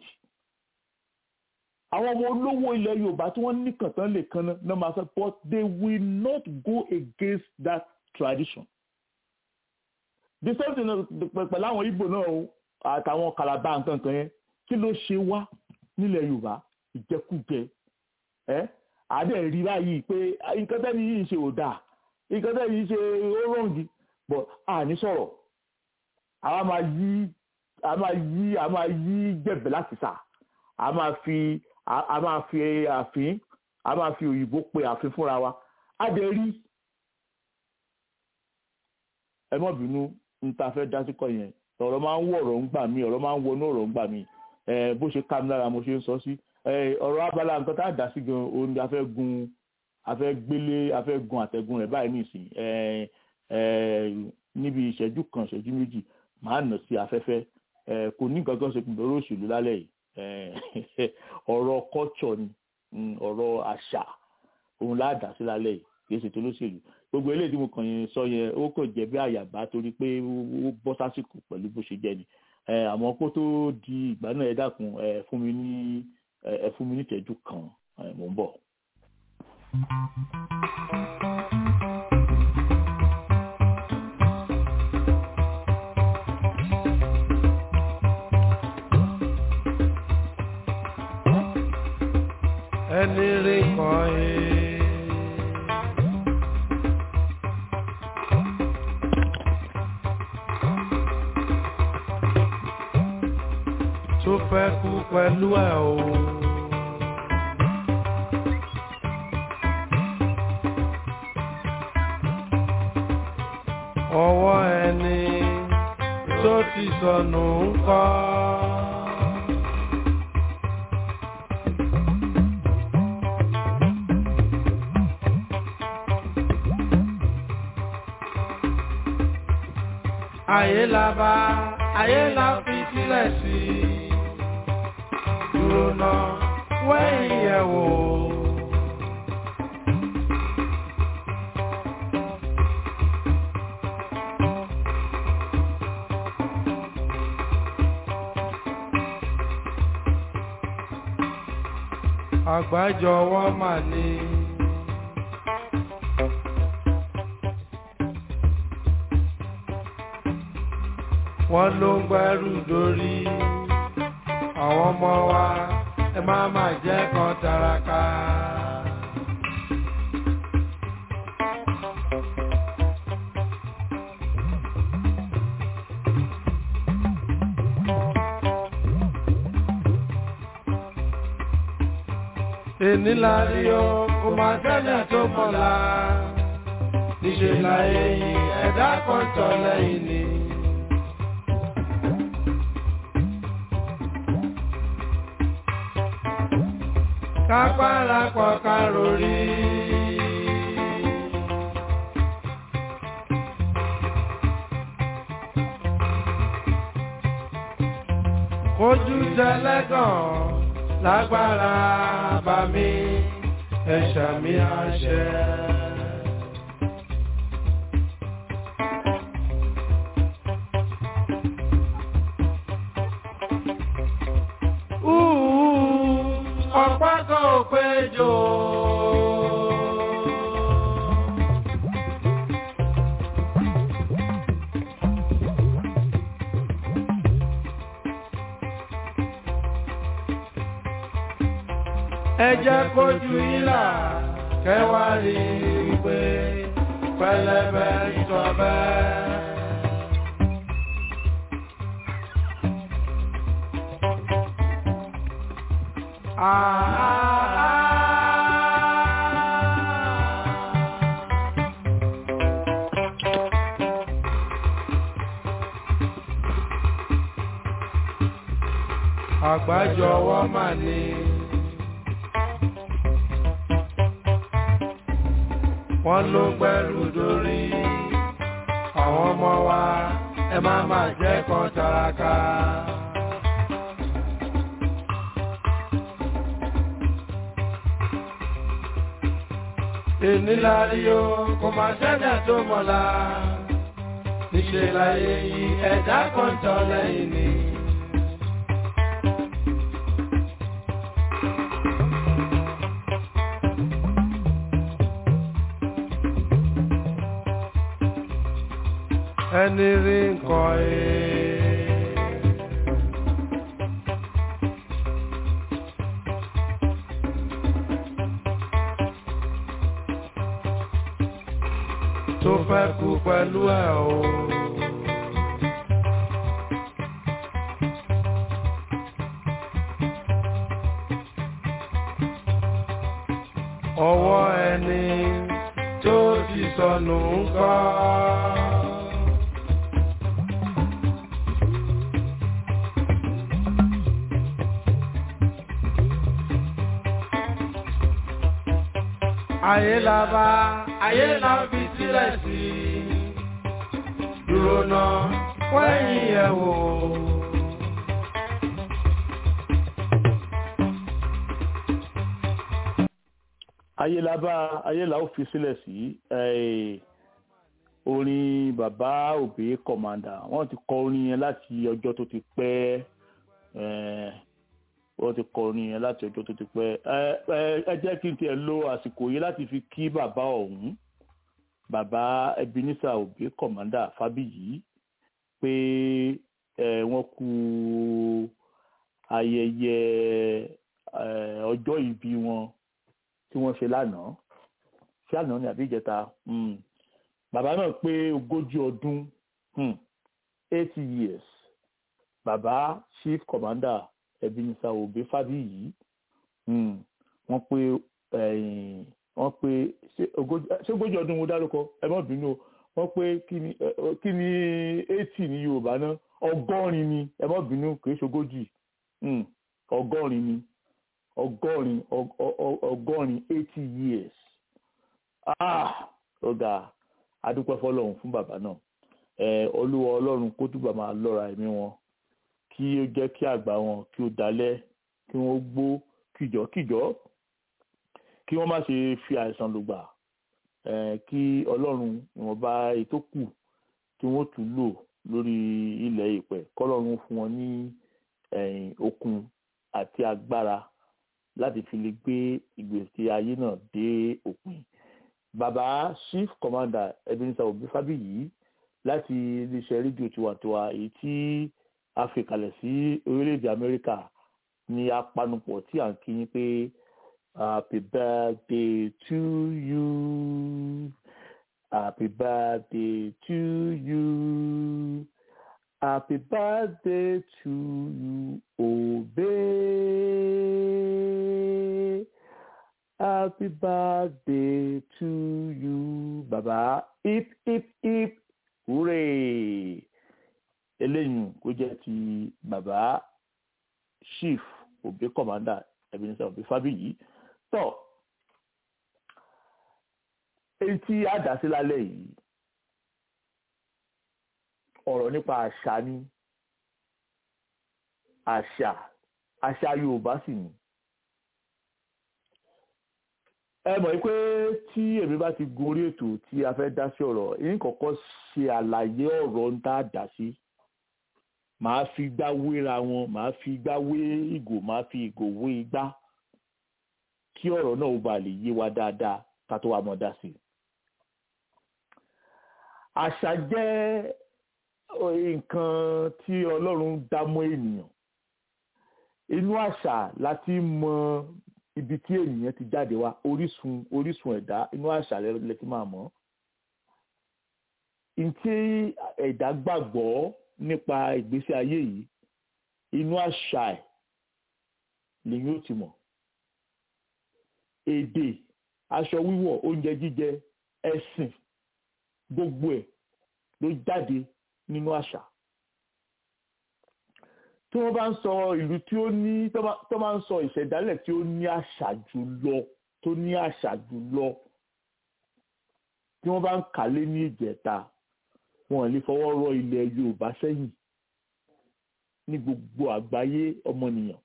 àwọn ọmọ olówó ilẹ̀ yorùbá tí wọ́n ní kàntán lè kan náà máa fẹ́ but they will not go against that tradition. the same thing pẹ̀lú àwọn Ìgbò náà àtàwọn Calabar nǹkan kan yẹn kí ló ṣe wá nílẹ̀ yorùbá ìjẹkújẹ ẹ àdé rí báyìí pé nǹkan tẹ́ni yìí ṣe ò dáa nǹkan tẹ́ni yìí ṣe ó rọ̀ǹgì but àní sọ̀rọ̀ àwa máa yí a máa yí a máa yí jẹ̀bẹ̀ láti sà a máa fi a máa fi àfin a máa fi òyìnbó pe àfin fúnra wa a dẹ̀ rí ẹ mọ̀ bínú n ta fẹ́ dá sí kọ yẹn ọ̀rọ̀ máa ń wọ ọ̀rọ̀ ń gbà mí ọ̀rọ̀ máa ń wọnú ọ̀rọ̀ ń gbà mí bó ṣe ká mi lára mo ṣe ń sọ sí ọ̀rọ̀ abala nǹkan tá a dá sí gan òun ni a fẹ́ gun a fẹ́ gbélé a fẹ́ gun àtẹ̀gùn rẹ̀ báyìí nìsín níbi ìṣẹ́jú kan ìṣẹ́jú méjì máa nà sí afẹ́fẹ́ kò ní nǹkan kan ṣe pẹ̀lú ọ̀rọ̀ òṣèlú lálẹ́ yìí ọ̀rọ̀ culture ni ọ̀rọ̀ àṣà òun láàdá sí lálẹ́ yìí kì í ṣe tó lóṣèlú gbogbo eléyìí tí mo kàn yẹn sọ yẹn ó kàn jẹ́ bí àyàbá torí pé ó bọ́ sásìkò pẹ̀lú bó ṣe jẹ́ ni àmọ́ kó tó di ìgbà náà ẹ dákun ẹ fún mi ní ẹ fún mi ní ìtẹ́jú kan mò ń bọ̀. ẹni rí kan ẹ. tó fẹ́ kú pẹ̀lú ẹ̀ o. ọwọ́ ẹni tó ti sọnù ń kọ́. ayé la bá ayé la fi sílẹ̀ sí dúró náà wẹ́yìn yẹ̀ wò. àgbájọwọ́ mà ní. wọ́n ló ń gbẹ́rù dórí àwọn ọmọ wa ẹ má má jẹ́ kan taraka. èní la rí o kò má sẹ́ni tó mọ̀la níṣẹ́ la èyí ẹ̀dá kan tọ̀ lẹ́yìn ni. kápára pọ̀ kárórì. Kojú tẹlẹ́gàn lágbára bá mi ẹ̀ṣà mi àṣẹ. ọ̀pá kan ò péjọ. ẹ jẹ́ kójú ìlà kẹwàá rí i pé pẹlẹbẹ ìtọ́bẹ. Àgbájọwọ́ mà ní. Wọ́n ló gbẹ́rù dórí. Àwọn ọmọ wa ẹ má má jẹ́ kan taraka. Ènìlárí o, kò má ṣẹ́jà tó mọ̀lá. Níṣẹ́ láyé yìí ẹ̀dá kan tọ́ lẹ́yìn ni. ẹni rí nǹkan ẹ̀. tó fẹ́ kú pẹ̀lú ẹ̀ o. ọwọ́ ẹni tó ti sọnù ń kọ́. ayé la bá ayé la fi sílẹ̀ sí dúró náà wẹ́yìn ẹ̀ wò. ayé la bá ayé la ó fi sílẹ̀ sí eh, orin bàbá òbí kọ̀màndà wọ́n ti kọ orin yẹn láti ọjọ́ tó ti pẹ́ eh, wọ́n ti kọ orin yẹn láti ọjọ́ tó ti pẹ́ ẹ ẹ ẹ jẹ́ kí n tiẹ̀ lo àsìkò yìí láti fi kí bàbá ọ̀hún bàbá Ebenezer òbí kọ̀màndà Fábíyì pé ẹ wọ́n kú ayẹyẹ ẹ ọjọ́ ìbí wọn tí wọ́n ṣe lánàá ṣé àná ni àbí ìjẹta mm. bàbá náà pé ogójì ọdún mm. eighty years bàbá chief commander Ebenezer Obey Fábíyì mm. wọ́n pé wọ́n pé ṣé ogójì ọdún mo dárúkọ ẹ má bínú o wọ́n pé kí ni kí ni eighty ní Yorùbá náà ọgọ́rin ni ẹ má bínú kì í ṣogójì ọgọ́rin ni ọgọ́rin ọgọ́rin eighty years ah ọ̀gá adúpẹ́ fọlọ́run fún bàbá náà ẹ olúwa ọlọ́run kó túbọ̀ máa lọ́ra ẹ̀mí wọn kí ó jẹ́ kí àgbà wọn kí ó dalẹ̀ kí wọ́n gbó kìjọ́kìjọ́ kí wọ́n má ṣe fi àìsàn lùgbà ẹ kí ọlọ́run ìwọ̀nba ètò kù kí wọ́n tún lò lórí ilẹ̀ ìpẹ́ kọ́lọ́run fún wọn ní okun àti agbára láti fi lè gbé ìgbésí ayé náà dé òpin bàbá chief commander Ebenezer Obey Fábíyì láti iléeṣẹ́ rédíò tiwantiwa èyí tí a fi kalẹ̀ sí orílẹ̀-èdè Amẹ́ríkà ní apanupọ̀ tí à ń kí yín pé happy birthday to you happy birthday to you happy birthday to you Obey. Happy birthday to you, bàbá. Hip hip hip hooray. Eléyìí kó jẹ́ ti bàbá chief Obey commander Ebenezer Obey Fábíyì. Tọ́ èyí tí a dá sí lálẹ́ yìí ọ̀rọ̀ nípa àṣà ni àṣà àṣà Yorùbá sì ni ẹ mọ̀ pé tí èmi bá ti gorí ètò tí a fẹ́ dá sí ọ̀rọ̀ yín kọ́kọ́ ṣe àlàyé ọ̀rọ̀ ń tá a dá sí màá fi igbá wéra wọn màá fi igbá wé ìgò màá fi ìgò wé igbá kí ọ̀rọ̀ náà ó ba lè yé wa dáadáa ká tó wá mọ̀ dá sí. àṣà jẹ́ nǹkan tí Ọlọ́run dá mọ́ ènìyàn inú àṣà láti mọ ibi tí ènìyàn ti jáde wá orísun orísun ẹ̀dá inú àṣà lẹ ti máa mọ̀ ntí ẹ̀dá gbàgbọ́ nípa ìgbésí ayé yìí inú àṣà ẹ̀ lèyìn ó ti mọ̀ èdè aṣọ wíwọ̀ oúnjẹ jíjẹ ẹ̀sìn gbogbo ẹ̀ ló jáde nínú àṣà tí wọ́n bá ń sọ ìlú tí ó ní tó bá ń sọ ìṣẹ̀dálẹ̀ tí ó ní àṣà jùlọ tó ní àṣà jùlọ tí wọ́n bá ń kàlé ní ìjẹta wọn lè fọwọ́ rọ ilẹ̀ Yorùbá sẹ́yìn ní gbogbo àgbáyé ọmọnìyàn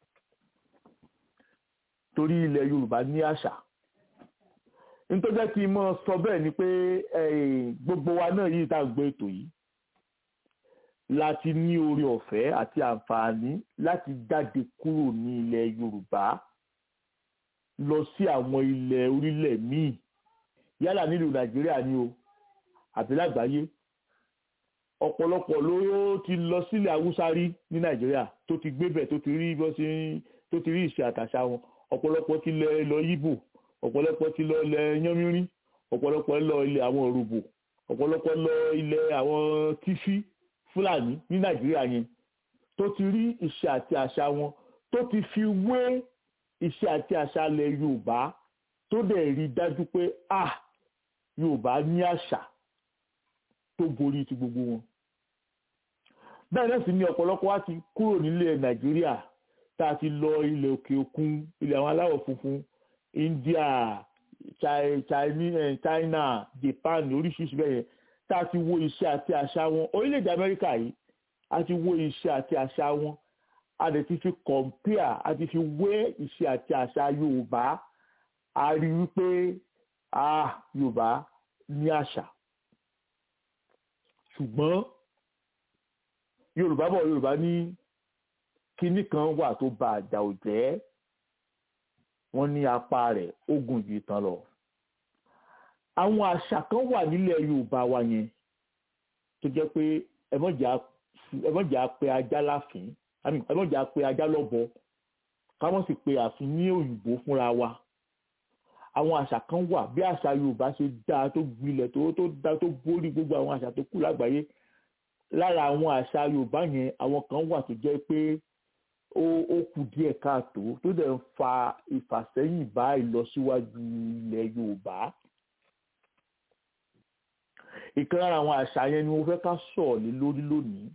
torí ilẹ̀ Yorùbá ní àṣà nítorí kí n mọ sọ bẹ́ẹ̀ ni pé gbogbo wa náà yìí tá à ń gbé ètò yìí láti ní oore ọ̀fẹ́ àti àǹfààní láti jáde kúrò ní ilẹ̀ Yorùbá lọ sí àwọn ilẹ̀ orílẹ̀ míì yálà nílùú Nàìjíríà ni o àbí lágbàáyé ọ̀pọ̀lọpọ̀ ló ti lọ sílẹ̀ Haúsá rí ní Nàìjíríà tó ti gbébẹ̀ tó ti rí bọ́ sí tó ti rí ìṣe àtàṣà wọn ọ̀pọ̀lọpọ̀ ti lọ lọ Yíbò ọ̀pọ̀lọpọ̀ ti lọ ilẹ̀ Yánmírín ọ̀pọ̀lọpọ̀ lọ ilẹ̀ àwọn Òrùbò ọ̀pọ̀lọpọ̀ lọ ilẹ̀ àwọn Tífí Fúlàní ní Nàìjíríà yẹn tó ti rí ìṣe àti àṣà wọn tó ti fi wé ìṣe àti àṣà ilẹ̀ Yorùbá tó dẹ̀ rí dájú pé ah Yorùbá ní àṣà tó borí ti gbogbo wọn. bẹ́ẹ̀ náà sì ni ọ̀pọ̀lọpọ̀ wa ti kúrò nílẹ̀ Nàìjíríà tá a ti lọ ilẹ̀ òkè òkun ilẹ̀ àwọn aláwọ̀ funfun India China Japan oríṣiríṣi bẹ́ẹ̀ yẹn tá a ti wo iṣẹ́ àti àṣà wọn orílẹ̀-èdè Amẹ́ríkà yìí a ti wo iṣẹ́ àti àṣà wọn a dẹ̀ ti fi compare a ti fi wé iṣẹ́ àti àṣà Yorùbá a rí wípé ah Yorùbá ní àṣà ṣùgbọ́n Yorùbá bọ̀ Yorùbá ní kinní kan wà tó ba àjà ò jẹ́ wọ́n ní apá rẹ̀ ó gùn jù tán lọ àwọn àṣà kan wà nílẹ̀ Yorùbá wa yẹn tó jẹ́ pé ẹmọ́jà pe ajá láfín ẹmọ́jà pe ajá lọ́bọ káwọn sì pe àfin ní òyìnbó fúnra wa àwọn àṣà kan wà bí àṣà Yorùbá ṣe dáa tó gbilẹ̀ tó tó dáa tó borí gbogbo àwọn àṣà tó kù lágbàáyé lára àwọn àṣà Yorùbá yẹn àwọn kan wà tó jẹ́ pé ó ó kù díẹ̀ káàtó tó dẹ̀ ń fa ìfàsẹ́yìn bá ìlọsíwájú ilẹ̀ Yorùbá ìkan lára àwọn àṣà yẹn ni mo fẹ́ ká sọ̀ lé lórí lónìí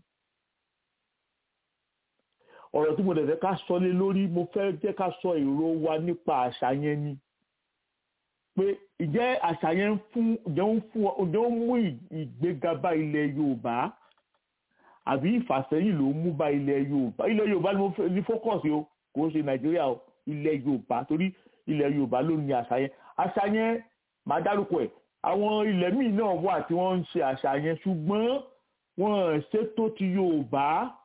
ọ̀rọ̀ tí mo dẹ̀ fẹ́ ká sọ lé lórí mo fẹ́ jẹ́ ká sọ èrò wa nípa àṣà yẹn ni pé ìjẹ́ àṣà yẹn ń fún ìjẹ́ ń fún ìjẹ́ ń mú ìgbéga bá ilẹ̀ Yorùbá àbí ìfàsẹ́yìn ló ń mú bá ilẹ̀ Yorùbá ilẹ̀ Yorùbá ni mo fẹ́ ní fókọ̀sì o kò ṣe Nàìjíríà o ilẹ̀ Yorùbá torí ilẹ̀ Yorùbá ló ní àṣà yẹn àṣà yẹn màá dárúkọ ẹ̀ àwọn ilẹ̀ míì náà wà tí wọ́n ń ṣe àṣà yẹn ṣùgbọ́n wọ́n ṣètò ti Yorùbá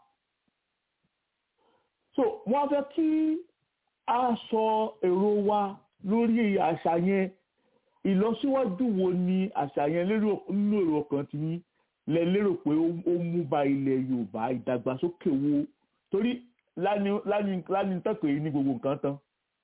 so wọ́n fẹ́ kí a sọ èrò wa lórí àṣà yẹn ìlọsíwájú wo ni àṣà yẹn nínú èrò ọkàn tí yín lẹ lérò pé ó mú bá ilẹ̀ Yorùbá ìdàgbàsókè wo torí láni tẹ́kọ̀ọ́ yìí ní gbogbo nǹkan tán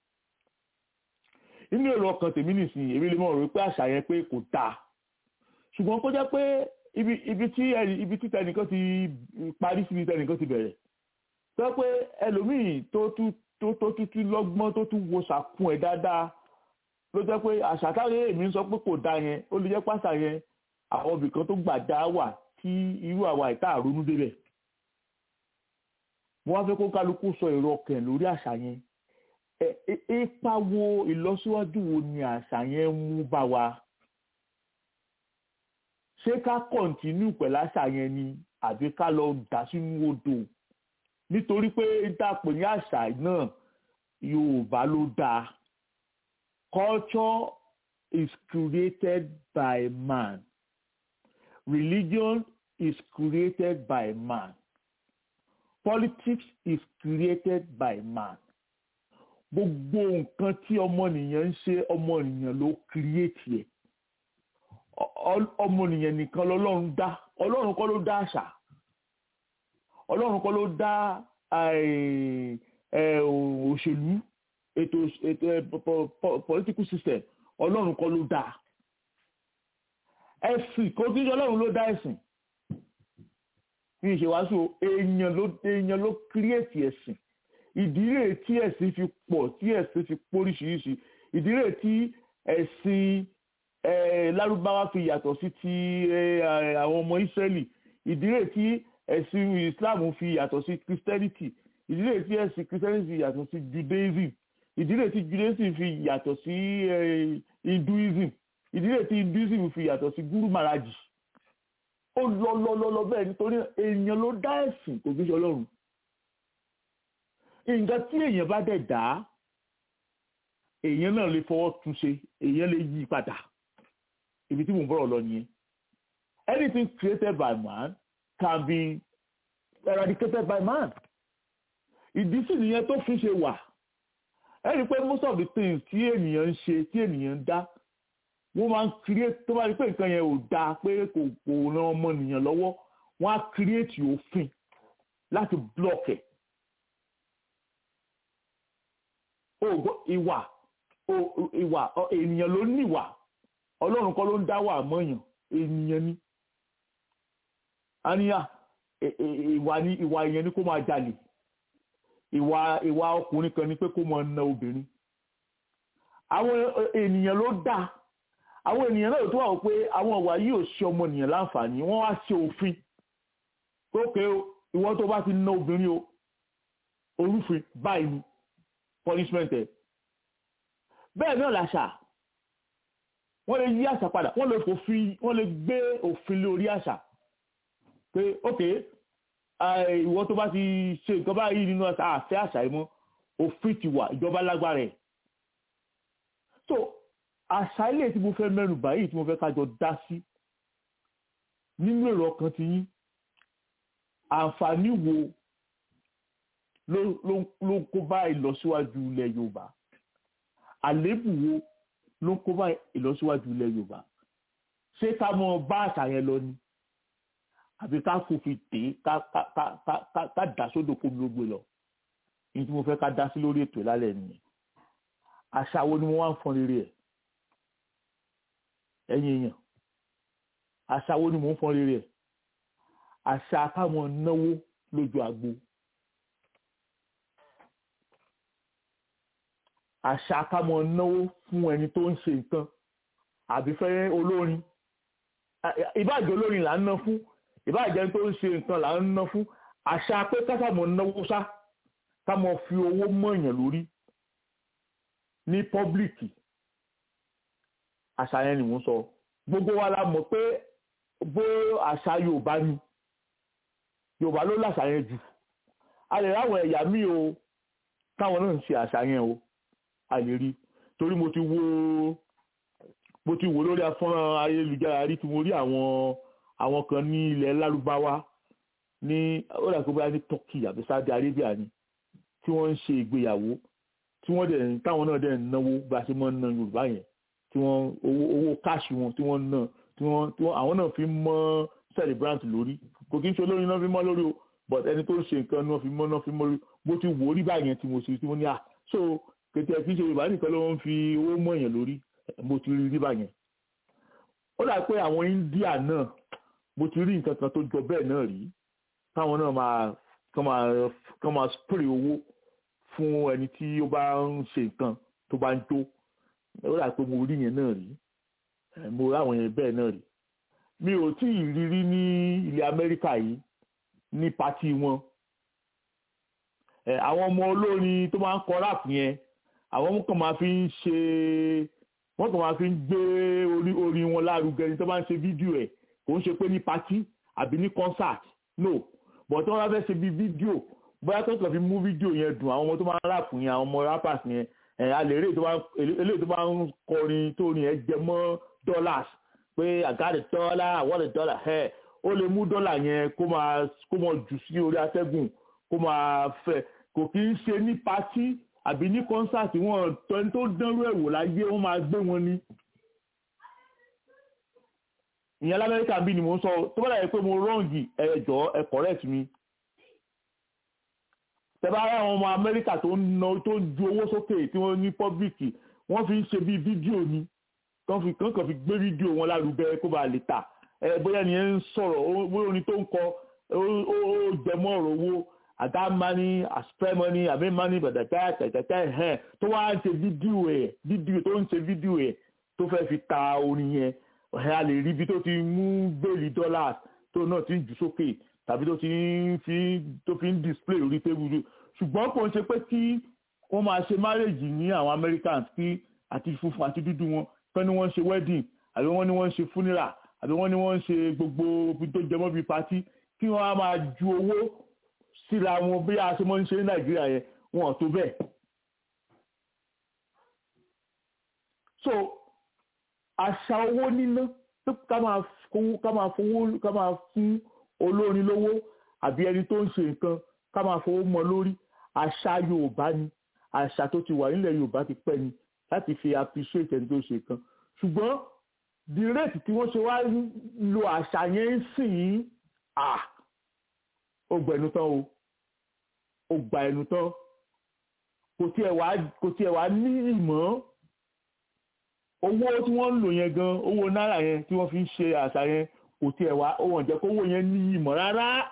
inú èrò ọkàn tèmi nìsín èmi lè mọ̀ rò pé àṣà yẹn pé kò dáa ṣùgbọ́n kó jẹ́ pé ibi tí ibi tí tẹnìkan ti parí síbi tẹnìkan ti bẹ̀rẹ̀ tó pé ẹlòmíì tó tún tó tó tún lọ́gbọ́n tó tún wo sàkún ẹ̀ dáadáa ló jẹ́ pé àṣà táwọn èmi ń sọ pé kò dáa yẹn ó lè jẹ́ pàṣà yẹn àwọn ibìkan tó gbà dá wà tí irú àwa ìta àrónú débẹ̀ mo wá fẹ́ kó kálukú sọ èrò ọkàn lórí àṣà yẹn ipa wo ìlọsíwájú wo ni àṣà yẹn mú bá wa ṣé ká kọ̀ǹtínú pẹ̀lú àṣà yẹn ni àbí ká lọ dà sínú odò nítorí pé dàpọ̀ ní àṣà náà Yorùbá ló dáa culture is created by man religion is created by man politics is created by man gbogbo nǹkan tí ọmọnìyàn ń ṣe ọmọnìyàn ló kírìẹ́tì ẹ̀ ọmọnìyàn nìkan lọ́lọ́run dá ọlọ́run kọ́ ló dá àṣà ọlọ́run kọ́ ló dá òṣèlú ètò ètò ẹ, po- po- political system ọlọ́run kọ́ ló dáa ẹ̀sìn kò kí n ṣe ọlọ́run ló dá ẹ̀sìn ní ìṣèwàásù èèyàn ló èèyàn ló kírètì ẹ̀sìn ìdílé tí ẹ̀sìn fi pọ̀ tí ẹ̀sìn fi póríṣiríṣi ìdílé tí ẹ̀sìn eh, lárúbáwá fi yàtọ̀ sí ti eh, àwọn ọmọ ìsírẹ́lì ìdílé tí ẹ̀sìn islam fi yàtọ̀ sí christianity ìdílé tí ẹ̀sìn christianity fi yàtọ̀ sí judaism ìdílé tí judaism fi yàtọ̀ sí eh, hinduism ìdílé tí hinduism fi yàtọ̀ sí guru maharaji ó lọ lọ lọ lọ bẹ́ẹ̀ nítorí èèyàn ló dá ẹ̀sìn kò fi ṣe ọlọ́run nǹkan tí èèyàn bá dẹ̀ dá èèyàn náà lè fọwọ́ tún ṣe èèyàn lè yí padà ibi tí mò ń bọ̀rọ̀ lọ nìyẹn anything created by man can be eradicated by man ìdí sì nìyẹn tó fi ṣe wà ẹ rí i pé most of the things tí ènìyàn ń ṣe tí ènìyàn ń dá wọ́n máa ń create tó bá rí i pé nǹkan yẹn ò dáa pé kò kò ran ọmọnìyàn lọ́wọ́ wọ́n á create òfin láti block ẹ̀ ògbó ìwà o- ìwà ọ- ènìyàn ló ní ìwà ọlọ́run kọ́ ló ń dá wà mọ́yàn ènìyàn ni àníyà ẹ- ẹ- ìwà ni ìwà èèyàn ni kó máa jalè ìwà ìwà ọkùnrin kan ni pé kó máa na obìnrin àwọn ẹ- ènìyàn ló dá àwọn ènìyàn náà tó wà wò pé àwọn ìwà yìí ò ṣe ọmọnìyàn láǹfààní wọ́n wá ṣe òfin ókè o ìwọ tó bá ti na obìnrin o orúfin báyìí ni punishment ẹ̀ bẹ́ẹ̀ náà làṣà wọ́n lè yí àṣà padà wọ́n lè fòfin wọ́n lè gbé òfin lórí àṣà pé ok eh, ìwọ tó bá ti ṣe nǹkan báyìí nínú àṣà àfẹ́ àṣà yìí mọ́ òfin ti wà ìjọba lágbára ẹ̀ so àṣà ilé tí mo fẹ́ mẹ́nu báyìí tí mo fẹ́ kájọ dá sí nínú èrò ọkàn ti yín àǹfààní wo ló ló ló ń kó bá ìlọsíwájú ilẹ̀ yorùbá àléébù wo ló ń kó bá ìlọsíwájú ilẹ̀ yorùbá ṣé ká mọ bá àṣà yẹn lọ ni àbí ká fòfin tè é ká ká ká ká ká ká dà sódò kó mi ló gbé lọ ní tí mo fẹ́ ká dá sí lórí ètò ìlálẹ̀ nìyẹn àṣà wo ni mo wá ń fọn rere ẹ̀ ẹ̀yin èèyàn àṣà wo ni mò ń fọn rere ẹ̀ àṣà káwọn náwó lójú àgbo àṣà káwọn náwó fún ẹni tó ń ṣe nǹkan àbí fẹ́ olórin ìbáàjẹ́ olórin là ń ná fún ìbáàjẹ́ ẹni tó ń ṣe nǹkan là ń ná fún àṣà pé kásámọ̀ náwó sá kámọ̀ fi owó mọ̀yàn lórí ní pọ́blíkì àṣà yẹn ni mò ń sọ gbogbo wa la mọ̀ pé bó àṣà yorùbá ni yorùbá ló láṣà yẹn jù a lè ráwọn ẹ̀yà míì o táwọn náà ń ṣe àṣà yẹn o a lè rí torí mo ti wo mo ti wò lórí afọ́nrán ayélujára rí tí mo rí àwọn àwọn kan ní ilẹ̀ lárúbáwá ní ó dà kó bá ní turkey àbí saudi arabia ni tí wọ́n ń ṣe ìgbéyàwó tí wọ́n dẹ̀ táwọn náà dẹ̀ ń náwó bá a ṣe máa ń ná yorùbá yẹn tí wọ́n owó owó káàṣì wọn tí wọ́n ń ná tí wọ́n tí wọ́n àwọn náà fi mọ́ celebrant lórí kò kí n ṣe olórin náà fi mọ́ lórí o but ẹni tó ń ṣe nǹkan náà fi mọ́ náà fi mọ́ lórí bó ti wò ó rí báyẹn tí mo ṣe tí mo ní à so kètè kí n ṣe yorùbá nìkan ló ń fi owó mọ́ yẹn lórí mo ti rí rí báyẹn ó dà pé àwọn india náà mo ti rí nǹkan kan tó jọ bẹ́ẹ̀ náà rí káwọn náà máa kán máa kán máa spray owó fún ẹni tí ó bá ń ṣe nǹkan tó bá ń jó ó dà pé mo rí yẹn náà rí mo rí àwọn yẹn bẹ́ẹ̀ náà rí mi ò tí ì rí rí ní ilẹ̀ amẹ́ríkà yìí ní pati wọn àwọn ọmọ olórin tó máa ń kọ rap yẹn àwọn kan máa fi ń ṣe wọ́n kàn máa fi ń gbé orí orin wọn lárugẹ ní tó máa ń ṣe fídíò ẹ̀ kò ń ṣe pé ní pati àbí ní concert no but wọ́n bá fẹ́ ṣe bí fídíò bóyá tó kàn fi mú fídíò yẹn dùn àwọn ọmọ tó máa ń rap yẹn àwọn ọmọ rappers yẹn ẹ̀ alẹ́ eléyìí tó máa ń kọrin tó ní ẹ jẹ mọ́ dollars pé I got a dollar I want a dollar ẹ̀ ó lè mú dọ́là yẹn kó máa kó máa jù sí orí atẹ́gùn kó máa fẹ́ kò kí ń ṣe ní pati àbí ní kọ́nsáàtì wọn tọ́ni tó dánrú ẹ̀wò láyé wọ́n máa gbé wọn ní. ìyẹn lamẹ́ríkà bí ni mo ń sọ tó bá dàbí pé mo rọ́ǹgì ẹ̀jọ́ ẹ correct mi. tẹ́bá rẹ̀ àwọn ọmọ amẹ́ríkà tó ń na tó ń ju owó sókè tí wọ́n ní pọ́blìkì wọ́n fi ń ṣe bí fídíò ni kàn fi kàn kàn fi gbé fídíò wọn lárugẹ kó bàa lè tà ẹ bóyá ni ẹ ń sọ̀rọ̀ bóyá orin tó ń kọ ó jẹmọ́ ọ̀rọ̀ owó àdá mani àspẹ́ mani àbí mani bàtàkà tàtàkà ẹ̀hẹ́n tó wá ń ṣe fídíò ẹ̀ fídíò tó ń ṣe fídíò ẹ̀ tó fẹ́ fi ta orin yẹn ẹ̀ a lè rí ibi tó ti mú bẹ́ẹ̀lì dọ́là tó náà ti ń jù sókè tàbí tó ti ń fi tó fi ń display orí tébùlù ṣùgbọ́n kò ń ṣe pé kí wọ́n máa ṣe marriage ní àwọn Americans kí àti funfun àti dúdú wọn pé ní wọ́n ń ṣe wedding àbí wọ́n ní wọ́n ń ṣe funeral àbí wọ́n ní wọ́n ń ṣe gbogbo tó jẹmọ́ bíi party kí wọ́n á máa ju owó síra wọn bí a ṣe mọ́ ń ṣe ní Nàìjíríà yẹn wọn ò tó bẹ́ẹ̀. so àṣà owó níná ká máa fowó ká máa fowó ká máa fún olórin lówó àbí ẹni tó ń ṣe nǹkan ká máa fowó mọ́ lórí àṣà Yorùbá ni àṣà tó ti wà nílẹ̀ Yorùbá ti pẹ́ ni láti fi appreciate ẹni tó ṣe nǹkan ṣùgbọ́n the rate tí wọ́n ṣe wá lo àṣà yẹn ń sìn yín à ó gba ẹnu tán o ó gba ẹnu tán kò tiẹ̀ wá kò tiẹ̀ wá ní ìmọ̀ owó tí wọ́n ń lò yẹn gan owó náírà yẹn tí wọ́n fi ń ṣe àṣà yẹn kò tiẹ̀ wá ó wọ̀n jẹ́ kó owó yẹn ní ìmọ̀ rárá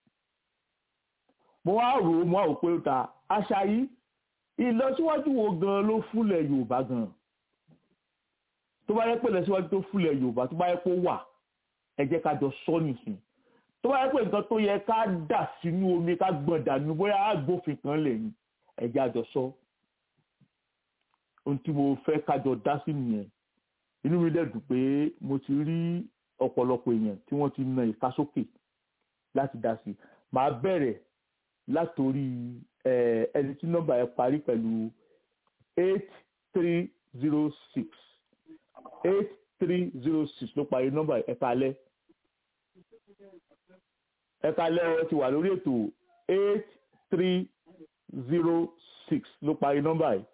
mo wá rò ó mo wá rò pé ó ta àṣà yìí ìlọsíwájú wo gan ló fúnlẹ̀ Yorùbá gan tó bá yẹ pé ìlọsíwájú tó fúnlẹ̀ Yorùbá tó bá yẹ pé ó wà ẹ jẹ́ ká jọ sọ nìsín tó bá yẹ pé nǹkan tó yẹ ká dà sínú omi ká gbọ̀n dànù bóyá agbófin kan lè ní ẹ jẹ́ àjọ sọ ohun tí mo fẹ́ kájọ dá sí nìyẹn inú mi dẹ̀ dùn pé mo ti rí ọ̀pọ̀lọpọ̀ èèyàn tí wọ́n ti na ìka sókè láti dá sí màá bẹ̀rẹ̀ látòrí ẹni tí nọ́mbà ẹ parí pẹ̀lú eight three zero six eight three zero six ló parí nọ́mbà ẹ kalẹ̀ ẹ kalẹ̀ ẹ ti wà lórí ètò eight three zero six ló parí nọ́mbà yìí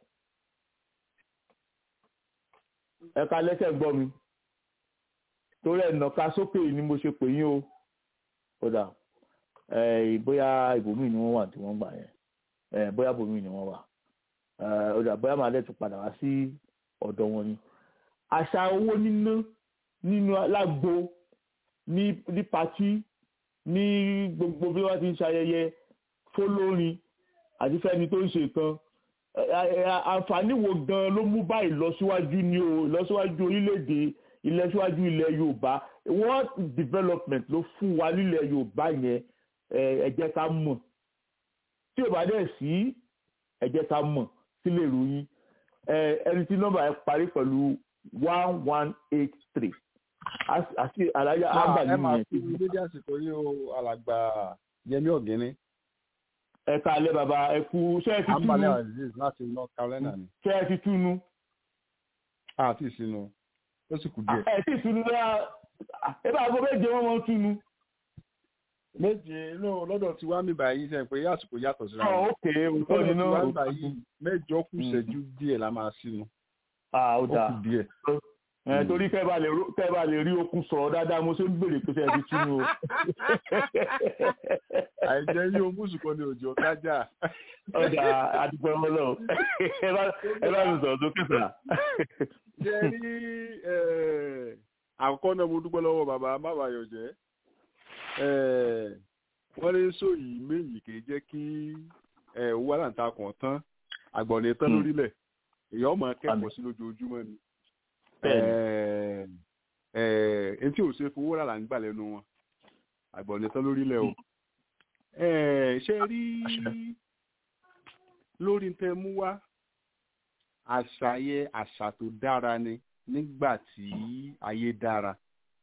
ẹ kalẹ̀ tẹ́ gbọ́ mi torí ẹ̀ nàka sókè ni mo ṣe pè yín o kódà bóyá ibòmíì ni wọ́n wà tí wọ́n gbà yẹn bóyá ibòmíì ni wọ́n wà kódà bóyá màá dẹ̀ tún padà wá sí ọ̀dọ̀ wọn ni. àṣà owó níná nínú alágbo ní ní patí ní gbogbo bí wọ́n ti ń ṣayẹyẹ fólórin àti fẹ́ni tó ń ṣe nǹkan àǹfààní wo gan ló mú bá ìlọsíwájú ní o ìlọsíwájú orílẹ̀-èdè ìlọsíwájú ilẹ̀ Yorùbá what development ló fún wa nílẹ̀ Yorùbá yẹn ẹ jẹ́ ká mọ̀ tí ò bá dẹ̀ sí ẹ jẹ́ ká mọ̀ sílẹ̀ ìròyìn ẹni tí nọ́mbà ẹ parí pẹ̀lú one one eight three àti àlàyé àgbà ẹ máa nìyẹn. fi dédé àsìkò yìí o alàgbà Yẹmí Ọ̀gẹ́ni ẹ káalẹ́ bàbá ẹ kú ṣé ẹ ti túnú ambalẹ̀ aziz láti North Carolina ni ṣé ẹ ti túnú àti ìsinú ó sì kù díẹ̀. ẹ ti túnú bẹ́ẹ̀ ẹ bá gbọ́ méje wọ́n mọ́ túnú. méje inú lọ́dọ̀ tí wàá mi báyìí sẹ́yìn pé àsìkò yàtọ̀ síra ọ̀ wọn. ókè òótọ́ lọ́dọ̀ ni tí wàá mi náà báyìí mẹ́jọ kù ìṣẹ́jú díẹ̀ la máa sínú ah ó ó dáa kù díẹ̀. ẹ torí kẹ́ bá lè ro- kẹ́ bá lè rí okun sọ̀rọ̀ dáadáa mo ṣe ń béèrè pé ṣé ẹ ti túnú o. àìjẹ́ yí ogún sùkọ́ ni òjò kájà. ọjà àdúgbò ọlọ́ ẹ bá ẹ bá mi sọ̀rọ̀ sókè sà. ṣe rí eh, àkọ́kọ́ náà mo dúpẹ́ lọ́wọ́ bàbá mábàyọ̀ jẹ́ wọ́n ní sóyì méjì kì í jẹ́ kí eh, owó aláǹtakùn tán àgbọ̀nì tán Hmm. lórílẹ̀ èyí ọmọ Àmín. akẹ́kọ̀ọ́ sí lójoojúmọ́ ni Bẹ́ẹ̀ni. etí ò ṣe fowó rà là ń gbà lẹ́nu wọn àgbọ̀nì tán lórílẹ̀ o Eh, ṣe rí Àṣẹ. lórí tẹ mú wá àṣà yẹ àṣà tó dára ni nígbà tí ayé dára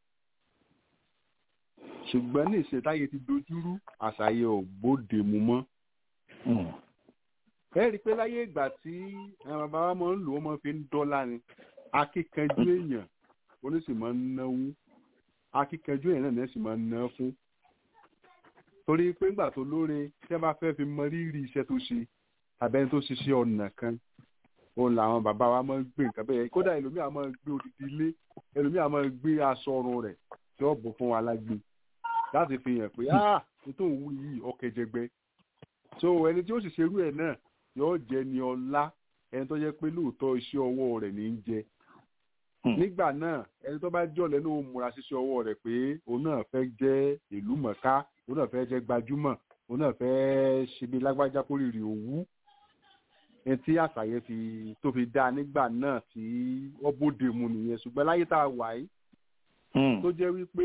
ṣùgbọ́n ní ìṣètáyé ti dojúrú àṣà yẹ ò bóde mu mọ́ Mm. ẹ rí i pé láyé ìgbà tí àwọn bàbá wa máa ń lò ó máa fi ń dọ́là ni akíkanjú èèyàn oníṣì máa ń náwó akíkanjú èèyàn náà ní ẹ̀sìn máa ń ná fún torí pé ńgbà tó lóore tí wọ́n bá fẹ́ fi mọ rírì iṣẹ́ tó ṣe àbẹ́ni tó ṣiṣẹ́ ọ̀nà kan òun làwọn bàbá wa máa ń gbé nǹkan bẹ́ẹ̀ kódà ẹlòmíà máa ń gbé odidi ilé ẹlòmíà máa ń gbé aṣọ ọrùn rẹ̀ tí ó bọ̀ fún wa lágbè láti fi hàn pé ah nítorí òun wú yìí ọkẹjẹgbẹ so ẹni tí ó sì ṣerú ẹ̀ náà yóò jẹ ní ọlá ẹni tó jẹ́ pé lóòótọ́ iṣẹ́ ọwọ́ rẹ̀ ní í jẹ nígbà náà ẹni tó bá jọ̀lẹ́ ló múra ṣiṣẹ́ ọwọ́ rẹ̀ pé òun náà fẹ́ jẹ́ ìlú mọ̀ká òun náà fẹ́ jẹ́ gbajúmọ̀ òun náà fẹ́ ṣe bí lágbájá kó rírì òwú ẹni tí àṣàyẹ fi tó fi dá nígbà náà tí wọ́n bóde mu nìyẹn ṣùgbọ́n láyé tá a wà yìí tó jẹ́ wípé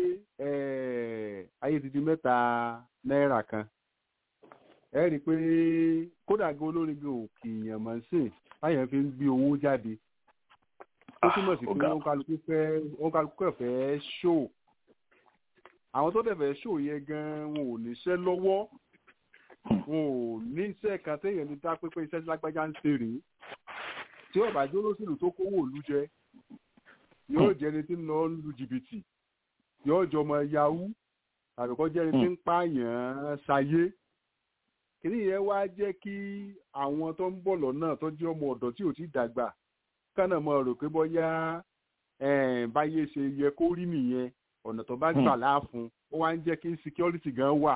ayé ti di mẹ́ta náírà kan ẹ rí i pé kódà gan olórin gan òkè èèyàn mọ̀ ń sìn báyẹn fi ń gbé owó jáde ó túmọ̀ sí pé wọ́n kálukú fẹ́ wọ́n kálukú ẹ̀ fẹ́ ṣó àwọn tó dẹ̀ fẹ́ ṣó yẹn gan wọn ò níṣẹ́ lọ́wọ́ wọn ò ní iṣẹ́ kan téèyàn ní dá pépé iṣẹ́ tí lágbájá ń ṣe rèé tí ọ̀bà jó lóṣèlú tó kówó òlu jẹ yóò jẹ́ ẹni tí ń lọ lu jìbìtì yóò jọ ọmọ yahoo tàbí kọ́ jẹ́ ẹni tí ń pààyàn ṣayé kìnní yẹn wá jẹ́ kí àwọn tó ń bọ̀ lọ́nà tó jẹ́ ọmọ ọ̀dọ́ tí ò ti dàgbà kánà mọ rò pé bóyá báyé ṣe yẹ kó rí nìyẹn ọ̀nà tó bá gbà láàfún ó wá ń jẹ́ kí security gan wà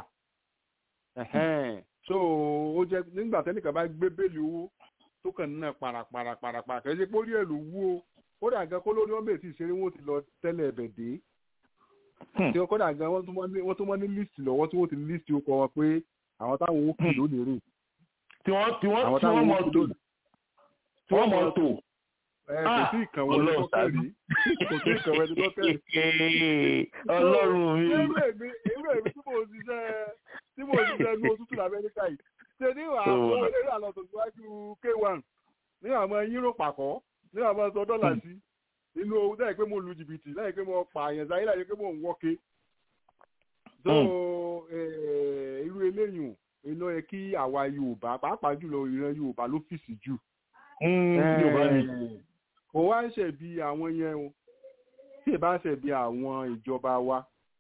so ó jẹ́ nígbà tẹ́nìkan bá gbé bẹ́ẹ̀lì owó tó kàn náà parapara parapara kì í ṣe pé ó rí ẹ̀ ló wú o kódà gan kó lórí wọn bèèrè tí ìṣeré wọn ti lọ tẹ́lẹ̀ ẹ̀bẹ̀ dé tí wọn kódà gan wọn tún mọ́ ní list lọ́wọ́ tí wọ́n ti list ó kọ wọn pé àwọn táwọn ó kì lónìí rè. tí wọ́n tí wọ́n tí wọ́n mọ̀ tó tí wọ́n mọ̀ tó. kò sí ìkànnì ẹni tó kẹ́rì kò sí ìkànnì ẹni tó kẹ́rì. ọlọ́run mi. irú èmi irú èmi tí mo ṣiṣẹ́ tí mo ṣiṣẹ́ ní òtútù lamẹ́ríkà yìí ṣe ní àwọn eré àlọ́ tó síwájú k1 ní àwọn yíró pàkọ́ ní àwọn sọ dọ́là sí inú owó láì pé mo lu jìbìtì láì pé mo pààyàn sáyé láì pé mo ń wọ́ke. so irú eléyìí iná yẹ kí àwa yorùbá pàápàá jùlọ ìran yorùbá ló fìsì jù. kò wá ń ṣe bí àwọn yẹn o tí ì bá ń ṣe bí àwọn ìjọba wa.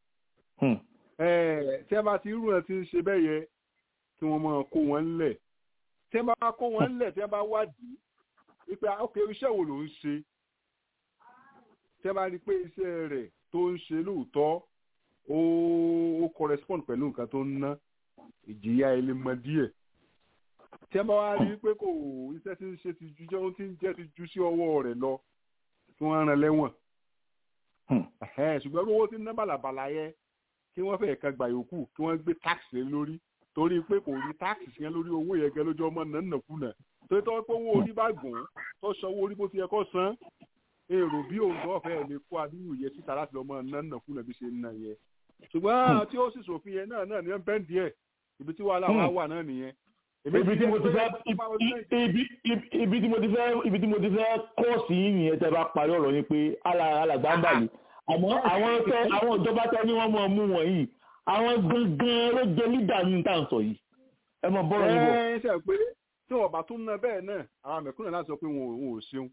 tí ẹ bá ti irú ẹ ti ń ṣe bẹ́ẹ̀ yẹ kí wọ́n máa kó wọn ńlẹ̀ tí ẹ bá kó wọn ńlẹ̀ tí ẹ bá wádìí wípé ok iṣẹ́ wo ló ń ṣe tẹ́ bá rí i pé iṣẹ́ rẹ̀ tó ń ṣe lóòótọ́ ó ó correspond pẹ̀lú nǹkan tó ń ná ìjìyà ẹlẹ́mọ díẹ̀ tẹ́ bá wá rí i pé kò iṣẹ́ tí ń ṣe ti ju jẹun tí ń jẹ́ ti ju sí ọwọ́ rẹ̀ lọ kí wọ́n rán lẹ́wọ̀n ṣùgbọ́n owó tí ń ná bàlàbàlà yẹ kí wọ́n fẹ́ẹ̀ kan gbà yòókù kí wọ́n gbé tax lé lórí torí pé kò rí tax yẹn lórí owó yẹn gẹ́ lójú ọmọ nànàkúnà tó tọ́ pé owó orí bá gùn tó sanwó orí bó ti yẹ kó san èrò bí òǹdó ọ̀fẹ́ lè kó adúrú yẹ síta láti lọ́mọ nánà fún ẹbí ṣe ń nà yẹ. ṣùgbọ́n tí ó sì sòfin yẹn náà náà ní bẹ́ẹ̀ díẹ̀ ibi tí wàhálà wa wà náà nìyẹn. ibi tí mo ti fẹ́ ibi tí mo ti fẹ́ ibi tí mo ti fẹ́ kọ́ọ̀sì yìí nìyẹn tẹ́ bá parí ọ̀rọ̀ yín pé alàgbà ń bàlẹ̀ àmọ́ àwọn tẹ àwọn ìjọba tẹ ní wọ́n mọ̀ mú wọ̀nyí àwọn gangan ló jẹ lídà ní tá à ń sọ yìí ẹ mọ bọ́rọ̀ yìí bọ̀. ẹ ṣe pé tí wọn bá tún ná bẹ́ẹ̀ náà àwọn àmẹ̀kúnnà láti sọ pé wọn ò ṣeun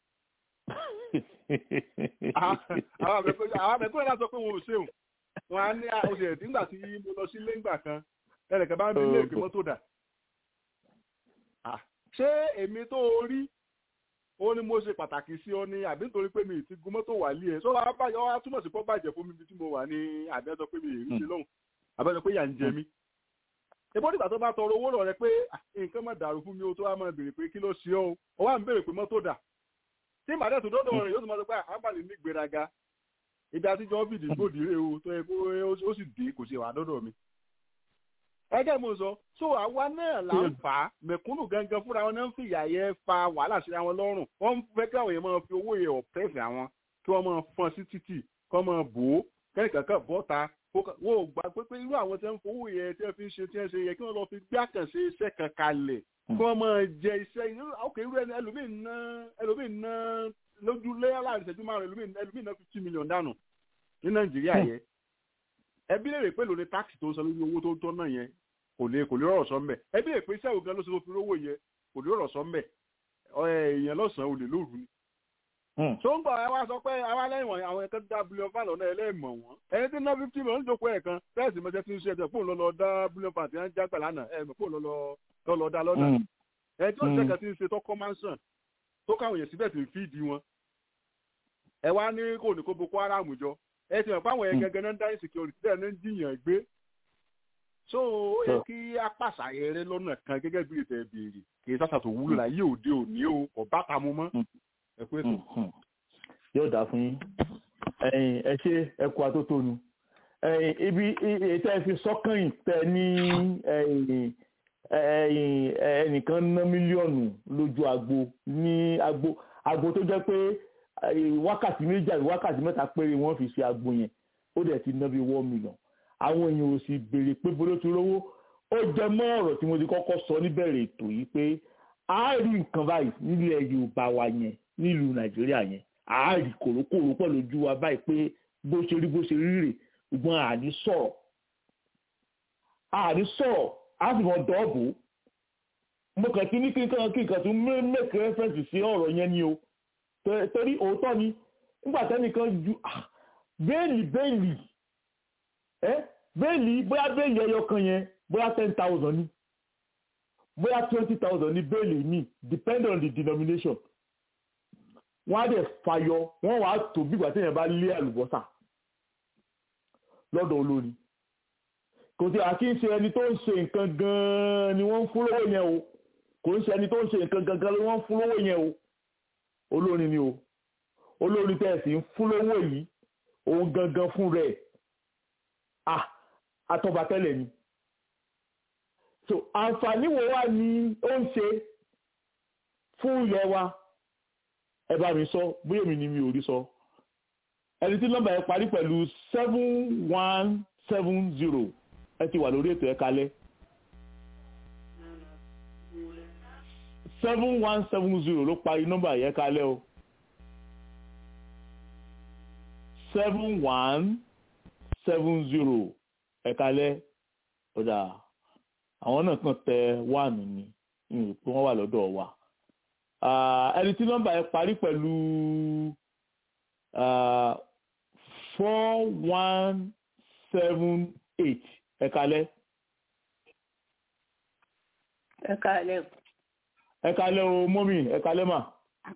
àwọn àmẹ̀kúnnà láti sọ pé wọn ò ṣeun wọn á ní oṣù ẹ̀dín nígbà tí mo lọ sí lẹ́ngbà kan ẹnìkan bá ń bí ilé ìgbé mọ́tò dà ṣé èmi tó rí ó ní mo ṣe pàtàkì sí ọ ní àbí nítorí pé mi ti gun mọ́tò wà lé ẹ̀ sọ wá túmọ̀ sí pọ́ bàjẹ́ fún mi bí tí mo wà ní àbẹ́sọ pé mi ì rí ṣe lọ́hùn àbẹ́sọ pé yà ń jẹ mí ìbọn nígbà tó bá tọrọ owó lọ rẹ pé nǹkan má dàrú fún mi o tó wá máa béèrè pé kí ló ṣe ọ ọ wá ń béèrè pé mọ́tò dà tí màdé tó dọ́dọ̀ rẹ̀ yóò tún máa sọ pé àbálẹ̀ ní gbéraga ibi àtijọ́ fìdí gbòdì rè o tó yẹ kó ó sì dé kò ṣe wà dọ́dọ̀ mi. ẹgẹ́ mo sọ so àwa náà là ń fà á mẹ̀kúnnù gangan fúnra wọn náà ń fìyà yẹn fa wàhálà sí àwọn lọ́rùn wọ́n fẹ́ kí àwọn yẹn máa fi owó yẹn ọ̀pẹ́ẹ̀fẹ̀ àwọn kí wọ́n máa fọ́n sí títì kí wọ́n máa bò ó kẹ́nìkankan bọ́ta wọ́n ò gbà pé pé irú àwọn tí wọ́n ń fowó yẹn tí wọ́n fi ń ṣe tí wọ́n ṣe yẹ kí wọ́n lọ fi gbé àkànṣe iṣẹ́ kan kalẹ̀ kí wọ́n máa jẹ iṣẹ́ ok irú ẹni ẹlòmíì ná ẹlòmíì ná lójú léyà láàrin ìṣẹ́jú márùn ẹlòmíì ná fifty million dànù ní nàìjíríà yẹn ẹbí lè rè pé lórí táàkì tó ń san lórí owó tó ń tọ́ náà yẹn kò lè kò lè rọrọ̀ sọ mbẹ̀ ẹbí lè pé iṣẹ́ ògán ló ṣe tó fi rówó yẹn kò lè rọrọ̀ sọ mbẹ̀ èèyàn lọ́sàn-án olè lóru ni tó ń gbọ́ ẹ wá sọ pé àwa lẹ́yìn wọ̀nyí àwọn ẹ̀ka dá bílíọ̀n fan lọ́nà ẹlẹ́mọ̀ wọn ẹni tí ná fifty million ń jókòó ẹ̀ kan tẹ́sí mọ́tẹ́ tí ń ṣe ẹ̀jẹ̀ fóun lọ́lọ́ dá bílíọ̀n fan tí wọ́n já gbà lánàá ẹ̀ mọ̀ fóun lọ́lọ́ dá lọ́nà ẹ̀ tí òṣìṣẹ́ kan ti ń ṣe tó kọ́mánsán tó káwọn èèyàn síbẹ̀ sì ń fíìdì wọn ẹ wá ní kò ní kó boko haram jọ ẹ ti mọ̀ pé àwọn yẹn gẹ́gẹ́ náà ń dá insecurity bẹ́ẹ̀ náà ń jiyàn gbé so ó yẹ kí a pàṣàyẹ rẹ lọ́nà kan gẹ́gẹ́ bí ètò ẹ̀bìrì kì í sàṣà tó wúlò láyé òde òní o kò bá ta mu mọ́ ẹ pé tó. yóò dà fún yín ẹ̀yin ẹ ṣe ẹ kú atótónu ẹ̀yin ibi ètò ẹ fi sọ́kàn tẹ ní ẹ̀yin ẹ̀yin ẹnìkan ná mílíọ̀nù lójú agbo ní agbo agbo tó jẹ́ pé wákàtí méjì àbí wákàtí mẹ́ta péré wọ́n fi ṣe agbo yẹn ó dẹ̀ ti ná bí one million àwọn èèyàn ò sì béèrè pé bolo ti rówó ó jẹ mọ́ ọ̀rọ̀ tí mo ti kọ́kọ́ sọ níbẹ̀rẹ̀ ètò yìí pé a rí nǹkan báyìí nílẹ̀ Yorùbá wa yẹn nílùú Nàìjíríà yẹn a rí kòrókòró pọ̀ lójú wa báyìí pé bó ṣe rí bó ṣe rí rè ṣùgbọ́n àní sọ̀rọ̀ àní sọ̀rọ̀ a sì mọ dọ́ọ̀bù mo kàn kí ní kí nǹkan kí nǹkan tún make reference sí ọ̀rọ̀ yẹn ni o torí òótọ́ ni nígbà tẹ́nìkan ju bẹ́ẹ̀lì bẹ́ẹ̀lì ẹ́ bẹ́ẹ̀lì bóyá bẹ́ẹ̀lì ẹyọ kan yẹn bóyá ten thousand ni bóyá twenty thousand ni bẹ́ẹ̀lì mi depend on the denomination wọ́n á dẹ̀ fàyọ wọ́n wàá tó bí ìgbà téèyàn bá lé àlùbọ́sà lọ́dọ̀ olórí kò sí àkí ń ṣe ẹni tó ń ṣe nǹkan gan-an ni wọ́n ń fún lówó yẹn o kò ń ṣe ẹni tó ń ṣe nǹkan gangan ni wọ́n ń fún lówó yẹn o olórin ni o olórin tẹ̀sí ń fún lówó yìí òun gangan fún rẹ̀ ah atọ́ba tẹ́lẹ̀ ni so àǹfààní wo wá ni ó ń ṣe fún ilẹ̀ wa ẹ bá mi sọ bóyá èmi ni mi ò rí sọ ẹni tí nọ́mbà yẹn parí pẹ̀lú seven one seven zero ẹ ti wà lórí ètò ẹ kalẹ̀ seven one seven zero ló parí nọ́mbà yẹn kalẹ̀ o seven one seven zero ẹ kalẹ̀ ọ̀dà àwọn náà kàn tẹ one ni ìrìn pé wọ́n wà lọ́dọ̀ wa ẹni tí nọ́mbà yẹn parí pẹ̀lú four one seven eight ẹ kalẹ̀. ẹ kalẹ̀. ẹ kalẹ̀ o mọ́mì ẹ kalẹ̀ mà.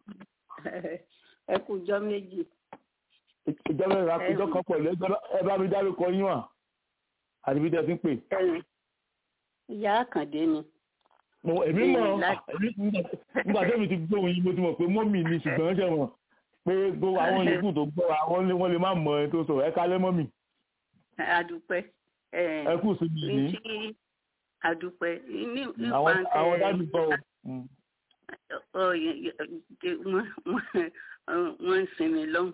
ẹ kú jọ́ méjì. ìjọba ìrìn àkójọ kan pẹ̀lú ẹ bá mi dárúkọ yín wà àti bí tẹ́ ti ń pè. ìyá àkàndé ni. èmi mọ̀ nígbà tẹ́mi ti gbóhùn yín mo ti mọ̀ pé mọ́mì ni ṣùgbọ́n ṣe mọ̀ pé gbogbo àwọn yòókù tó gbọ́ àwọn wọ́n lè má mọ ẹni tó sọ ẹ kalẹ̀ mọ́mì. adúpẹ́. ẹ kù sí mi ní. adúpẹ́ ní àwọn àwọn dájú gbọ́ o. wọ́n ń sinmi lọ́hùn.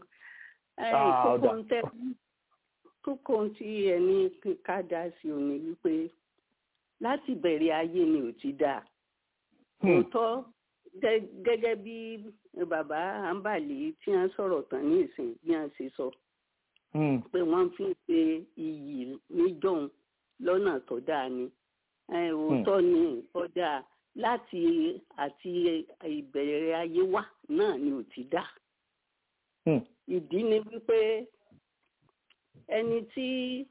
kókó tí ẹni ká dá sí òní wípé láti bẹ̀rẹ̀ ayé ni ò ti dáa. òótọ́ gẹ́gẹ́ bí bàbá àǹbàlì tí wọ́n sọ̀rọ̀ tán ní ìsìn bí wọ́n ṣe sọ pé wọ́n fi ń pe iyì níjọ́un lọ́nà tó dáa ni òótọ́ ni tó dáa láti àti ìbẹ̀rẹ̀ ayé wa náà ni ò ti dáa. ìdí ni wípé ẹni tí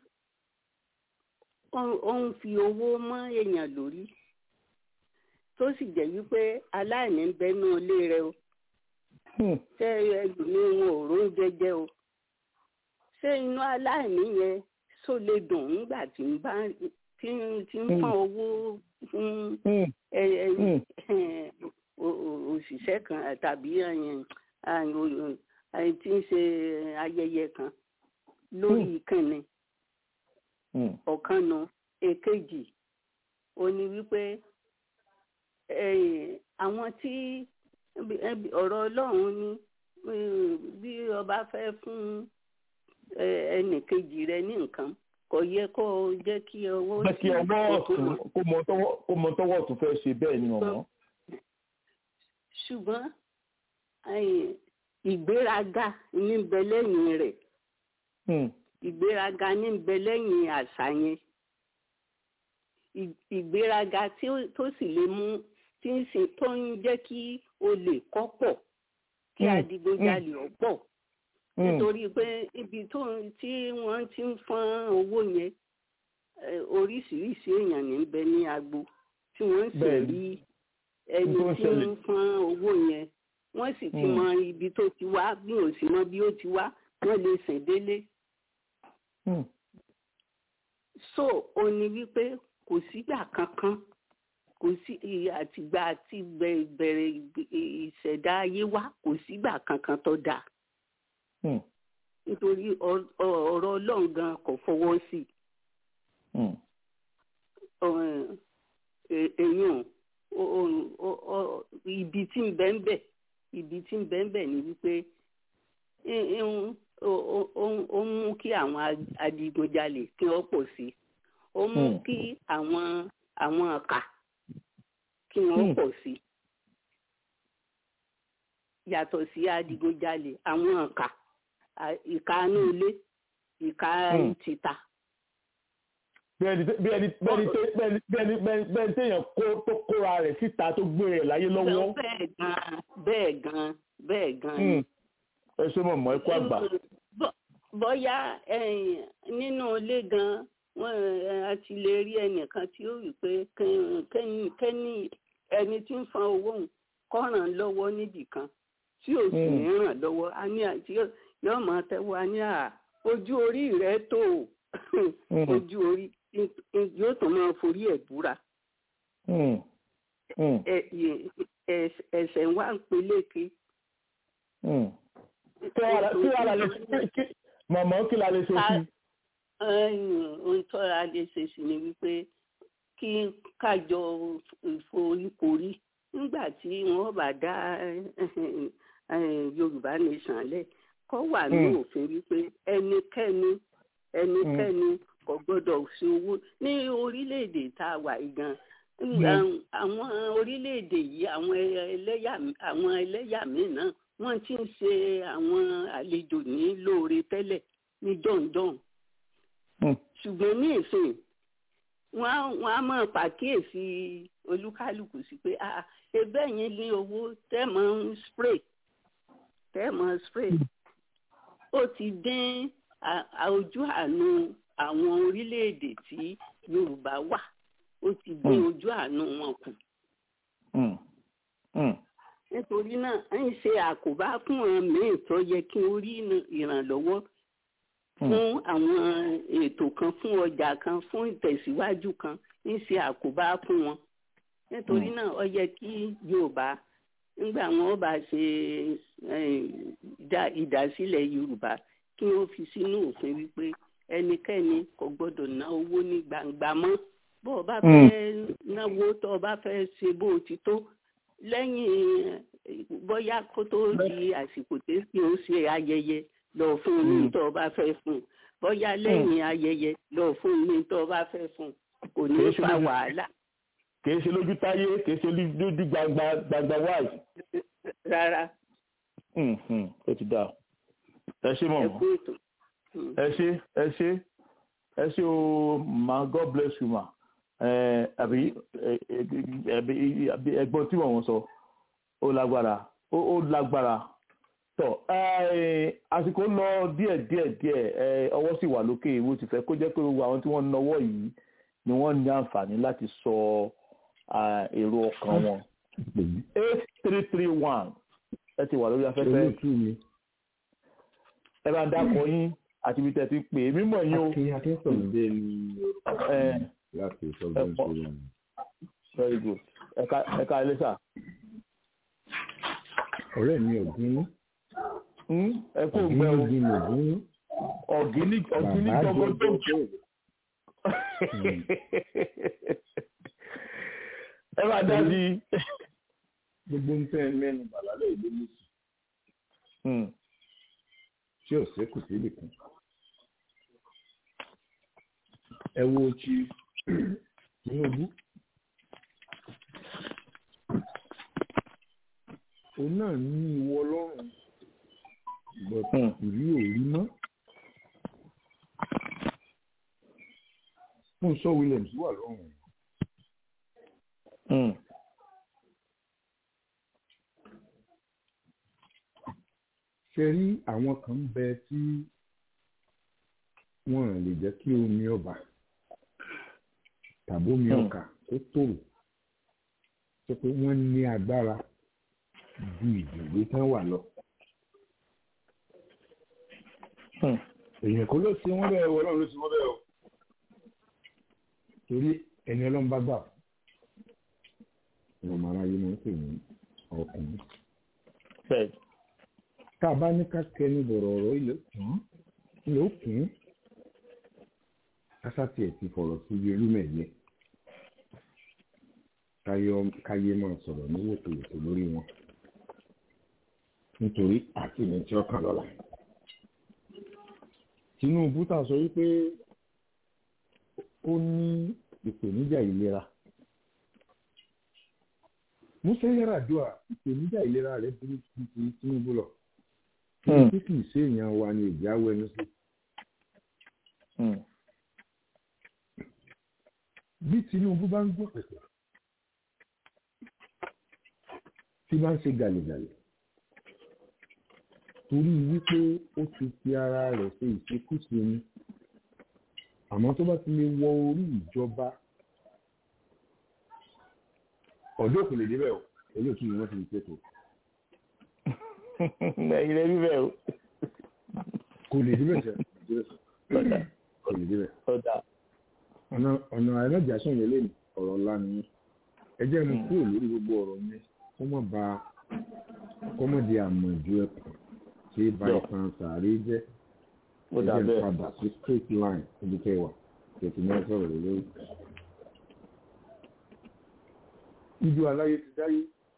ó ń fi owó mọ́ èèyàn lórí tó sì jẹ́ wípé aláìní ń bẹnu ilé rẹ o ṣé ẹlòmíín wọn ò róúnjẹ jẹ o ṣé inú aláìní yẹn só lè dùn nígbà tí ń bá tí ń fọ́n owó fún òṣìṣẹ́ kan tàbí tí ń ṣe ayẹyẹ kan lórí ìkànnì ọ̀kan nu èkejì ó ní wípé àwọn tí ọ̀rọ̀ ọlọ́run ní bí ọba fẹ́ fún ẹnì kejì rẹ ní nǹkan kò yẹ kó o jẹ́ kí ọwọ́ sí kí ọwọ́ ọ̀tún kó mọ tọwọ́ ọ̀tún fẹ́ ṣe bẹ́ẹ̀ ni ọ̀mọ́. ṣùgbọ́n ìgbéraga ní bẹ lẹ́yìn rẹ̀ ìgbéraga ní bẹ lẹ́yìn àṣà yẹn ìgbéraga tó sì lè mú tí ń ṣe tó ń jẹ́ kí olè kọ́ pọ̀ kí adigunjalè ọ̀pọ̀ nítorí pé ibi tó tí wọ́n ti ń fọ́n owó yẹn oríṣiríṣi èèyàn ní bẹ ní agbo tí wọ́n sì rí ẹni tí ń fọ́n owó yẹn wọ́n sì ti mọ ibi tó ti wá bí ò sì mọ bí ó ti wá wọ́n lè sìn délé. so ó ní wípé kò sígbà kankan kò sí àtìgbà àti bẹ̀rẹ̀ ìṣẹ̀dá ayé wa kò sígbà kankan tó dáa nítorí ọ̀rọ̀ ọlọ́run gan kò fọwọ́ sí èèyàn ibi tí ń bẹ ń bẹ ibi tí ń bẹ ń bẹ ni wípé ó mú kí àwọn adigunjalè kí wọ́n pọ̀ sí ó mú kí àwọn àwọn ọ̀kà kí wọ́n pọ̀ sí yàtọ̀ sí adigunjalè àwọn ọ̀kà ìka inú ilé ìka títà. bẹ́ẹ̀ni bẹ́ẹ̀ni bẹ́ẹ̀ni bẹ́ẹ̀ni bẹ́ẹ̀ni bẹ́ẹ̀ni téèyàn kó tó kóra rẹ̀ síta tó gbé rẹ̀ láyé lọ́wọ́. bẹ́ẹ̀ gan bẹ́ẹ̀ gan bẹ́ẹ̀ gan. ẹ ṣe mọ̀ mọ́ ẹ kó àgbà. bóyá nínú ilé gan wọn a ti lè rí ẹnìkan tí ó wí pé kẹ́ni ẹni tí ń fan owó òun kọ́ràn lọ́wọ́ níbìkan tí ò sì ní ràn lọ́wọ́ a ní àti yóò máa tẹ́wọ́ a ní à ojú orí rẹ̀ tó ojú orí yóò tún máa forí ẹ̀ búra. ẹsẹ̀ wa ń peléke. kí wàá la lè ṣe mọ̀mọ́ kí la lè ṣe sí. ohun tó a lè ṣe sí ni wípé kí kájọ ìforíkorí nígbà tí wọ́n bá dá yorùbá nation lẹ̀ kọ́ wà ní òfin wípé ẹnikẹ́ni ẹnikẹ́ni kò gbọ́dọ̀ ṣe owó ní orílẹ̀-èdè tá a wà gan àwọn orílẹ̀-èdè yìí àwọn ẹlẹ́yà àwọn ẹlẹ́yà míì náà wọ́n ti ń ṣe àwọn àlejò ní lóore tẹ́lẹ̀ ní jọ̀ǹjọ̀ǹ ṣùgbọ́n ní ìsìn wọ́n á máa pàkíyèsí olúkálùkù sí pé ebe yẹn ní owó tẹ́ mọ́ ń spray tẹ́ mọ́ spray ó ti dín ojú àánú àwọn orílẹ̀-èdè tí yorùbá wà ó ti dín ojú àánú wọn kù. nítorí náà ń ṣe àkóbá fún àwọn míì tó yẹ kí ó rí ìrànlọ́wọ́ fún àwọn ètò kan fún ọjà kan fún ìtẹ̀síwájú kan ń ṣe àkóbá fún wọn nítorí náà ó yẹ kí yorùbá nígbà wọn bá ṣe ìdásílẹ̀ yorùbá kí wọ́n fi sínú òfin wípé ẹnikẹ́ni kò gbọ́dọ̀ ná owó ní gbangba mọ́ bó o bá fẹ́ náwó tó o bá fẹ́ ṣe bó o ti tó lẹ́yìn bóyá kó tó di àsìkò tí o ṣe ayẹyẹ lọ fún ní tó o bá fẹ́ fún bóyá lẹ́yìn ayẹyẹ lọ fún ní tó o bá fẹ́ fún kò ní fa wàhálà. kìí ṣe lójú táyé kìí ṣe lójú gbangba gbangba wáì. rárá. ó ti dáa ẹ ṣé mọ̀mọ́ ẹ ṣé ẹ ṣé ẹ ṣé o ma god bless you ma àbí ẹ̀gbọ́n tí wọ́n sọ ó lágbára ó lágbára tọ àsìkò lọ díẹ̀ díẹ̀ díẹ̀ ọwọ́ sì wà lókè ìwé ti fẹ́ kó jẹ́ pé gbogbo àwọn tí wọ́n náwó yìí ni wọ́n ní àǹfààní láti sọ èrò ọkàn wọn eight three three one ẹ ti wà lórí afẹ́fẹ́ ẹ bá ń dákọ̀ yín àti ibi tẹ́ ti pè é mímọ̀ yín o. akin akínsọ̀mùdé ni láti sọ́gbọ́n ìṣòro mi. very good ẹ̀ka ẹlẹ́sà. ọ̀rẹ́ mi ọ̀gbìn ẹ kó gbẹ o ọ̀gbìn ọ̀gbìn ọ̀gíní ọ̀gíní jọgọjọgọ. ẹ bá dá sí. gbogbo ń tẹ́ mẹ́nu bàlálẹ̀ ìlú nìsí tí ò sékù síbì kan. ẹ wo ti Tinubu òun náà ní ìwọ ọlọ́run gbọ̀tà ìrí òrí mọ́. fún sọ Williams wà lọ́rùn. ṣe rí àwọn kan ń bẹ tí wọn lè jẹ́ kí omi ọba tàbí omi ọkà kó tòrò ṣe pé wọ́n ní agbára ju ìdìbò tán wà lọ. èèyàn kò ló ṣe wọ́n bẹ́ẹ̀ wọ́n náà ló ṣe wọ́n bẹ́ẹ̀ o torí ẹni ọlọ́run bá gbà ọmọ aráyé máa ń pè ní ọkùnrin bẹ́ẹ̀ tá a bá ní ká kẹnu bọ̀rọ̀ ọ̀rọ̀ ilẹ̀ kùn ilẹ̀ ó kùn kásátì ẹ̀ ti fọ̀rọ̀ sí ibi olúmẹ̀yẹ káyé máa sọ̀rọ̀ ní wòtòwòtò lórí wọn nítorí àti ní tí ọkàn lọ́la Tinubu ta sọ wípé ó ní ìpèníjà ìlera Musa Yar'Adua ìpèníjà ìlera rẹ̀ burú ju ti Tinubu lọ tí kì í ṣe èèyàn wa ni èjì awọ ẹnu sí. bí Tinubu bá ń gbọ́ pẹ̀pẹ̀ tí bá ń ṣe gàlẹ́gàlẹ́ torí wípé ó ti fi ara rẹ̀ ṣe ìṣekúṣe ni àmọ́ tó bá ti lè wọ orí ìjọba ọ̀dọ́ kò lè débẹ̀ o èyí ò tún yìí wọ́n ti lè pẹ́tò. ẹ̀yin lè rí bẹ́ẹ̀ o. kò lè débẹ̀ sẹ́ kò lè débẹ̀. ọ̀nà ọ̀nà àìlọ́jàsán yẹn lè ọ̀rọ̀ ńlá ni ẹ jẹ́ mi kúrò lórí gbogbo ọ̀rọ̀ yẹn kó mọ̀ bá kó mọ̀ di àmọ̀jù ẹ̀kọ́ tí bàìsàn sàárè jẹ́ ẹ jẹ́ mi padà sí straight line níbi kẹwàá tètè náà sọ̀rọ̀ lórí ìjọ aláyé ti dáyé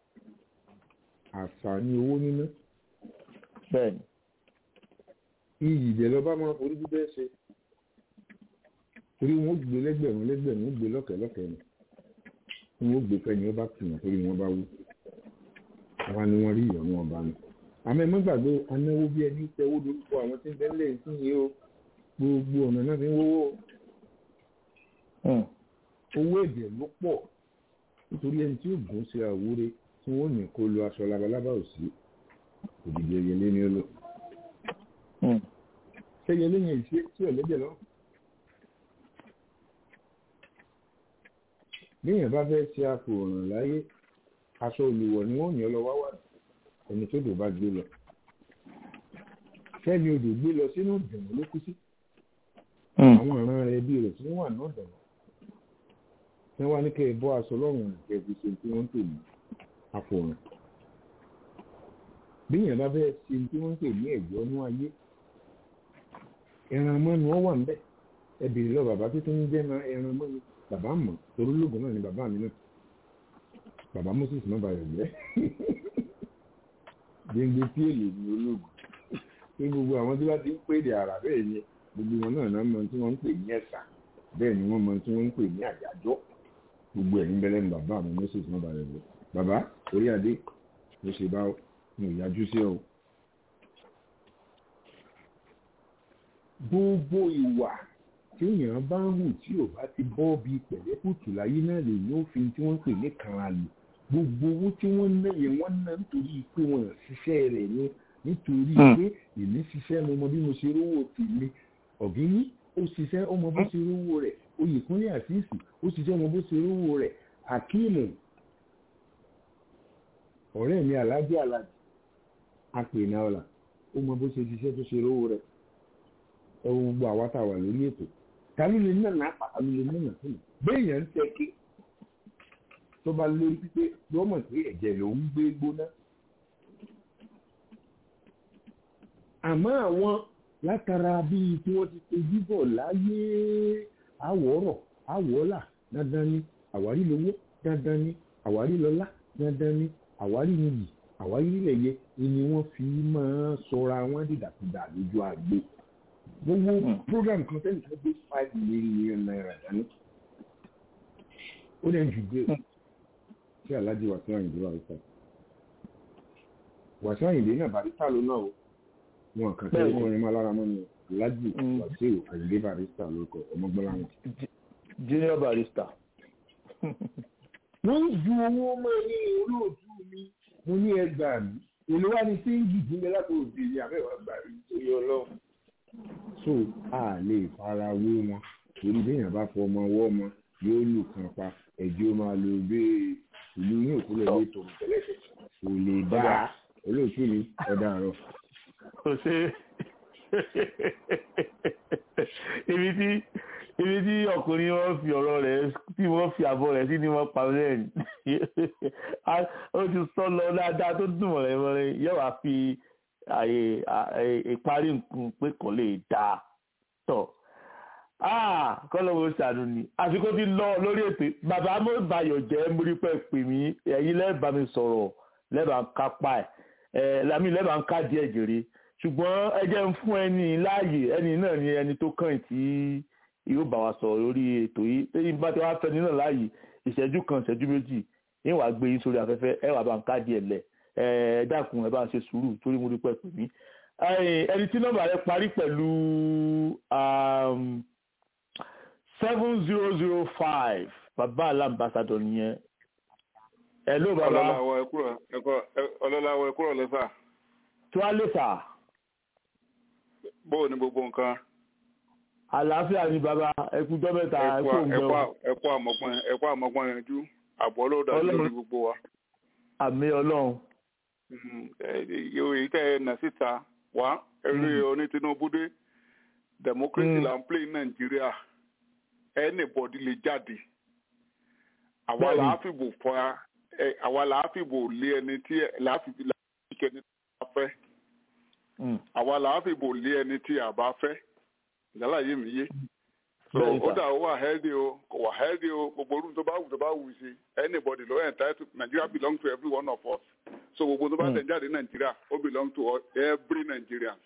àṣà ní owó níná bẹ́ẹ̀ni iyì ìdẹ lọ bá máa forí bíbẹ́ ṣe torí wọn ó gbé lẹ́gbẹ̀rún lẹ́gbẹ̀rún ó gbé lọ́kẹ̀lọ́kẹ̀ ni wọn ó gbé fẹ́ni ó bá tìyàn torí wọn bá wú àwa ni wọ́n rí ìyọ̀nù ọba ni àmọ́ ẹ má gbàgbé anáwó bí ẹni tẹ́wó lórúkọ àwọn tí ń bẹ́ lẹ́yìn sí yìí o gbogbo ọ̀nà náà fi ń wówó owó èdè ló pọ̀ nítorí ẹni tí ó gùn sí àwúre tí wọ́n ní kó lo aṣọ labalábá ò sí òdìdí ẹyẹlé ní ó lò. ṣẹ́yẹlé yẹn ìṣe tí ọ̀lẹ́dẹ̀ lọ. níyàn bá fẹ́ ṣe àfòràn láyé aṣọ olùwọ̀ ni wọ́n yàn lọ wá wà ẹni tó dò bá gbé lọ. sẹ́ni odò gbé lọ sínú ìdẹ̀wọ̀n ló kú sí. àwọn ìran rẹ̀ bí rẹ̀ tí wọ́n wà náà dẹ̀wọ̀n wọ́n wá ní kẹ́ ẹ bọ́ aṣọ lọ́rùn ìjẹ́ fi ṣe tí wọ́n ń pè ní àfòràn. bí èèyàn bá bẹ́ẹ̀ ṣe tí wọ́n ń pè ní ẹ̀jọ́ ní ayé ẹran mọ́nu ọ wà ń bẹ̀ ẹ bèrè lọ bàbá tó tún ń jẹ́ ẹran mọ́nu bàbá mọ̀ torí ológun náà ni bàbá mi náà bàbá Moses náà bá yọ̀ jẹ́ gbẹngbẹ tí èlò ní ológun pé gbogbo àwọn tí wọ́n ti ń pè dé ara bẹ́ẹ̀ yẹn gbogbo wọn náà náà mọ tí wọ́n ń pè ní ẹ̀sà bẹ́ẹ̀ ni wọ́n mọ tí wọ́n ń pè ní àyájọ́ gbogbo ẹ̀ níbẹ̀ lẹ́nu bàbá mi moses náà balẹ̀ lọ bàbá orí adé ló ṣe bá mi ò yájú sí ọ. gbogbo ìwà tí èèyàn bá ń hù tí ò bá ti bọ́ bí pẹ̀lẹ́kùtù láyé náà lè ní òfin tí wọ́n ń pè ní kanra lò gbogbo owó tí wọ́n ná yẹn wọ́n ná nítorí pé wọ́n ṣiṣẹ́ rẹ̀ ni nítorí pé èmi ṣiṣẹ́ mo mọ bí mo ṣe rówó tèmi ọ̀gíní ó ṣiṣẹ́ ọmọ bó ṣe rówó rẹ̀ oyèkúnlé àṣìṣì ó ṣiṣẹ́ ọmọ bó ṣe rówó rẹ̀ akíìmù ọ̀rẹ́ mi alájẹ́ alájẹ́ apènà ọ̀la ó mọ bó ṣe ṣiṣẹ́ tó ṣe rówó rẹ̀ ẹ wo gbogbo àwa tá a wà lórí ètò tàbí lè nà náà pa tàbí lè nà náà fún mi béèyàn ń tẹ kí tó bá lórí pípé yóò mọ̀ pé ẹ̀jẹ̀ ló ń gbé gbóná àmọ́ àwọn látara bíi tí wọ́n ti tojú bọ̀ láyé àwọ̀rọ̀ àwọ̀ọ́là dandan ni àwárí lówó dandan ni àwárí lọ́lá dandan ni àwárí nìyí àwárí nílẹ̀yẹ ni wọ́n fi máa sọra wọn dìdàkudà lójú àgbo gbogbo program kan tẹ́lẹ̀ tó gbé five million naira dání ó lẹ́yìn jù gbé tí aláàjì wàásù àyìndé wà lóṣà wàásù àyìndé náà barista ló náà o wọn kàn tẹ́lẹ̀ kọrin máa lára mọ́ ni aláàjì wàásù àyìndé barista lórúkọ ọmọgbọ́n láwọn. junior barista. wọ́n ju owó mọ́ ní olóòtú mi mo ní ẹgbàá mi èlò wá ní séńjì ìdílé láti òde ní abẹ́wà gbà rí torí ọlọ́run. so a lè fara wé wọn torí béèyàn bá fọ ọmọ ọwọ́ ọmọ yóò lù kan pa ẹ̀jẹ̀ ó máa lo bẹ́ẹ̀ ìlú yóò kúlẹ̀ ní ètò ìtẹ́lẹ̀tẹ̀ kò lè dá olóòtú mi ọ̀dà àrọ̀. kò ṣe ibi tí ibi tí ọkùnrin wọn fi ọ̀rọ̀ rẹ̀ tí wọ́n fi àbọ̀ rẹ̀ sí ni wọ́n pa lẹ́yìn ó ti sọ lọ dáadáa tó dùn mọ̀rẹ́ mọ́rẹ́ yóò wá fi àyè ìparí nǹkan pé kò lè dáa tọ̀ kọ́lọ́wọ́ ṣàánú ni àsìkò ti lọ lórí ètò bàbá mo bayọ̀ jẹ́ múrípẹ́ pè mí ẹ̀yin lẹ́ẹ̀bà mi sọ̀rọ̀ lẹ́ẹ̀bà ń kápá ẹ̀ lámì lẹ́ẹ̀bà ń ká díẹ̀ jèrè ṣùgbọ́n ẹ jẹ́ ń fún ẹni láàyè ẹni náà ni ẹni tó kàn tí yóò bá wa sọ̀rọ̀ lórí ètò yìí tẹ́yìn bá ti wá fẹ́ni náà láàyè ìṣẹ́jú kan ìṣẹ́jú méjì yín wàá gbé yín sórí afẹ́fẹ́ ẹ wàá bá ń ká díẹ̀ lẹ̀ ẹ dákun ẹ bá ń ṣe sùúrù torí mo dúpẹ́ pè mí ẹni tí nọ́mbà rẹ parí pẹ̀lú seven zero zero five bàbá alámbàsádọ̀ nìyẹn ẹ ló bàbá ọlọ́láwọ̀ ẹ̀kúrọ̀ lẹ́fà tí wàá lè fà. bóò ni gbogbo nǹkan. àlàáfíà ni bàbá ẹkújọ́ mẹ́ta ẹkú òǹgbẹ́ ẹkú àmọ́gbọ́n ẹkú àmọ́gbọ́n yanjú àbọ̀ ọlọ́dà lórí gbogbo wa. àmì ọlọ́run. èyí tẹ́ ẹ nà síta wá eré oní Tinubu dé democracy là ń play ní Nàìjíríà anybody lè jáde àwa là á fìbò fọ àwa là á fìbò lé ẹni tí là á fìbò ẹni tí a fẹ́ àwa là á fìbò lé ẹni tí a bá fẹ́ ìyálà yé mi yé so ó dà ó wà healthy o kò wà healthy o gbogbo orúkọ tó bá wù tó bá wù sí anybody ló entitled Nigeria belong to every one of us so gbogbo tó bá tẹ̀ jáde Nigeria ó belong to every Nigerian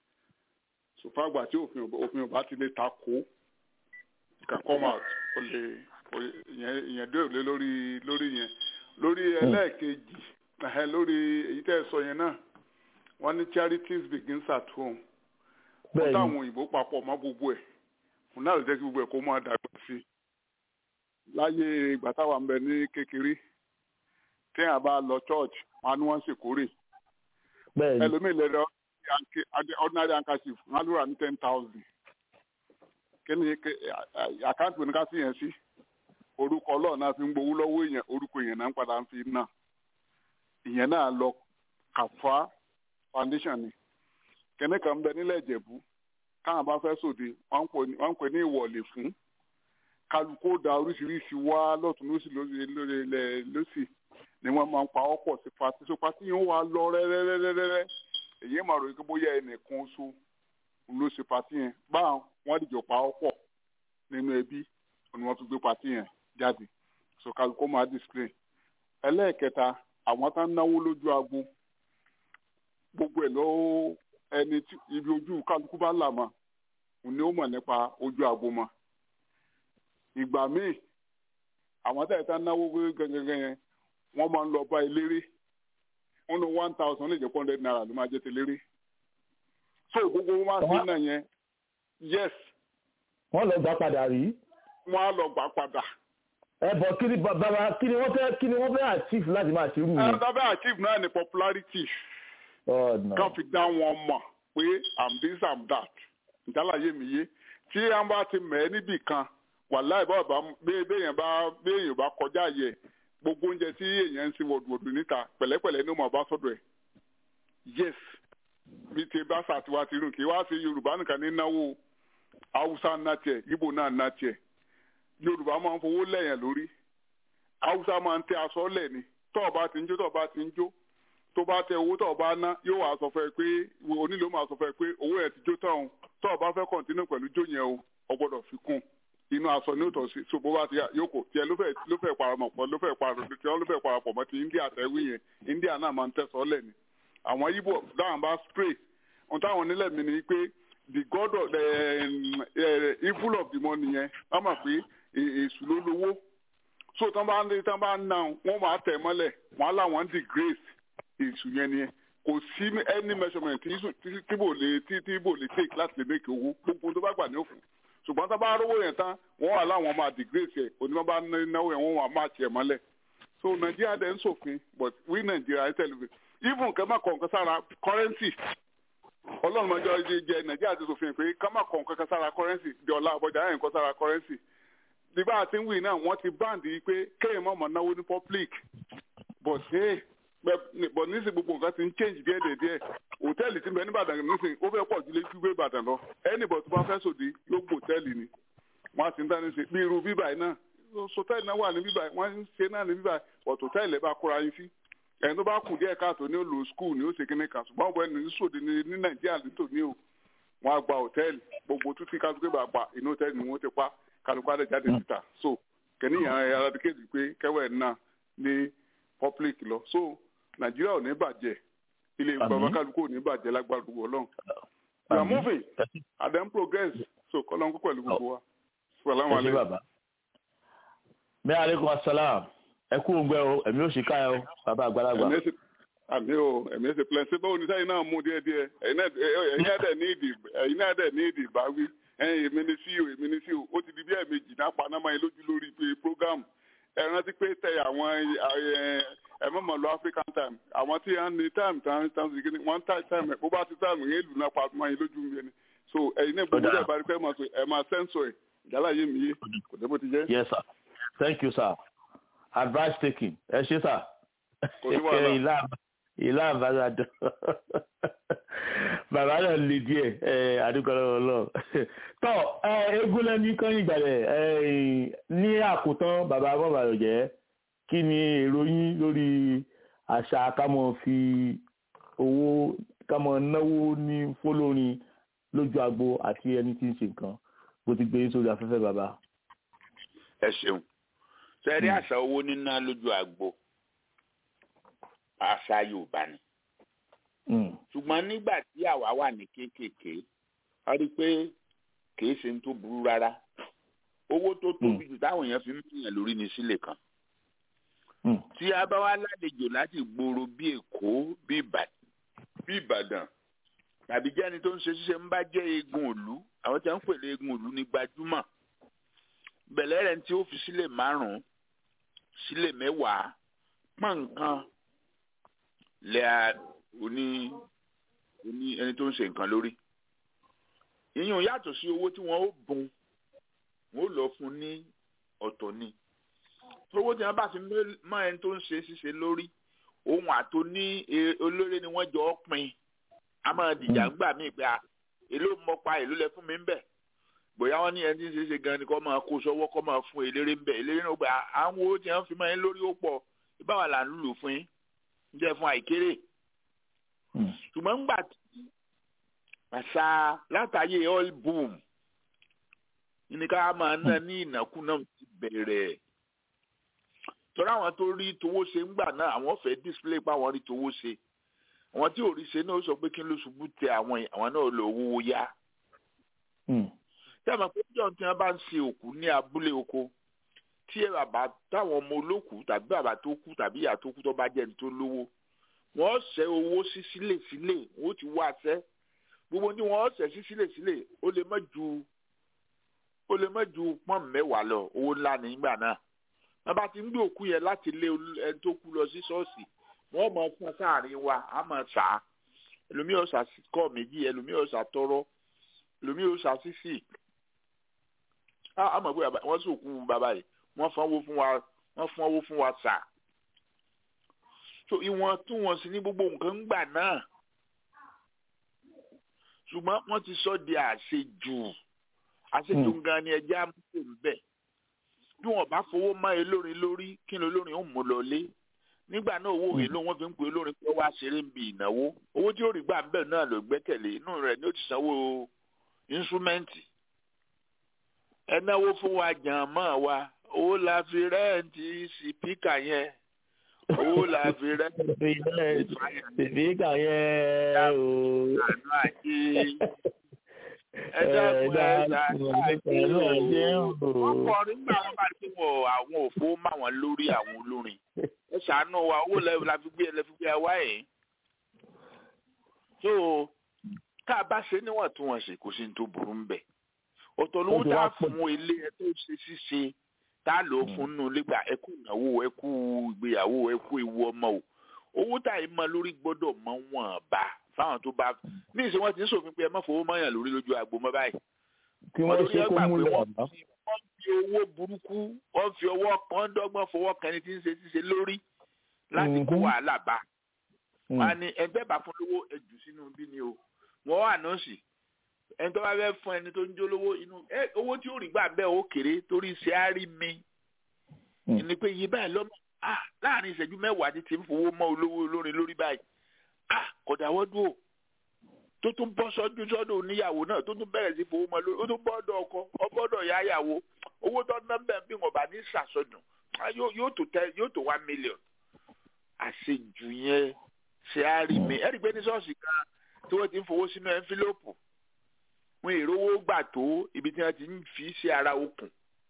so fàgbà tí òfin òfin ò bá ti lè ta kó can come out o lè ìyẹn dé òlé lórí lórí yẹn lórí ẹlẹ́ẹ̀kejì lórí èyí tẹ́ ẹ sọ yẹn náà wọ́n ní charities begins at home wọ́n táwọn òyìnbó papọ̀ mọ́ gbogbo ẹ̀ fún náà lè jẹ́ kí gbogbo ẹ̀ kó máa dàgbà sí i láyé ìgbà táwa ń bẹ ní kékeré téèyàn bá lọ church wọn ni wọ́n sì kórè ẹlòmíì lẹ́rọ ordinary handkerchief wọn á lóra ní ten thousand kí ni àkáǹtì oníkásí yẹn sí orúkọ ọlọ́run náà fi ń gbowó lọ́wọ́ èèyàn orúkọ èèyàn náà ń padà ń fi náà ìyẹn náà lọ kàfá foundation ni kẹ́ní kan bẹ nílẹ̀ ìjẹ̀bú káwọn bá fẹ́ sòde wọ́n ń pè ní ìwọ̀lẹ̀ fún kálukó da oríṣiríṣi wá lọ́tún lọ́sì lọ́sì ni wọ́n máa ń pa ọ́ pọ̀ sí pati so pati yẹn wà lọ rẹ́rẹ́rẹ́rẹ́rẹ́ èyí máa rò pé bóyá ẹnìkan oṣù ló ṣe pati yẹn báwọn wọ́n dìjọ pa ọ́ pọ̀ nínú ẹbí ni wọ́n tún gbé pati yẹn jáde so kálukó máa display ẹlẹ́ẹ̀kẹta àwọn tá ń náwó lójú agbo gbogbo ẹ̀ ló ẹni tí ibi ojú kálukú bá là mọ́ òun ni ó mọ̀ nípa ojú agbo mọ́ ìgbà míì àwọn tá ẹ̀ tá ń náwó gẹ́gẹ́ yẹn wọ́n máa ń lọ bá eléré wọ́n ní one thousand lè jẹ́ four hundred naira ló máa jẹ́ tẹléré so gbogbo wọn máa ń sin náà yẹn yes. wọ́n lọ gbà padà rí. wọ́n á lọ gbà padà ẹ bọ kí ni bàbá kí ni wọ́n fẹ́ kí ni wọ́n fẹ́ achieve láti máa ṣerú ẹ yẹn. dábẹ́ achieve náà ni popularity ọ̀nà kan fi dá wọn mọ̀ pé i'm this i'm that ìdálàyé mi yé tí a bá ti mẹ́ níbì kan wàláì bá bá béèyàn bá béèyàn bá kọjá yẹ gbogbo oúnjẹ tí èèyàn ń sin wọ̀dùwọ̀dù níta pẹ̀lẹ́pẹ̀lẹ́ ní ó máa bá sọ́dọ̀ ẹ̀ yes bí ti bá ṣàtiwá ti rìn kí wá sí yorùbá nìkan ní náwó haúsá ná tiẹ̀ ibo náà ná tiẹ̀ yorùbá máa ń fowó lẹ́yìn lórí haúsá máa ń tẹ aṣọ lẹ̀ ni tọ́ọ̀ bá ti ń jó tọ́ọ̀ bá ti ń jó tó bá tẹ owó tọ́ọ̀ bá ná yóò wá sọ fún ẹ pé onílò máa sọ fún ẹ pé owó ẹ ti jó tán o tọ́ọ̀ bá fẹ́ kọ̀ǹtínú pẹ̀lú jó yẹn o ọ gbọ́dọ̀ fi kún inú aṣọ ní òtọ̀ sí so bó bá ti yá yóò kò tiẹ̀ ló fẹ́ ló fẹ́ parapọ̀ pọ̀ ló fẹ́ parapọ̀ tí wọ́n ló fẹ́ parapọ̀ mọ́ ti india tẹ́wé yẹn india náà máa ń tẹ̀sọ́ lẹ̀ ni àwọn ibo dáhùn bá spray ohun táwọn onílẹ̀ mi ni pé the god of the uh, evil of the money yẹn wọ́n mọ̀ pé èṣù ló lówó so tán bá ń tán bá ń ná wọ́n máa tẹ̀ mọ́lẹ̀ wọ́n á láwọn disgrace èṣù yẹn ni kò sí any measurement tí tí bò lè tí tí bò lè take láti lè make owó gbogbo tó bá gbà ní òfin ṣùgbọ́n tá a bá rówó yẹn tán wọ́n wà láwọn máa disgrace ẹ̀ onímọ̀ bá náwó yẹn wọ́n wà máa tiẹ̀ mọ́lẹ̀ so nàìjíríà dẹ̀ ń ṣòfin but we nàìjíríà ẹ̀ tẹ̀lé even nǹkan má kọ̀ nǹkan sára currency ọlọ́run máa jọ jẹ nàìjíríà ti ṣòfin pé ká má kọ̀ nǹkan kan sára currency di ọ̀la àbọ̀jà ẹ̀ nǹkan sára currency bí bá a ti ń wí náà wọ́n ti báǹdì pé kéèyàn má mọ̀ náwó ní public but hey but nísìnyí gbogbo nǹkan ti ń change díẹ̀ díẹ̀ díẹ̀ hòtẹ́ẹ̀lì tí ń bẹ ní Ìbàdàn nísìnyí ó fẹ́ pọ̀ ju lé gbígbé Ìbàdàn lọ anybody tó bá fẹ́ sòdí yóò gbò hòtẹ́ẹ̀lì ni wọ́n á ti ń dání ṣe bí irú bíbà yìí náà sọtẹ́ẹ̀lì náà wà ní bíbà yìí wọ́n ń ṣe náà ní bíbà yìí ọ̀tọ̀ tẹ́ẹ̀lì ẹ̀ bá kóra yín sí ẹni tó bá kù díẹ̀ káàtó ní ó lò skul ní ó ṣe kíní kan ṣùgbọ́n ọ̀bọ ẹni sòdì ní ní nàìjíríà nítò ní o wọ́n á gba hòtẹ́ẹ̀lì gbogbo títí kálukú bá pa inú hòtẹ́ẹ̀lì ni wọ́n ti pa kálukú á lè jáde síta so kẹ́nìyàn eradicate pé kẹ́wẹ́ náà ní public lọ so nàìjíríà ò ní bàjẹ́ ilé bàbá kálukú ò ní bàjẹ́ lágbára gbogbo ọlọ́run we are moving and then progress so kọ́lọ́n kó pẹ̀lú gbogbo wa salamu ẹ ṣé aleykum. bàbá bẹ́ẹ̀ aleykum asalaam ẹ kú òǹgbẹ o ẹ̀mí ò sì ká ẹ o bàbá àgbàlagbà. ẹ̀mí ẹ̀sìn àmì o ẹ̀mí ẹ̀sìn plan ṣé báwo ni sáyìn náà mú díẹ̀ díẹ̀ ẹ̀yin náà ẹ̀yin náà dẹ̀ ní ìdì ẹ̀yin náà dẹ̀ ní ìdì ìbáwí ẹ̀yin èmi ni sí o èmi ni sí o ó ti di bí ẹ̀mejì náà pa náà máa yín lójú lórí pé program ẹ rántí pé tẹ àwọn ẹ̀mọ́mọ̀ lọ African time àwọn tí wọ́n ní time tán tán sí kíni wọ́n tá time ẹ̀ bó bá ti time yẹn lù náà pa máa yín lójú mi ni so ẹ̀yin náà gbogbo ẹ̀ bá rí pé ẹ̀ máa sọ ẹ̀ máa sẹ́ńsọ̀ ẹ̀ ìjálá yé mi yé kò dé bó ti jẹ́. yes sir thank you sir advice taking ẹ ṣé sir Kò sí wàhálà. ìlà ìlà àbájáde bàbá náà lè díẹ̀ ẹ adúgbòlówó lọ tọ ẹ egúnlẹ ní kán ìgbàlẹ ẹ ní àkótán bàbá bọbàlọ jẹ kí ni èrò yín lórí àṣà kámọ fi owó kámọ náwó ní fọlọrin lójú agbo àti ẹni tí ń ṣe nǹkan bó ti gbé yín sórí afẹ́fẹ́ bàbá. ẹ ṣeun sẹ́rí àṣà owó níná lójú àgbo àṣà yorùbá ni ṣùgbọ́n nígbà tí àwa wà ní kéékèèké a rí i pé kìí ṣe ń tó burú rárá owó tó tóbi jù táwọn èèyàn fi ń pìyàn lórí ní sílẹ̀ kan tí a bá wá lálejò láti gbòòrò bí èkó bí ìbàdàn tàbí jẹ́ni tó ń ṣe ṣíṣe ń bá jẹ́ eegun òlu àwọn tí wọ́n ń pèlè eegun òlu ní gbajúmọ̀ bẹ̀lẹ́ rẹ̀ tí ó fi sílẹ̀ márùn-ún sílẹ̀ mẹ́wàá pọ́n nǹkan lẹ́à oní oní ẹni tó ń ṣe nǹkan lórí ìyẹn yàtọ̀ sí owó tí wọ́n ó bùn wọ́n ó lọ fún ní ọ̀tọ̀ ni owó tí wọ́n bá fi mọ ẹni tó ń ṣe ṣíṣe lórí ohun àtò ní olórí ni wọ́n jọ ọ́ pin a máa dìjà ńgbà míì pé èló mọ́pa èló lẹ fún mi ń bẹ̀ bóyá wọn ní ẹni tí ń ṣe ṣe gan ni kó máa kó sọ́wọ́ kó máa fún eléré ń bẹ̀ eléré náà gbà àwọn owó tí wọ́n fi mọ́ ẹ lórí ó pọ̀ ìbáwá là ń lùlù fún yín ń jẹ́ fún àìkéré ṣùgbọ́n ńgbà tí àṣà látàyè oil boom ní ká máa ná ní ìnákúná ti bẹ̀rẹ̀ tọ́ra àwọn tó rí towó ṣe ńgbà náà àwọn fẹ́ display pa àwọn rí towó ṣe àwọn tí ò rí ṣe náà sọ pé kí ló ṣubú tẹ àwọn àwọn náà lọ owó yá tí a máa pé jọ̀ tí wọ́n bá ń ṣe òkú ní abúlé oko tí ẹ bàbá táwọn ọmọ olókùú tàbí bàbá tó kú tàbí ìyá tó kú tó bá jẹ́ ní tó lówó wọ́n ṣẹ́ owó sí sílẹ̀ sílẹ̀ wọ́n ti wá ṣẹ́ gbogbo ní wọ́n ṣẹ́ sí sílẹ̀ sílẹ̀ ó lè má ju ó lè má ju pọ́n mẹ́wàá lọ owó ńlá nígbà náà wọ́n bá ti ń gbé òkú yẹn láti lé ẹni tó kú lọ sí ṣọ́ọ̀ṣì wọ́n mọ̀ fún sáàrin wa á mọ̀ sá ẹlòmíì ọ̀sà kọ́ méjì ẹlòmíì ọ̀sà tọrọ ẹlòmíì ọ̀sà sísì á mọ̀ pé wọ́n sì òkú bàbá yìí wọ́n fún owó fún wa wọ́n fún owó fún wa sà so ìwọ̀n tún wọ̀n sí ní gbogbo nǹkan gbà náà ṣùgbọ́n wọ́n ti sọ di àṣejù àṣejù gan ni ẹjẹ́ àmúṣe ń bẹ̀ bí wọ́n bá fowó mọ́ olórin lórí kí ni olórin ó mú lọ lé nígbà náà owó èlò wọn fi ń pe olórin pé wá ṣeré ń bi ìnáwó owó tí ó rí gbà ń bẹ̀ náà ló gbẹ́kẹ̀lé inú rẹ̀ ni ó ti sanwó instrumenti ẹ náwó fún wa jàn mọ́ wa owó la fi rẹ́ǹtì sípíkà yẹn owó la fi rẹ́ǹtì sípíkà yẹn o. àánú àjẹ ẹ dákun ẹ ṣàánú àjẹ o wọ́n kọ́ nígbà wọn bá ti wọ àwọn òfó máwọn lórí àwọn olórin ẹ ṣàánú wa owó la fi gbé ẹ fi gbé ẹ wá yìí. so tá a bá ṣe níwọ̀ntúnwọ̀nsì kò sí ní tó burú ń bẹ̀ ọ̀tọ̀ lówó tá a fún ilé ẹ tó ṣe ṣíṣe tá a lò ó fún nínú ilé gbà ẹ kú ìnáwó ẹ kú ìgbéyàwó ẹ kú ewu ọmọ o owó tá a mọ lórí gbọ́dọ̀ mọ wọn bá fáwọn tó bá ní ìṣe wọn ti ń ṣòfin pé ẹ má fowó mọyàn lórí lójú agbo mọ báyìí. kí wọ́n ṣe kó múlẹ̀ àbá. wọ́n fi owó burúkú wọ́n fi ọwọ́ kan dọ́gbọ́n fọwọ́ kan ẹni tí ń ṣe ṣíṣe lórí láti kó wàhálà bá. wọ́n á ní ẹgbẹ́ bá fún lówó ẹjù sínú bí ni o wọ́n wà náà sì ẹni tó bá fẹ́ fún ẹni tó ń jólówó inú ẹ owó tí ó rí gbà bẹ́ẹ̀ ó kéré torí ṣe á rí mi ni pé iye báyìí lọ́mọ ah láàrin ìṣẹ́jú mẹ́wàá ti ti ń fowó mọ́ olówó olórin lórí báyìí ah kò dáwọ́ dúró tó tún bọ́ sọ́jú sọ́dọ̀ oníyàwó náà tó tún bẹ̀rẹ̀ sí fowó mọ́ lórí ó tún bọ́dọ̀ ọkọ ọbọ̀dọ̀ yáyàwó owó tó ná bẹ́ẹ̀ bí wọn bá ní sàsọdùn yóò tó tẹ yóò tó one million àṣejù yẹn ṣe á rí mi ẹ̀rí pé ní ṣọ́ọ̀ṣì kan tí wọ́n ti ń fowó sínú ẹ́ńfílọ́pù wọn èrò owó gbà tó ibi tí wọ́n ti ń fi sí ara okùn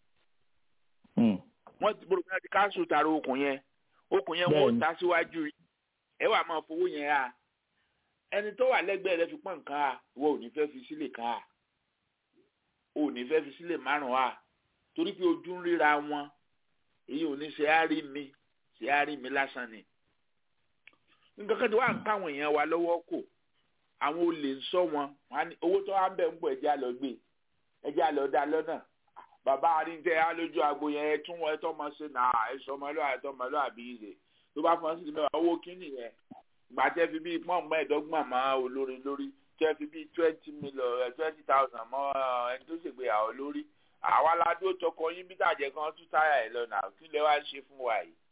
wọ́n ti bọ̀rọ̀ ti káńsù tara okùn yẹn okùn yẹn wọ́n ta síwájú ẹ wà máa fowó yẹn ha ẹni tó wà lẹ́gbẹ̀ẹ́ rẹ fi pọ́n nǹkan ha ìwọ ò ní fẹ́ fi sílẹ̀ kan ha ò ní fẹ́ fi sílẹ̀ márùn-ún ha torí pé ojú ń ríra wọn èyí ò ní ṣe á rí mi ṣe á rí mi lásán ni nǹkan kan tí wàá ń káwọn èèyàn wa lọ́wọ́ kò àwọn olè ń sọ wọn owó tó wá ń bẹ̀ ń bọ̀ ẹ̀jẹ̀ àlọ́ gbé ẹ̀jẹ̀ àlọ́ dá lọ́nà bàbá àríńtẹ́ alójú agbo yẹn ẹ tún wọn ẹ tọ́ mọ sí nà ẹ sọ ọmọlúwà ẹ tọ́ ọmọlúwà bí ìrè tó bá fọ́n sí mẹ́wàá owó kínní yẹn gbà tẹ́ fi bíi pọ́n mẹ́ẹ̀ẹ́dọ́gbọ̀n mọ́ olórin lórí tẹ́ fi bíi twenty million twenty thousand mọ́ ẹni tó ṣègbéyàwó lórí àwa la dó tọkọ yín bí tàjẹ́ kan tún táyà ẹ̀ lọ́nà kí lẹ wá ṣe fún wa yìí.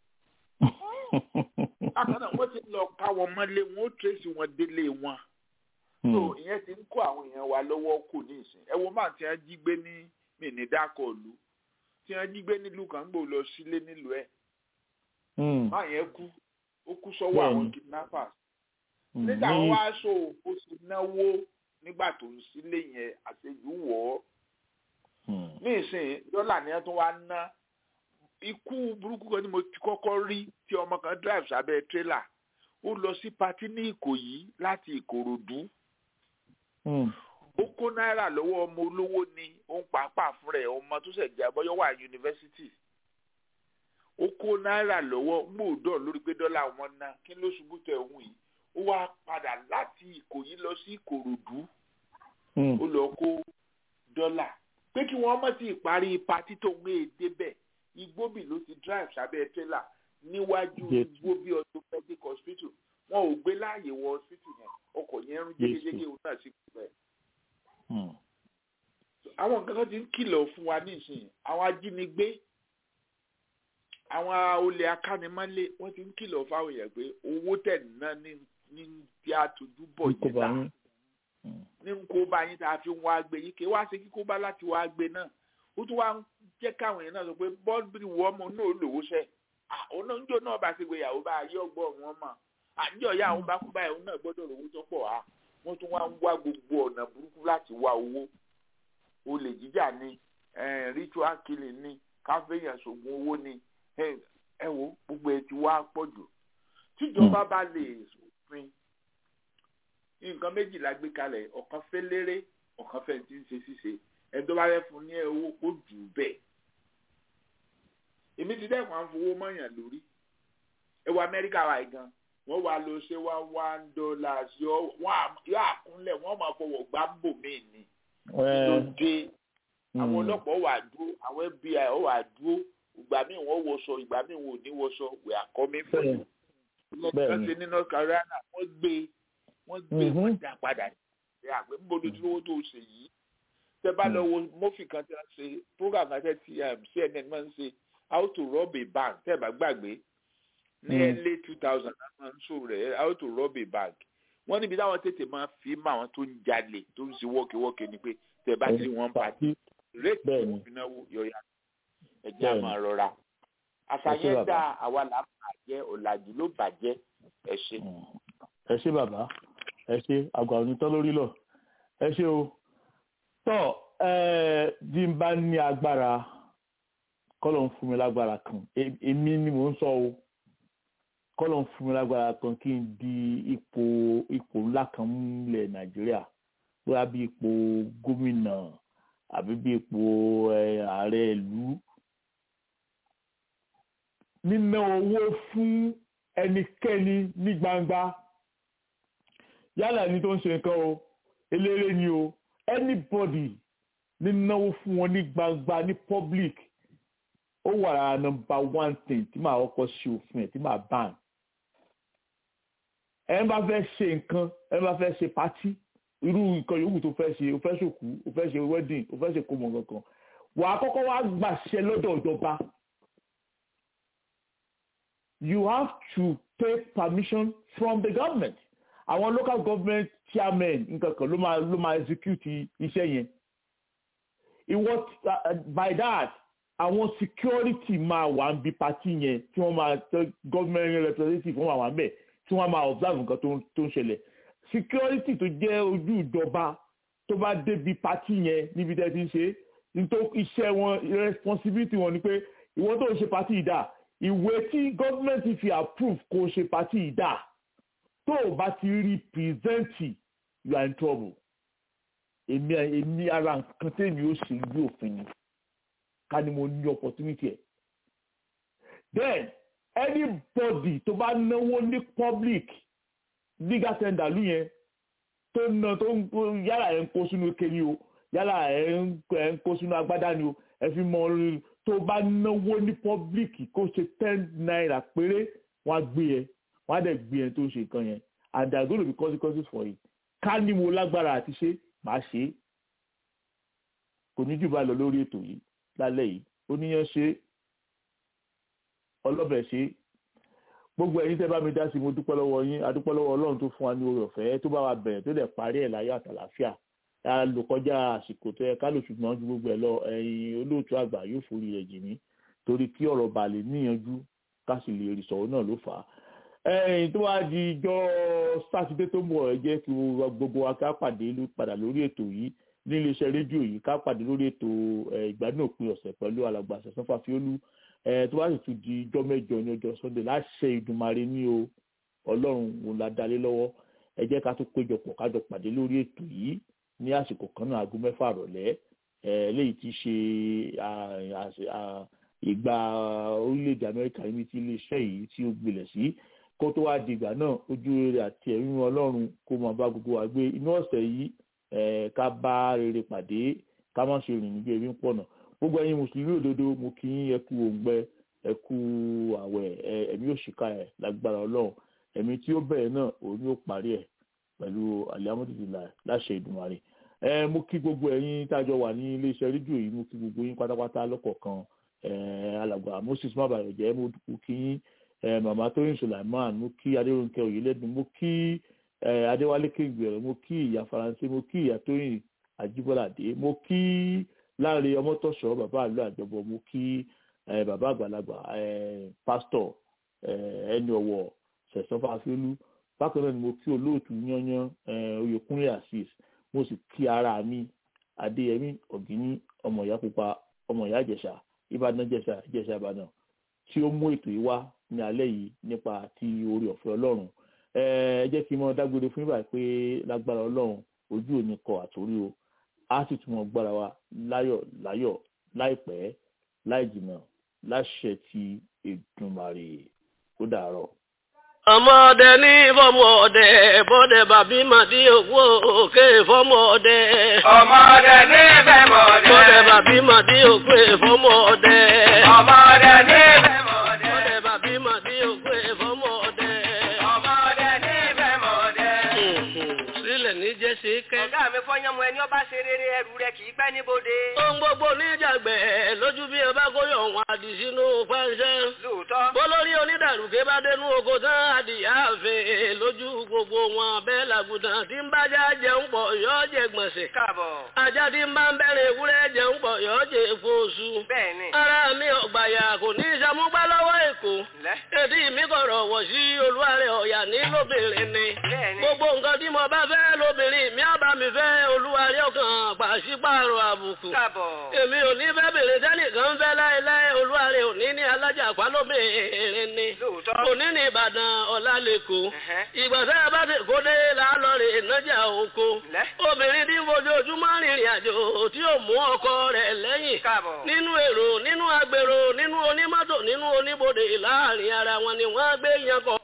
bákan náà wọ́n ti lọ ká wọn mọ́lé wọn ó tẹ̀sí wọn délé wọn. so ìyẹn ti ń kó àwọn èèyàn wa lọ́wọ́ kù ní ìsìn ẹ wo máa ti ń jí gbé ní mi ní dákọ̀ ìlú tí wọ́n jí gbé nílùú kan gbò lọ sílé nílùú ẹ̀. máa yẹn kú ó kú sọ́wọ́ àwọn kidnappers. nígbà wọn wá sọ ó sì náwó nígbà tó ń sílé yẹn àṣejù wọ̀ ọ́ ní ìsìn dọ́là ni wọ́n tún wá ná ikú burúkú kan ni mo ti kọ́kọ́ rí tí ọmọ kan drive sábẹ́ tírélà ó lọ sí patí ní ìkòyí láti ìkòròdú ó kó náírà lọ́wọ́ ọmọ olówó ni ó ń pàápàá fún rẹ̀ ọmọ tó ṣẹ̀ jẹ́ abọ́yọ́ wà yunifásitì ó kó náírà lọ́wọ́ gbòòdọ̀ lórí pé dọ́là wọn ná kí ló ṣubú tẹ̀ òun yìí ó wá padà láti ìkòyí lọ sí ìkòròdú ó lọ kó dọ́là pé kí wọ́n mọ̀ sí ìparí patí tó gbé e débẹ̀ igbóbì ló ti drive sábẹ́ tẹ́là níwájú igbóbì orthopedic hospital wọn ò gbé láàyè wọ hospital yẹn ọkọ̀ yẹn ń jégéjégé òun náà sì kú bẹ́ẹ̀. àwọn nǹkan kan ti ń kìlọ̀ fún wa nísìnyí àwọn ajínigbé àwọn olè akánimọ́lé wọ́n ti ń kìlọ̀ fáwọn èèyàn pé owó tẹ̀ ná ní tí a tójú bọ̀ yìí náà ní nkóbá yín tá a fi ń wá gbé yín kí wá sí kíkóbá láti wá gbé náà ó tún wá ń jẹ́ káwọn èèyàn náà sọ pé bọ́ọ̀lù wọ ọmọ náà lòwó sẹ́ onáńjọ náà bá ṣe gbéyàwó bá ayé ọgbọ́n wọn mọ̀ àjọ ìyá àwọn bá kú báyìí òun náà gbọ́dọ̀ lówó tó pọ̀ á wọ́n tún wá ń wá gbogbo ọ̀nà burúkú láti wá owó olè jíjà ni ritual killing ni káfíńyàn ṣògùn owó ni ẹ wo gbogbo ẹ ti wá pọ̀ jù tíjọba bá lè sòfin nǹkan méjìlá gbé kalẹ̀ ọ̀kan fẹ́ léré ọ̀kan fẹ́ ti ń ṣe ṣíṣe ẹni tó bá fẹ́ fún ní owó kó jù ú bẹ́ẹ̀. èmi ti dẹ́kun à ń fowó mọ́yàn lórí ewu amẹ́ríkà wa gan wọ́n wá lọ ṣe wá one dollar sí ọ yóò àkúnlẹ̀ wọ́n máa fọwọ́ gbá bò mí ni. lóde àwọn ọlọ́pàá wà dúró àwọn fbi wà dúró ìgbà míì wọ́n wọṣọ ìgbà míì wọ́n ò ní wọṣọ we are coming for you. lọ́kàn ṣe ní north carolina wọ́n gbé wọ́n gbé wọ́n dá padà ṣe àgbẹ̀ ń bolo dúró tó ṣe yìí tẹ bá lọ wo mọ́fì kan tí wọ́n ṣe program kan tẹ́ ti cnn máa ń ṣe how to rob a bank tẹ́ ẹ bá gbàgbé ní early two thousand máa ń ṣò rẹ̀ how to rob a bank wọ́n níbi táwọn tètè máa fi mọ àwọn tó ń jalè tó ń ṣe wọ́ọ̀kẹ́wọ́ọ̀kẹ́ ni pé tẹ bá ti wọ́n pàtí réèkì tó fi náwó yọ̀yà ẹ̀jẹ̀ á máa rọra àṣàyàn dá àwa là ń bàjẹ́ ọ̀làjú ló bàjẹ́ ẹ ṣe. ẹ ṣe bàbá ẹ ṣe àgbà onítọ́ lórí lọ ẹ ṣe o tọ́ ẹ bí n bá ní agbára kọ́lọ̀ ń fún mi lágbára kan èmi ni mò ń sọ o kọ́lọ̀ ń fún mi lágbára kan kí n di ipò ipò ńlá kan múlẹ̀ nàìjíríà bóyá bí ipò gómìnà àbí bí ipò ààrẹ ìlú níná owó fún ẹnikẹ́ni ní gbangba yálà ní tó ń ṣe nǹkan o eléré ni o anybody nínáwó fún wọn ní gbangba ní public ó wà lára nọ́mbà one thing tí màá kọ́kọ́ ṣe òfin ẹ̀ tí màá ban ẹ bá fẹ́ ṣe nǹkan ẹ bá fẹ́ ṣe pátí irú nǹkan yòówù tó fẹ́ ṣe o fẹ́ ṣòkú o fẹ́ ṣe wedding o fẹ́ ṣe kómọ kankan wà á kọ́kọ́ wá gbàṣẹ lọ́dọ̀ ìjọba you have to take permission from the government àwọn local government chairmen nǹkan kan ló máa ló máa execute iṣẹ́ yẹn ìwọ by that àwọn security máa wà ń bi party yẹn tí wọ́n máa government representative wọ́n máa wà ń bẹ̀ tí wọ́n máa observe nǹkan tó ń ṣẹlẹ̀ security tó jẹ́ ojú ìjọba tó bá débi party yẹn níbi tẹ́ ti ń ṣe nítorí iṣẹ́ wọn responsibility wọn ni pé ìwọ tó ń ṣe party ìdá ìwé tí gọ́ọ̀mẹ̀ntì fi approve kó ṣe party ìdá tó o bá ti rí pírẹsẹ̀ntì you are in trouble èmi èmi ara nǹkan tèmi ó ṣe ìlú òfin ni ká ní mo ní opportunity ẹ̀ then anybody tó bá náwó ní public legal tender lú yẹn tó ná tó ń yálà ẹ̀ ń kó sínú ike ni o yálà ẹ̀ ń kó sínú agbádá ni o ẹ fi mọ orin tó bá náwó ní public kó ṣe ten naira péré wọ́n á gbé ẹ wọ́n á dẹ̀ gbé ẹ tó ṣe nǹkan yẹn and there are going to be consequences for it ká ní mo lágbára àti ṣe màá ṣe é kò ní jù bá lọ lórí ètò yìí lálẹ́ yìí oníyan ṣe ọlọ́bẹ̀ ṣe gbogbo ẹ̀yin tẹ́ bá mi dá sí mo dúpẹ́ lọ́wọ́ yín adúpẹ́ lọ́wọ́ ọlọ́run tó fún wa ní oore ọ̀fẹ́ tó bá wa bẹ̀rẹ̀ tó dẹ̀ parí ẹ̀ láyọ̀ àtàlàfíà a lò kọjá àsìkò tó yẹ ká lò ṣùgbọ́n ju gbogbo ẹ̀ lọ ẹ̀yin olóòtú àgbà yóò forí rẹ̀ jì mí torí kí ọ̀rọ̀ bá lè níyanjú ká sì lè rí sọ̀rọ̀ náà ló fà á. ẹ̀yin tó wá di ijọ́ sátidé tó ń bọ̀ ẹ jẹ́ kí gbogbo wa ká pàdé padà lórí ètò yìí ní iléeṣẹ́ rédíò yìí ká pàdé lórí ètò ìgbádùn òpin ọ̀sẹ̀ pẹ̀lú alàgbà àṣẹ̀sán fàfiolú tó bá sì tún di ijọ́ mẹ́jọ ní ọjọ́ sunday láṣẹ ìdùnmarè ní o ọlọ́run wò la dalé lọ́wọ́ ẹ jẹ́ ká tún péjọpọ̀ kájọ pàdé lórí ètò yìí ní àsìkò kan náà aago mẹ́fà rọ̀lẹ́ léyìí ti ṣe ìgbà orílẹ̀-èdè amẹ́ríkà níbi tí iléeṣẹ́ yìí tí ó gbilẹ̀ sí kó tó wá di ìgbà náà ojú rere àti ẹ̀rín ọlọ́run kó máa bá gbogbo wa gbé inú ọ̀sẹ̀ yìí ká bá rere pàdé ká má ṣe rìn níbi ebi ń pọ̀nà gbogbo ẹ̀yin mùsùlùmí òdodo mo kí yín ẹ kú òǹgbẹ ẹ kú àwẹ̀ ẹ̀mí òṣìkà ẹ̀ lágbára ọlọ́run ẹ̀mí tí ó bẹ̀rẹ̀ náà òun ni ó parí ẹ̀ pẹ̀lú alihamudulilayi láṣẹ ìdùnmarè ẹ mo kí gbogbo ẹ̀yin tájọ wà ní iléeṣẹ́ rédíò yìí mo kí gbogbo yín pátápátá lọ́kọ̀ọ̀kan alàgbà moses mabayọjẹ mo kí yín màmá tóyìn sulaiman mo kí adéròǹkẹ òyìnlẹ́dùn mo kí adéwálé kégbèrè mo kí ìyá faransé mo kí ìyá tóyìn àjíbọ́ládé mo kí láàrin ọmọtọ̀ṣọ́ bàbá àlọ́ àjọbọ mo kí bàbá àgbàlagbà pásítọ̀ ẹni ọ̀wọ̀ sẹ̀sán fàfẹ́lú bákan náà ni mo kí olóòtú yányán oyèkúnlé asis mo sì kí ara mi adéyẹmí ọ̀gíní ọmọ ìyá pupa ọmọ ìyá ìjẹ̀ṣà ìbàdàn jẹ̀ṣà ìjẹ̀ṣà ìbàdàn tí ó mú ètò yìí wá ní alẹ́ yìí nípa ti orí ọ̀fẹ́ ọlọ́run ẹ jẹ́ kí n mọ dágbére fún ibà pé lágbára ọlọ́run ojú òní kọ àtòrí o á sì tún mọ gbára wa láyọ̀ láyọ̀ láìpẹ́ láì jìnnà láṣẹ ti Èdùmàrè ó dàárọ̀ ọmọdé ní fọmọdé bọdẹ bàbí màdí òkú òkè fọmọdé. ọmọdé ní fẹmọdé. bọdẹ bàbí màdí òkú fọmọdé. ọmọdé ní fẹmọdé. bọdẹ bàbí màdí òkú fọmọdé. ọmọdé ní fẹmọdé. sílẹ̀ ní jẹ́sí kẹ́. ọ̀gá mi fọyánmu ẹni ọba ṣe rere ẹrù rẹ kì í pẹ́ níbodè. ohun gbogbo níjàgbẹ́ lójú bí ẹ bá kóyọ̀ wọn àdì sínú pẹ́ńsẹ́. lóòótọ́. bólórí onídàrúkẹ́ bá dénú oko tán adìyá àfẹ́ lójú gbogbo wọn bẹ́ẹ̀ làgùdàn tí ń bájá jẹun pọ̀ yọ́ jẹ gbọ̀nsẹ̀. káàbọ̀. ajá tí ń bá ń bẹ̀rẹ̀ ewúrẹ́ jẹun pọ̀ yọ́ jẹ fóṣù. bẹ́ẹ̀ni. ara mi ọ̀gbàyà kò ní ìṣàmúgbá lọ́wọ́ èkó. lẹ́. èdè mi kọ̀rọ̀ wọ̀ sí olúwarẹ̀ ọ̀yà ní lóbìnrin ni. bẹ́ẹ̀ni. gbogbo nǹkan tí mo bá fẹ́ lóbìnrin mi á bá mi fẹ́ olúwarẹ̀ ọkàn pàṣípààrọ̀ àbùkù. káàbọ̀. èmi ò ní fẹ́ bèrè sẹ́nìkan fẹ́ láéláé olúwarẹ̀ òní ní alájà pálóbìnrin ni. lóòótọ́. òní ní ìbàdàn ọ̀la lẹ́kọ̀ọ́. ìgbọ̀nsẹ̀ bá ti kó dé lálọ́ rè nájà oko. obìnrin tí ń fojoojúmọ́ rìnrìn àjò tí ò mú ọkọ rẹ̀ lẹ́yìn. káàbọ̀. nínú èrò nínú agbèrò nínú onímọ́tò nínú oníbodè láàrin ara wọn ni wọ́n gbé yan kọ.